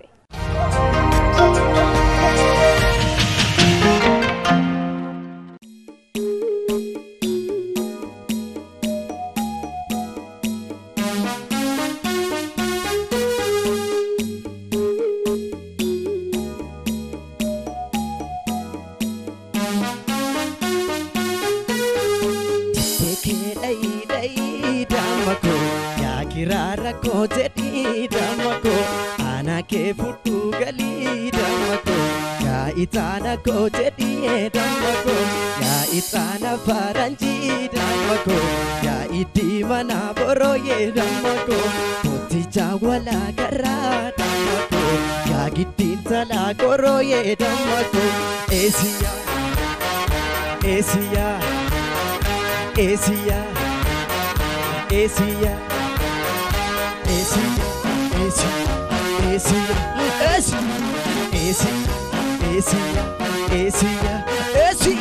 rakkoo jedhii damakoo ana kee fudhuu galii damakoo yaa itaana koo jedhii damakoo yaa itaana faranjii damakoo yaa iddii mana borooyee damakoo kooticha walaa garaa damakoo yaa giddiin salaa korooyee damakoo eesiyaa eesiyaa eesiyaa eesiyaa. Esi, esi, esi, esi, esi, esi, esi, esi.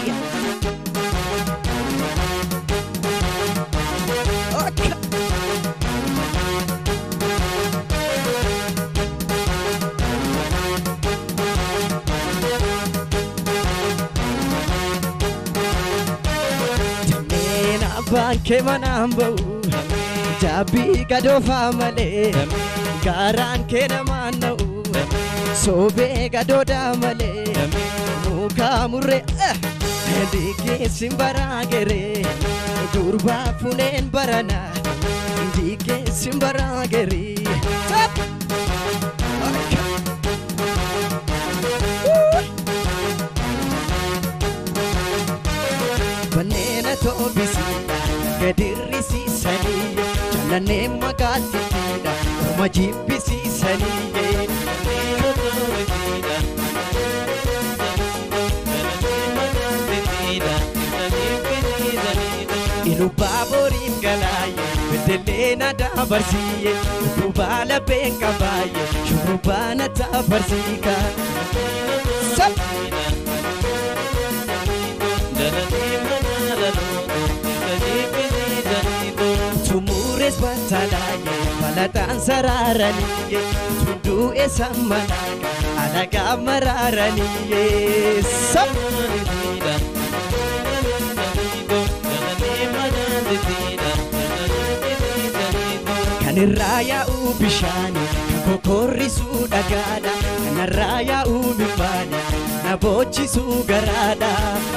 Okay. Jameen abbaan kee manaan ba'u. Jabbii gadoofaa malee gaaraan kee namaan na'u soobee gadoodaa malee mukaa murree diigeessin baraa geree durbaa funeen barana diigeessin baraa gerii. Banneena toobisii gadirrisiisanii. jaalannee magaatittiidha orma jibbisiisanii ilu baaborii waliin galaaye beddellee na dabarsiiye shurrubbaa lapheen qabaaye shurrubbaa na dabarsiika. Tumuures batalaaye balataan saraaraniye tunduu eessa malaaqa alagaa maraaraniye. Kan irraa yaa'u bishaani kan kokorrisuu dhagaadha kan irraa yaa'u mimmaani na boochisuu garaadha.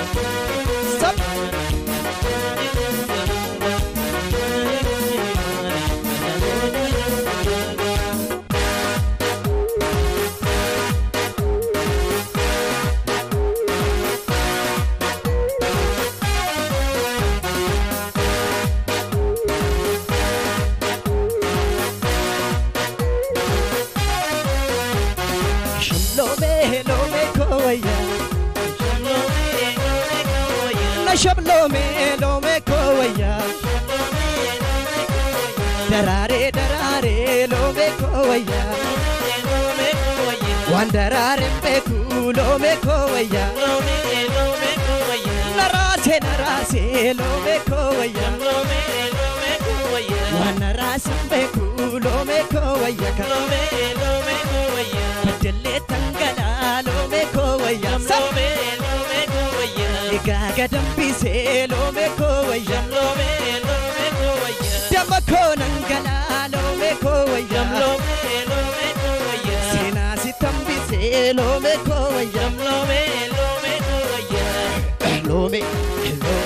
Shalome, lome koya. Na shablome, lome koya. Darare, darare, lome koya. Wan darare beku, lome koya. Narase, narase, lome koya. Wan narase beku, lome koya. Beddellee tangalaa loome koowayya. Loome loome koowayya. Egaa gadambisee loome koowayya. Loome loome koowayya. Damma koo nangalaa loome koowayya. Loome loome koowayya. Seenaa si tambisee loome koowayya. Loome loome koowayya. Loome loome.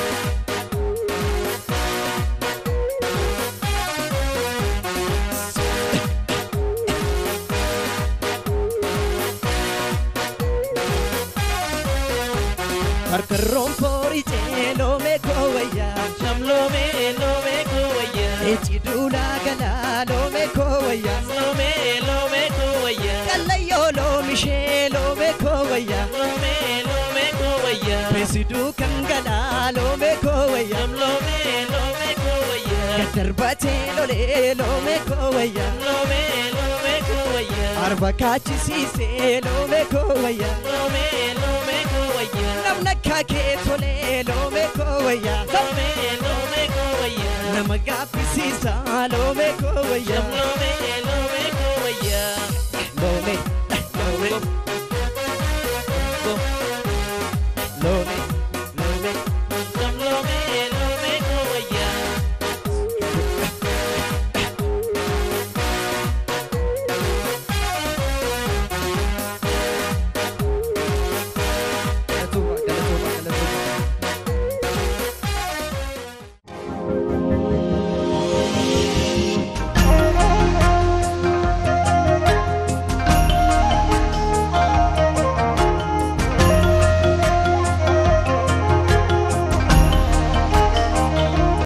Karkarroon fooricee loome koowayya. Sham loome loome koowayya. Eechi duulaa galaa loome koowayya. Loome loome koowayya. Kallayyoo loomishee loome koowayya. Loome loome koowayya. Beesiduu kan galaa loome koowayya. Sham loome loome koowayya. Gaddarbatee lolee loome koowayya. Loome loome koowayya. Arba kaachisiisee loome koowayya. Loome loome koowayya. Namna kaakee tolee loome koowayya. Loome loome koowayya. Nama gaaffisiisaa loome koowayya. Loome loome koowayya. Loome loome.